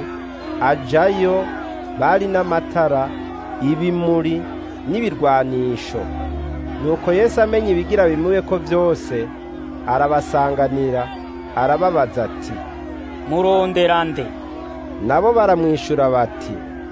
ajayo bari n'amatara ibimuri n'ibirwanisho nuko yesu amenya ibigira bimube ko byose arabasanganira arababaza ati murondera nde nabo baramwishyura bati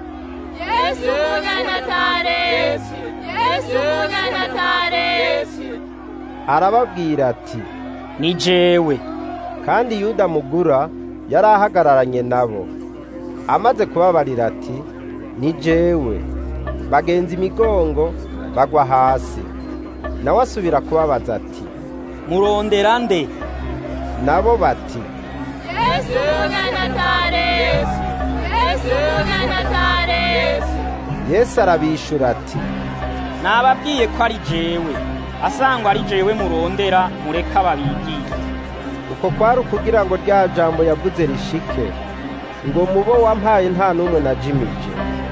yesu umunyanazareti yesu umunyanazareti arababwira ati ni jewe kandi yuda mugura yari ahagararanye nabo amaze kubabarira ati ni jewe bagenza imigongo bagwa hasi nawe asubira kubabaza ati murondera nde nabo bati yesu umunyanazareti yesu umunyanazareti yesu arabishura ati nababwiye ko ari jewe asangwa ari jewe murondera mureka babigiye uko kwari ukugira ngo rya jambo yavuze rishike ngo mubo wampaye nta n'umwe na jimije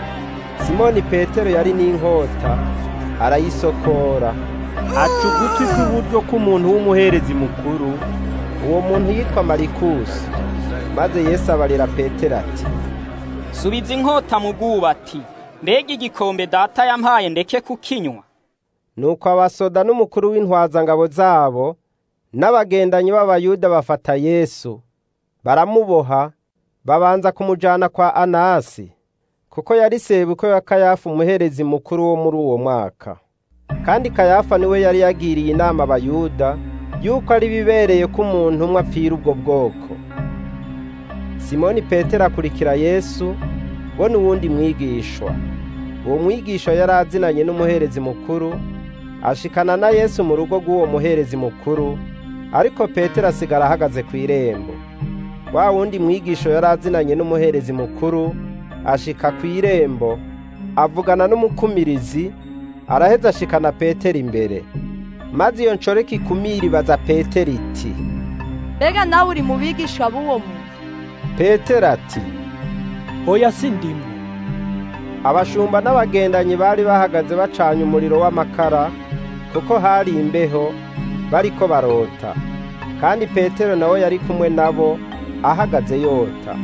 simoni petero yari n'inkota arayisokora aca ugutwi kw'iburyo k'umuntu w'umuherezi mukuru uwo muntu yitwa marikusi maze yesu abarira petero ati subiza inkota mu bwubati mbega igikombe data yampaye ndeke kukinywa nuko abasoda n'umukuru w'intwazangabo zabo n'abagendanyi b'abayuda bafata yesu baramuboha babanza kumujyana kwa anasi kuko yari sebuko ya kayafa umuherezi mukuru wo muri uwo mwaka kandi kayafa niwe yari yagiriye inama abayuda yuko ari bibereye ko umuntu umwe apfira ubwo bwoko simoni petero akurikira yesu bo n'uwundi mwigishwa uwo mwigishwa yari azinanye n'umuherezi mukuru ashikana na yesu mu rugo rw'uwo muherezi mukuru ariko petero asigara ahagaze ku irembo wa wundi mwigisho yari azinanye n'umuherezi mukuru ashika ku irembo avugana n'umukumirizi araheza ashikana petero imbere maze iyo nshoreke ikumira ibaza petero iti mbega nawe uri mu bigishwa b'uwo muntu petero ati oya si ndimo abashumba n'abagendanyi bari bahagaze bacanye umuriro w'amakara kuko hari imbeho bariko barota kandi petero nawe yari kumwe nabo ahagaze yota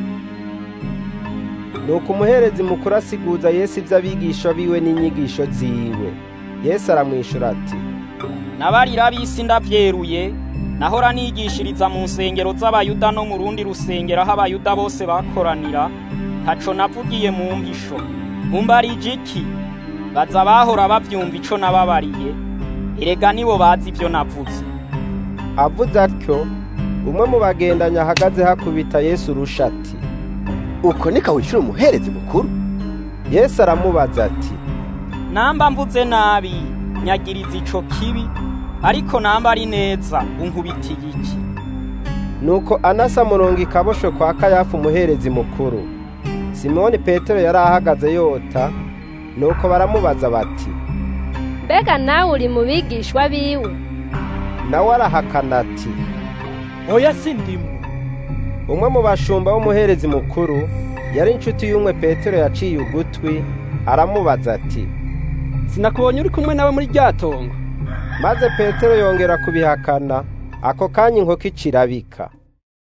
nuko umuherezi mukuru asiguza yesu iby'abigisha biwe n'inyigisho ziwe yesu aramwishyura ati nabarira ab'isi ndabyeruye nahora nigishiriza mu nsengero z'abayuda no mu rundi rusengero aho abayuda bose bakoranira ntaco navugiye mu mpisho mumbarije iki baza bahora bavyumva ico nababariye erega nibo bazi ivyo navuze avuze atyo umwe mu bagendanye ahagaze hakubita yesu urusha ati uko niko wishyura umuherezi mukuru yesu aramubaza ati namba mvuze nabi nyagiriza ico kibi ariko namba ari neza unkubitiye iki nuko anasa murongo ikabosho kwa kayafu umuherezi mukuru simoni petero yari ahagaze yota nuko baramubaza bati mbega nawe uri mu bigishwa biwe nawe arahakana ati oya sindimwe umwe mu bashumba w'umuherezi mukuru yari inshuti y'umwe petero yaciye ugutwi aramubaza ati sinakubonye uri kumwe nawe muri rya tongo maze petero yongera kubihakana ako kanya inkoko icirabika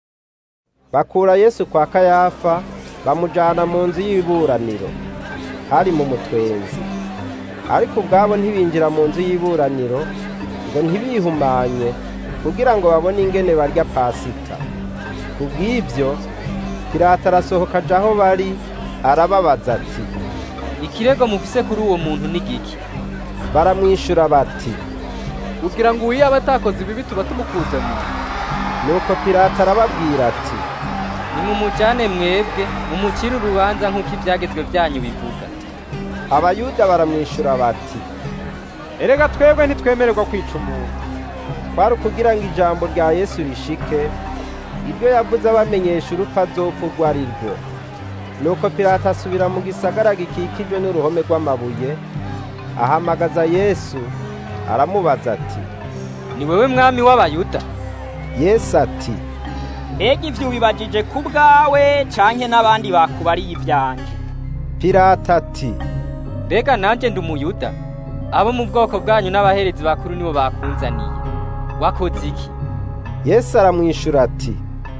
bakura yesu kwa kayafa bamujyana mu nzu y'iburaniro hari mu mutwenzi ariko ubwabo ntibinjira mu nzu y'iburaniro ngo ntibihumanye kugira ngo babone ingene barya pasika ku bw'ibyo pirata arasohoka aja aho bari arababaza ati ikirego mufise kuri uwo muntu ni giki baramwishyura bati kugira ngo uwiye aba atakoze ibibi tuba tumukuzaniye nuko pirata arababwira ati nimumujyane mwebwe mumukire urubanza nk'uko ibyagezwe byanyu bivuga abayuda baramwishyura bati erega twebwe ntitwemererwa kwica umuntu kwari ukugira ngo ijambo rya yesu rishike ibyo yavuze abamenyesha urupfu azopfa urwo ari rwo nuko pirata asubira mu gisagara gikikijwe n'uruhome rw'amabuye ahamagaza yesu aramubaza ati ni wowe mwami w'abayuda yesu ati mbega ivyo ubibajije ku bwawe canke n'abandi bakubariye ivyanje pirata ati mbega nanjye ndi umuyuda abo mu bwoko bwanyu n'abaherezi bakuru nibo bakunzaniye wakoze iki yesu aramwishyura ati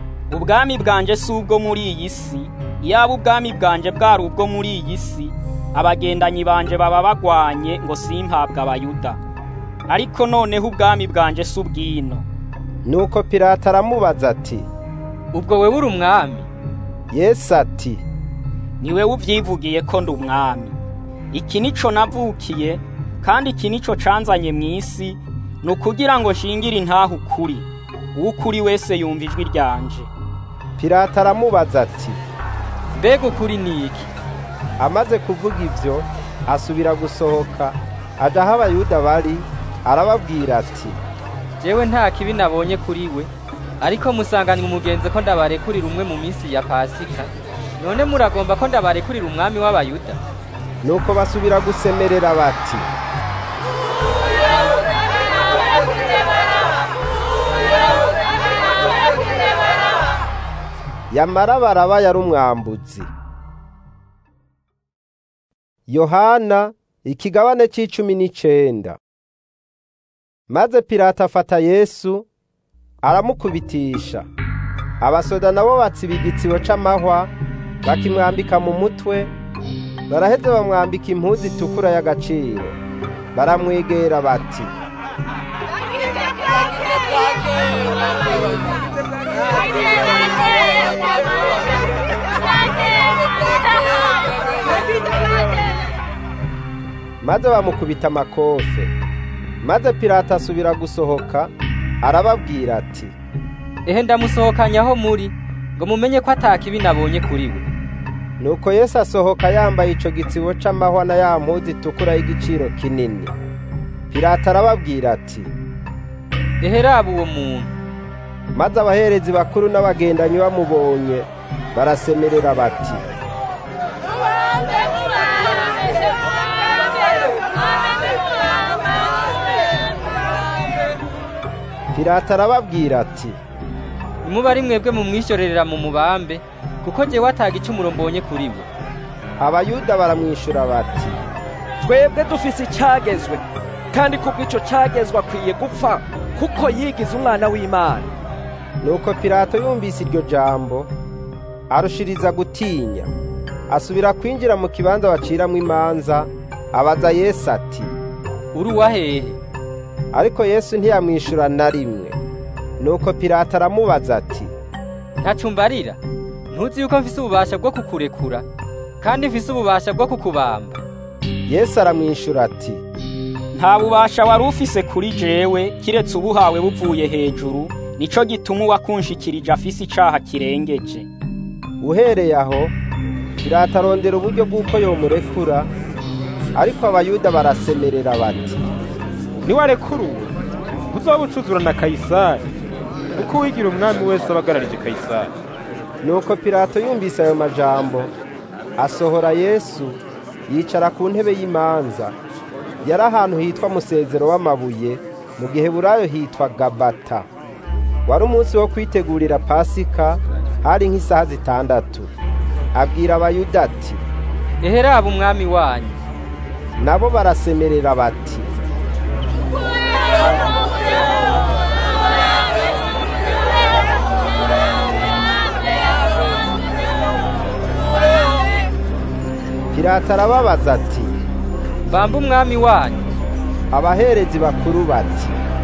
ubwami bwanje si ubwo muri iyi si iyaba ubwami bwanje bwari ubwo muri iyi si abagendanyi banje baba bagwanye ngo simpabwe abayuda ariko noneho ubwami bwanje si ubwino nuko pirata aramubaza ati ubwo wewe uri umwami yesu ati ni wewe uvyivugiye ko ndi umwami iki nico navukiye kandi iki nico canzanye mu isi ni ukugira ngo nshingire intaha ukuri uw'ukuri wese yumva ijwi ryanje pirata aramubaza ati mbega ukuri ni iki amaze kuvuga ibyo asubira gusohoka aja aho abayuda bari arababwira ati jewe nta kibi nabonye kuri we ariko musanganywe umugenzi ko ndabarekurira umwe mu minsi ya pasika none muragomba ko ndabarekurira umwami w'abayuda nuko basubira gusemerera bati yamara baraba yari umwambuzi yohana ikigabane c'icumi n'icenda maze pirata afata yesu aramukubitisha abasoda nabo batsiba igitsibo c'amahwa bakimwambika mu mutwe baraheze bamwambika impuzu itukura y'agaciro baramwegera bati maze bamukubita amakofe maze pirata asubira gusohoka arababwira ati ehe ndamusohokanya aho muri ngo mumenye ko atakibi nabonye kuri we nuko yesu asohoka yambaye ico gitsibo c'amahwa na ya mpuzu itukura y'igiciro kinini pirata arababwira ati ehe raba uwo muntu maze abaherezi bakuru n'abagendanyi bamubonye barasemerera bati pirata arababwira ati nimuba ari mwebwe mumwishyurerera mu mubambe kuko jewe ataga icumuro mbonye kuri we abayuda baramwishyura bati twebwe dufise icyagezwe kandi kubw'ico cyagezwe akwiye gupfa kuko yigize umwana w'imana nuko pilato yumvise iryo jambo arushiriza gutinya asubira kwinjira mu kibanza baciramwo imanza abaza yesu ati uri uwahehe ariko yesu ntiyamwishyura na rimwe nuko pilato aramubaza ati ntacumbarira ntuzi yuko mfise ububasha bwo kukurekura kandi mfise ububasha bwo kukubamba yesu aramwishyura ati nta bubasha wari ufise kuri jewe kiretse ubuhawe buvuye hejuru nico gituma uwakunshikirije afise icaha kirengeje uhereye aho Pilato arondera uburyo bw'uko yomurekura ariko abayuda barasemerera bati niwarekura uwo uzoba ucuzura na kayisari kuko uwigira umwami wese aba agararije kayisari nuko Pilato yumvise ayo majambo asohora yesu yicara ku ntebe y'imanza yari ahantu hitwa musezero w'amabuye mu gihe burayo hitwa gabata wari umunsi wo kwitegurira pasika hari nk'isaha zitandatu abwira abayuda ati eheraba umwami wanyu nabo barasemerera bati Pilato arababaza ati bamba umwami wanyu abaherezi bakuru bati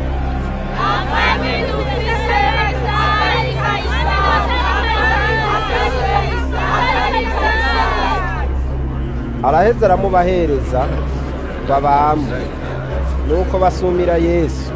araheza aramubahereza babambwe nuko basumira yesu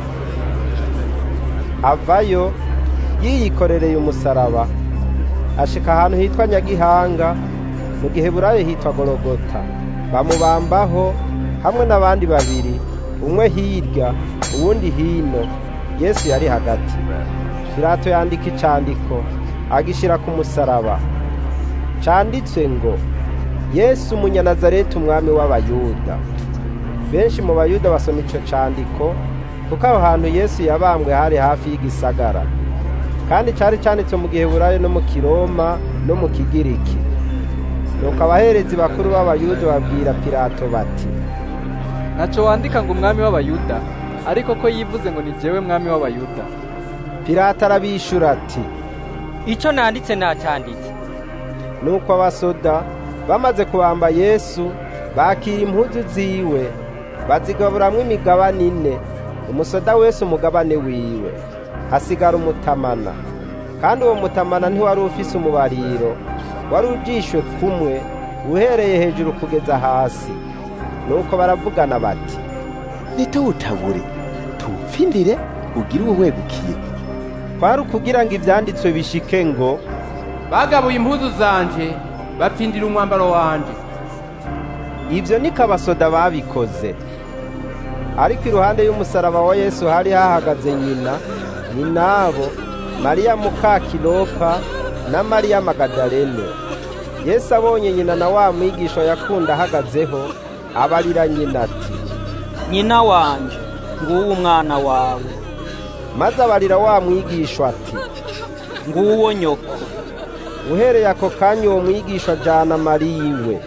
avayo yiyikorereye umusaraba ashika ahantu hitwa nyagihanga mu gihe burayo hitwa gorogota bamubambaho hamwe n'abandi babiri umwe hirya uwundi hino yesu yari hagati pilato yandika icandiko agishyira ku musaraba canditswe ngo yesu umunyanazareti umwami w'abayuda benshi mu bayuda basoma ico candiko kuko aho hantu yesu yabambwe hari hafi y'igisagara kandi cari canditswe mu gihe burayo no mu kiroma no mu kigiriki nuko abaherezi bakuru b'abayuda babwira pilato bati ntaco wandika ngo umwami w'abayuda ariko ko yivuze ngo ni jewe mwami w'abayuda pilato arabishura ati ico nanditse nacanditse nuko abasoda bamaze kubamba yesu bakira impuzu ziwe bazigaburamwo imigabane ine umusoda wese umugabane wiwe hasigara umutamana kandi uwo mutamana ntiwari ufise umubariro wari ujishwe kumwe uhereye hejuru kugeza hasi nuko baravugana bati nitawutabure tuwupfindire ugire uwo wegukiye kwari ukugira ngo ivyanditswe bishike ngo bagabuye impuzu zanje bapfindira umwambaro wanje ivyo niko abasoda babikoze ariko iruhande y'umusaraba wa yesu hari hahagaze nyina nyinabo mariya muka kilopa na mariya magadalene yesu abonye nyina na wa mwigisha yakunda ahagazeho abarira nyina ati nyina wanje nguwo umwana wawe maze abarira wa mwigisha ati nguwo nyoko uhereye ako kanya uwo mwigisha ajana mariya iwe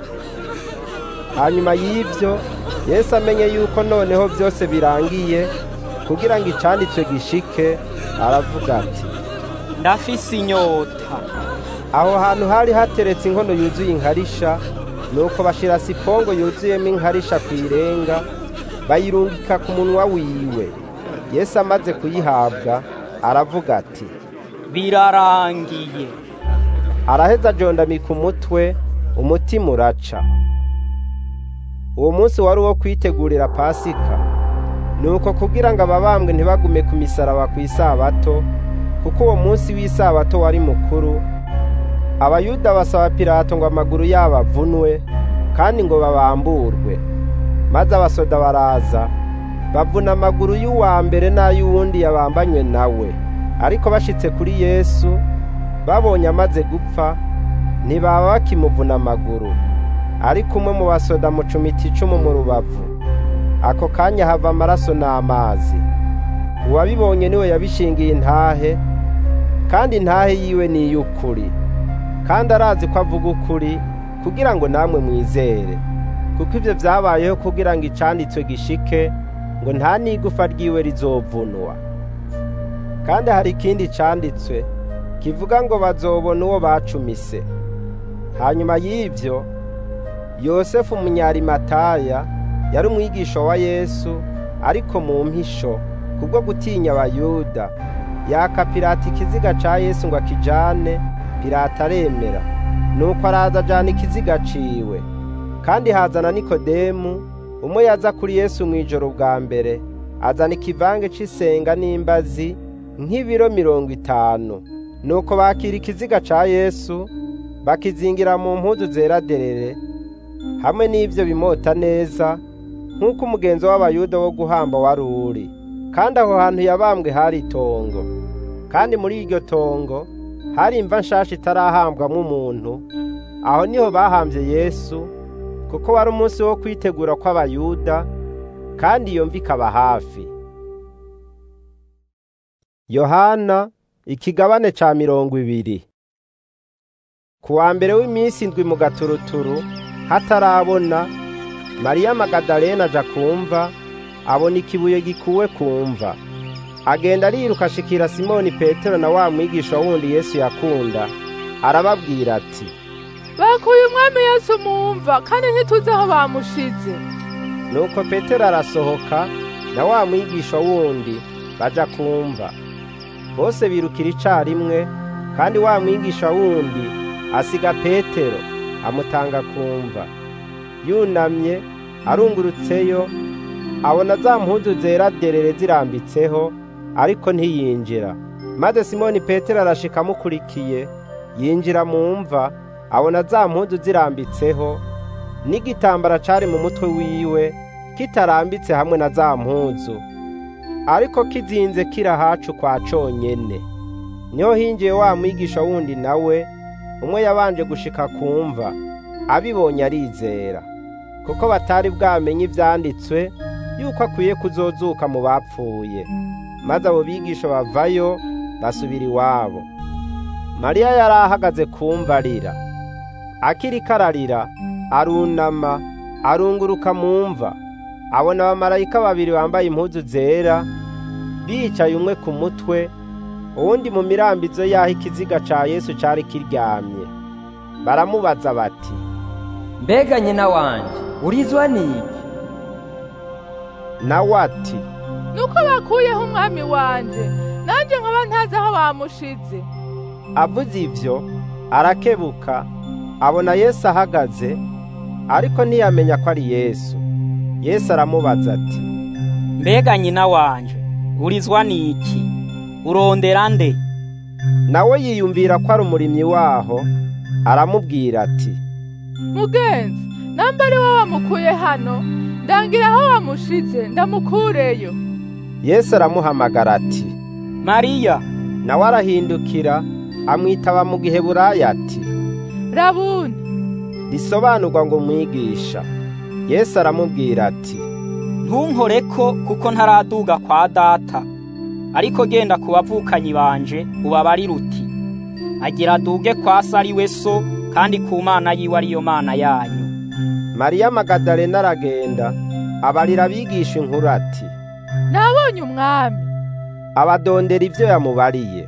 hanyuma y'ivyo yesu amenye yuko noneho byose birangiye kugira ngo icanditswe gishike aravuga ati ndafise inyota aho hantu hari hateretse inkono yuzuye inkarisha nuko bashira sipongo yuzuyemo inkarisha ku irenga bayirungika ku munwa wiwe yesu amaze kuyihabwa aravuga ati birarangiye araheza ajondamika umutwe umutima uraca uwo munsi wari uwo kwitegurira pasika nuko kugira ngo ababambwe ntibagume ku misaraba ku isabato kuko uwo munsi w'isabato wari mukuru abayuda basaba pilato ngo amaguru yabo avunwe kandi ngo babamburwe maze abasoda baraza bavuna amaguru y'uwa mbere n'ay'uwundi yabambanywe nawe ariko bashitse kuri yesu babonye amaze gupfa ntibaba bakimuvuna amaguru ariko umwe mu basoda mucumita icumu mu rubavu ako kanya hava amaraso n'amazi uwabibonye niwe yabishingiye intahe kandi intahe yiwe ni iy'ukuri kandi arazi ko avuga ukuri kugira ngo namwe mwizere kuko ibyo byabayeho kugira ngo icanditswe gishike ngo nta n'igufa ryiwe rizovunwa kandi hari ikindi canditswe kivuga ngo bazobona uwo bacumise hanyuma y'ibyo yosefu umunyarimataya yari umwigisha wa yesu ariko mu mpisho kubwo gutinya abayuda yaka pirata ikiziga ca yesu ngo akijane pirata aremera nuko araza ajana ikiziga ciwe kandi hazana nikodemu umwe yaza kuri yesu mu ijoro bwa mbere azana ikivange cy'isenga n'imbazi nk'ibiro mirongo itanu nuko bakira ikiziga ca yesu bakizingira mu mpuzu zera derere hamwe n'ibyo bimota neza nk'uko umugenzo w'abayuda wo guhamba wari uri kandi aho hantu yabambwe hari itongo kandi muri iryo tongo hari imva nshasha itarahambwamo umuntu aho niho bahambye yesu kuko wari umunsi wo kwitegura kw'abayuda kandi iyo mva ikaba hafi yohana ikigabane ca mirongo ibiri ku wa mbere w'iminsi indwi mu gaturuturu hatarabona mariya magadalena aja kumva abona ikibuye gikuwe kumva agenda ariruka ashikira simoni petero na wa mwigisha wundi yesu yakunda arababwira ati bakuye umwami yesu mumva kandi ntituzi aho bamushize nuko petero arasohoka na wa mwigisha wundi baja kumva bose birukira icarimwe kandi wa mwigisha wundi asiga petero amutanga kumva yunamye arungurutseyo abona za mpuzu zera derere zirambitseho ariko ntiyinjira maze simoni petero arashika amukurikiye yinjira mu mva abona za mpuzu zirambitseho n'igitambara cari mu mutwe wiwe kitarambitse hamwe na za mpuzu ariko kizinze kirahacu kwa conyene niho hinjiye wa mwigisha wundi nawe umwe yabanje gushika kumva abibonye arizera kuko batari bwamenye ivyanditswe yuko akwiye kuzozuka mu bapfuye maze abo bigisha bavayo basubira iwabo mariya yari ahagaze kumva arira akiriko ararira arunama arunguruka mu mva abona abamarayika babiri bambaye impuzu zera bicaye umwe ku mutwe uwundi mu mirambizo y'aho ikiziga ca yesu cari kiryamye baramubaza bati mbega nyina wanje urizwa n'iki nawe ati nuko bakuyeho umwami wanje nanjye nkaba ntazi aho bamushize avuze ivyo arakebuka abona yesu ahagaze ariko ntiyamenya ko ari yesu yesu aramubaza ati mbega nyina wanje urizwa n'iki urondera nde nawe yiyumvira ko ari umurimyi waho aramubwira ati mugenzi namba ari wowe wamukuye hano ndangira aho wamushize ndamukureyo yesu aramuhamagara ati mariya nawe arahindukira amwitaba mu giheburayo ati rabuni risobanurwa ngo mwigisha yesu aramubwira ati ntunkoreko kuko ntaraduga kwa data ariko genda ku bavukanyi banje ubabarire uti agira aduge kwa se ari we so kandi ku mana yiwe ariyo mana yanyu mariya magadalena aragenda abarira abigisha inkuru ati nabonye umwami abadondera ibyo yamubariye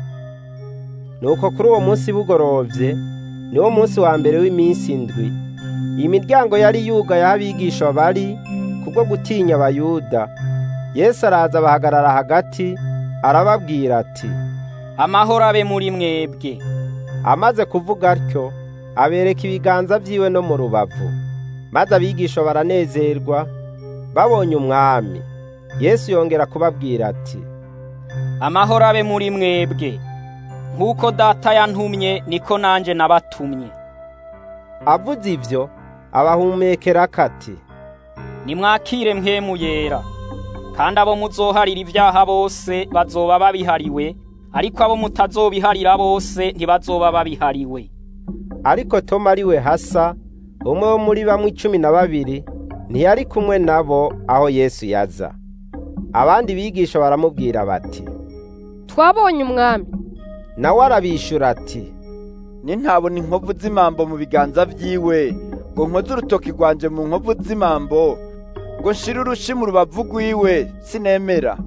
nuko kuri uwo munsi bugorovye niwo munsi wa mbere w'iminsi indwi iyi miryango yari yugaye aho abigisha bari kubwo gutinya abayuda yesu araza bahagarara hagati arababwira ati amahoro abe muri mwebwe amaze kuvuga atyo abereka ibiganza vyiwe no mu rubavu maze abigisha baranezerwa babonye umwami yesu yongera kubabwira ati amahoro abe muri mwebwe nk'uko data yantumye niko nanje nabatumye avuze ivyo abahumekera kati nimwakire mpwemu yera kandi abo muzoharira ibyaha bose bazoba babihariwe ariko abo mutazobiharira bose ntibazoba babihariwe ariko toma ari we hasa umwe wo muri bamwe icumi na babiri ntiyari kumwe nabo aho yesu yaza abandi bigisha baramubwira bati twabonye umwami nawe arabishura ati nintabona inkovu z'imambo mu biganza vyiwe ngo nkoze urutoki rwanje mu nkovu z'imambo ngo nshire urushi mu rubavu rwiwe sinemera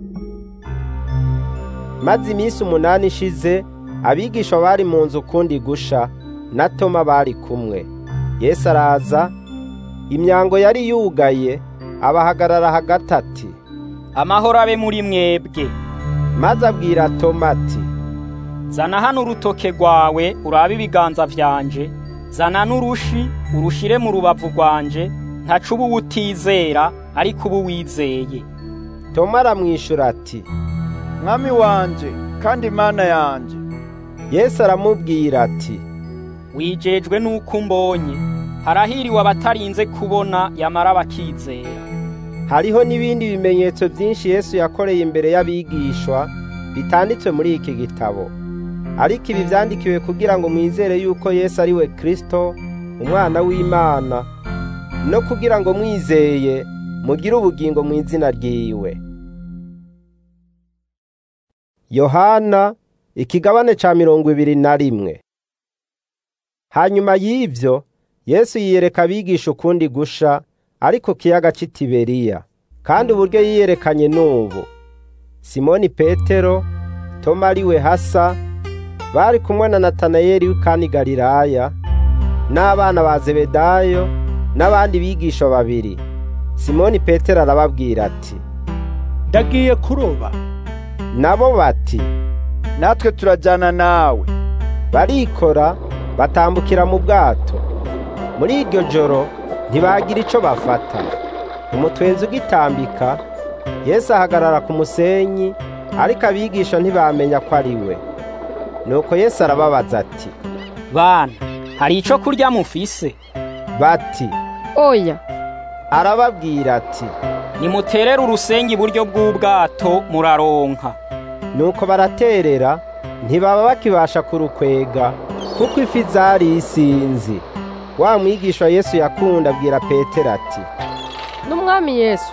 maze iminsi umunani ishize abigisha bari mu nzu ukundi gusha na toma bari kumwe yesu araza imyango yari yugaye abahagarara hagati ati amahoro abe muri mwebwe maze abwira toma ati zana hano urutoke rwawe urabe ibiganza vyanje zana n'urushi urushire mu rubavu rwanje ntacu uba utizera ariko uba wizeye toma aramwishyura ati mwami wanje kandi imana yanje yesu aramubwira ati wijejwe n'uko umbonye harahiriwe abatarinze kubona yamara bakizera hariho n'ibindi bimenyetso byinshi yesu yakoreye imbere y'abigishwa bitanditswe muri iki gitabo ariko ibi byandikiwe kugira ngo mwizere yuko yesu ari we kirisito umwana w'imana no kugira ngo mwizeye mugire ubugingo mu izina ryiwe yohana ikigabane cya mirongo ibiri na rimwe hanyuma y'ibyo yesu yiyereka abigisha ukundi gusha ariko kiyaga cy'itiberiya kandi uburyo yiyerekanye n'ubu simoni petero toma ariwe hasa bari kumwe na natanayeli w'ikani galilaya n'abana ba zebedayo n'abandi bigisha babiri simoni petero arababwira ati ndagiye kuroba nabo bati natwe turajyana nawe barikora batambukira mu bwato muri iryo joro ntibagira icyo bafata umutwenzi ugitambika yesu ahagarara ku musenyi ariko abigisha ntibamenya ko ari we nuko yesu arababaza ati bana hari icyo kurya mufise bati oya arababwira ati nimuterere urusenge iburyo bw'ubwato muraronka nuko baraterera ntibaba bakibasha kurukwega kuko ifi zari isinzi wa mwigisha yesu yakunda abwira petero ati n'umwami yesu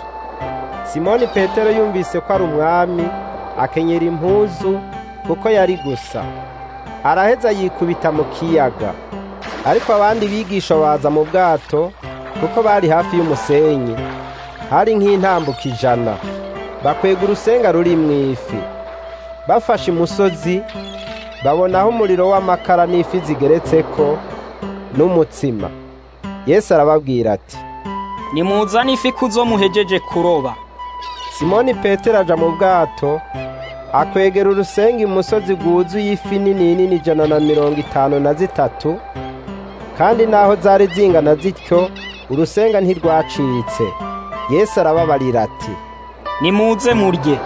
simoni petero yumvise ko ari umwami akenyera impuzu kuko yari gusa araheza yikubita mu kiyaga ariko abandi bigisha baza mu bwato kuko bari hafi y'umusenyi hari nk'intambuka ijana bakwega urusenga ruri mu ifi bafashe imusozi babonaho umuriro w'amakara n'ifi zigeretse ko n'umutsima yesu arababwira ati nimuzane ifi kuzo muhejeje kuroba simoni petero aja mu bwato akwegera urusenga imusozi rwuzuye ifi nini nini ijana na mirongo itanu na zitatu kandi naho zari zingana zityo urusenga ntirwacitse yesu arababarira ati nimuze murye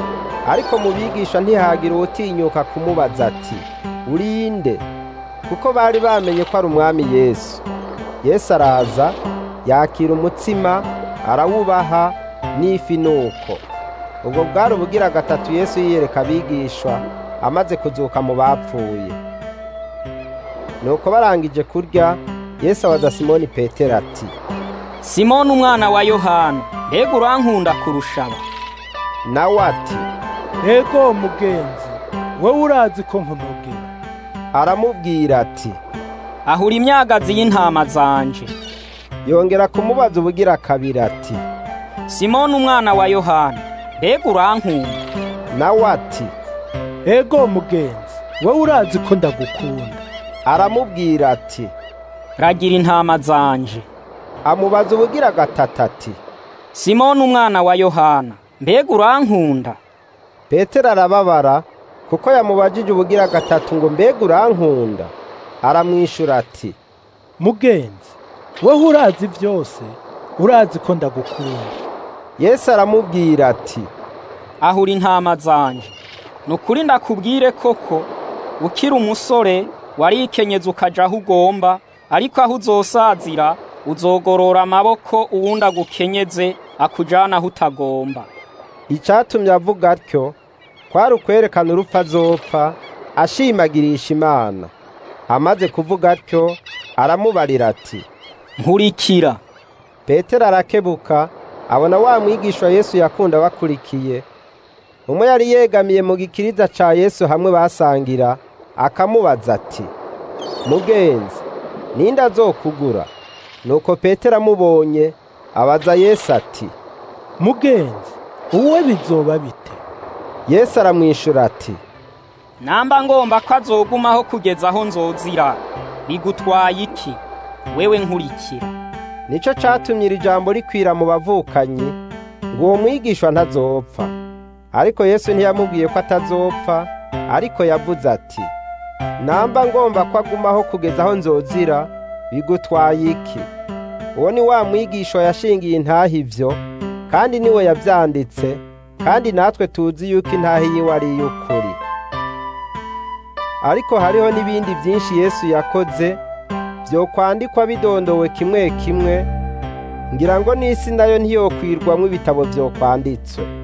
ariko mu bigisha ntihagira uwutinyuka kumubaza ati urinde kuko bari bamenye ko ari umwami yesu yesu araza yakira umutsima arawubaha n'ifi nuko ubwo bwari ubugira gatatu yesu yiyereka abigishwa amaze kuzuka mu bapfuye nuko barangije kurya yesu abaza simoni petero ati simoni umwana wa yohana mbega urankunda kurushaba nawe ati ego mugenzi wowe urazi ko nkunogera aramubwira ati ahura imyagazi y'intama zanje yongera kumubaza ubugira kabiri ati simoni umwana wa yohana mbega urankunda nawe ati ego mugenzi wowe urazi ko ndagukunda aramubwira ati ragira intama zanje amubaza ubugira gatatu ati simoni umwana wa yohana mbega urankunda petero arababara kuko yamubajije ubugira gatatu ngo mbega urankunda aramwishyura ati mugenzi wowe urazi byose urazi ko ndagukunda yesu aramubwira ati ahura intama zanje ni ukuri ndakubwire koko ukiri umusore warikenyeza ukaja aho ugomba ariko aho uzosazira uzogorora amaboko uwundi agukenyeze akujana aho utagomba icyatumye avuga atyo kwari ukwerekana urupfu azopfa ashimagirisha imana amaze kuvuga atyo aramubarira ati nkurikira petero arakebuka abona wa mwigisha yesu yakunda bakurikiye umwe yari yegamiye mu gikiriza ca yesu hamwe basangira akamubaza ati mugenzi ninde azokugura nuko petero amubonye abaza yesu ati mugenzi uwe bizoba bite yesu aramwishyura ati namba ngomba ko azogumaho kugeza aho nzozira bigutwaye iki wewe nkurikira nicyo cyatumye iri jambo rikwira mu bavukanyi ngo uwo mwigishwa ntazopfa ariko yesu ntiyamubwiye ko atazopfa ariko yavuze ati namba ngomba ko agumaho kugeza aho nzozira bigutwaye iki uwo ni wa mwigisha yashingiye intahe ivyo kandi niwe yavyanditse kandi natwe tuzi yuko intahe yiwe ari iy'ukuri ariko hariho n'ibindi byinshi yesu yakoze vyokwandikwa bidondowe kimwe kimwe ngira ngo n'isi nayo ntiyokwirwamwo ibitabo vyokwanditswe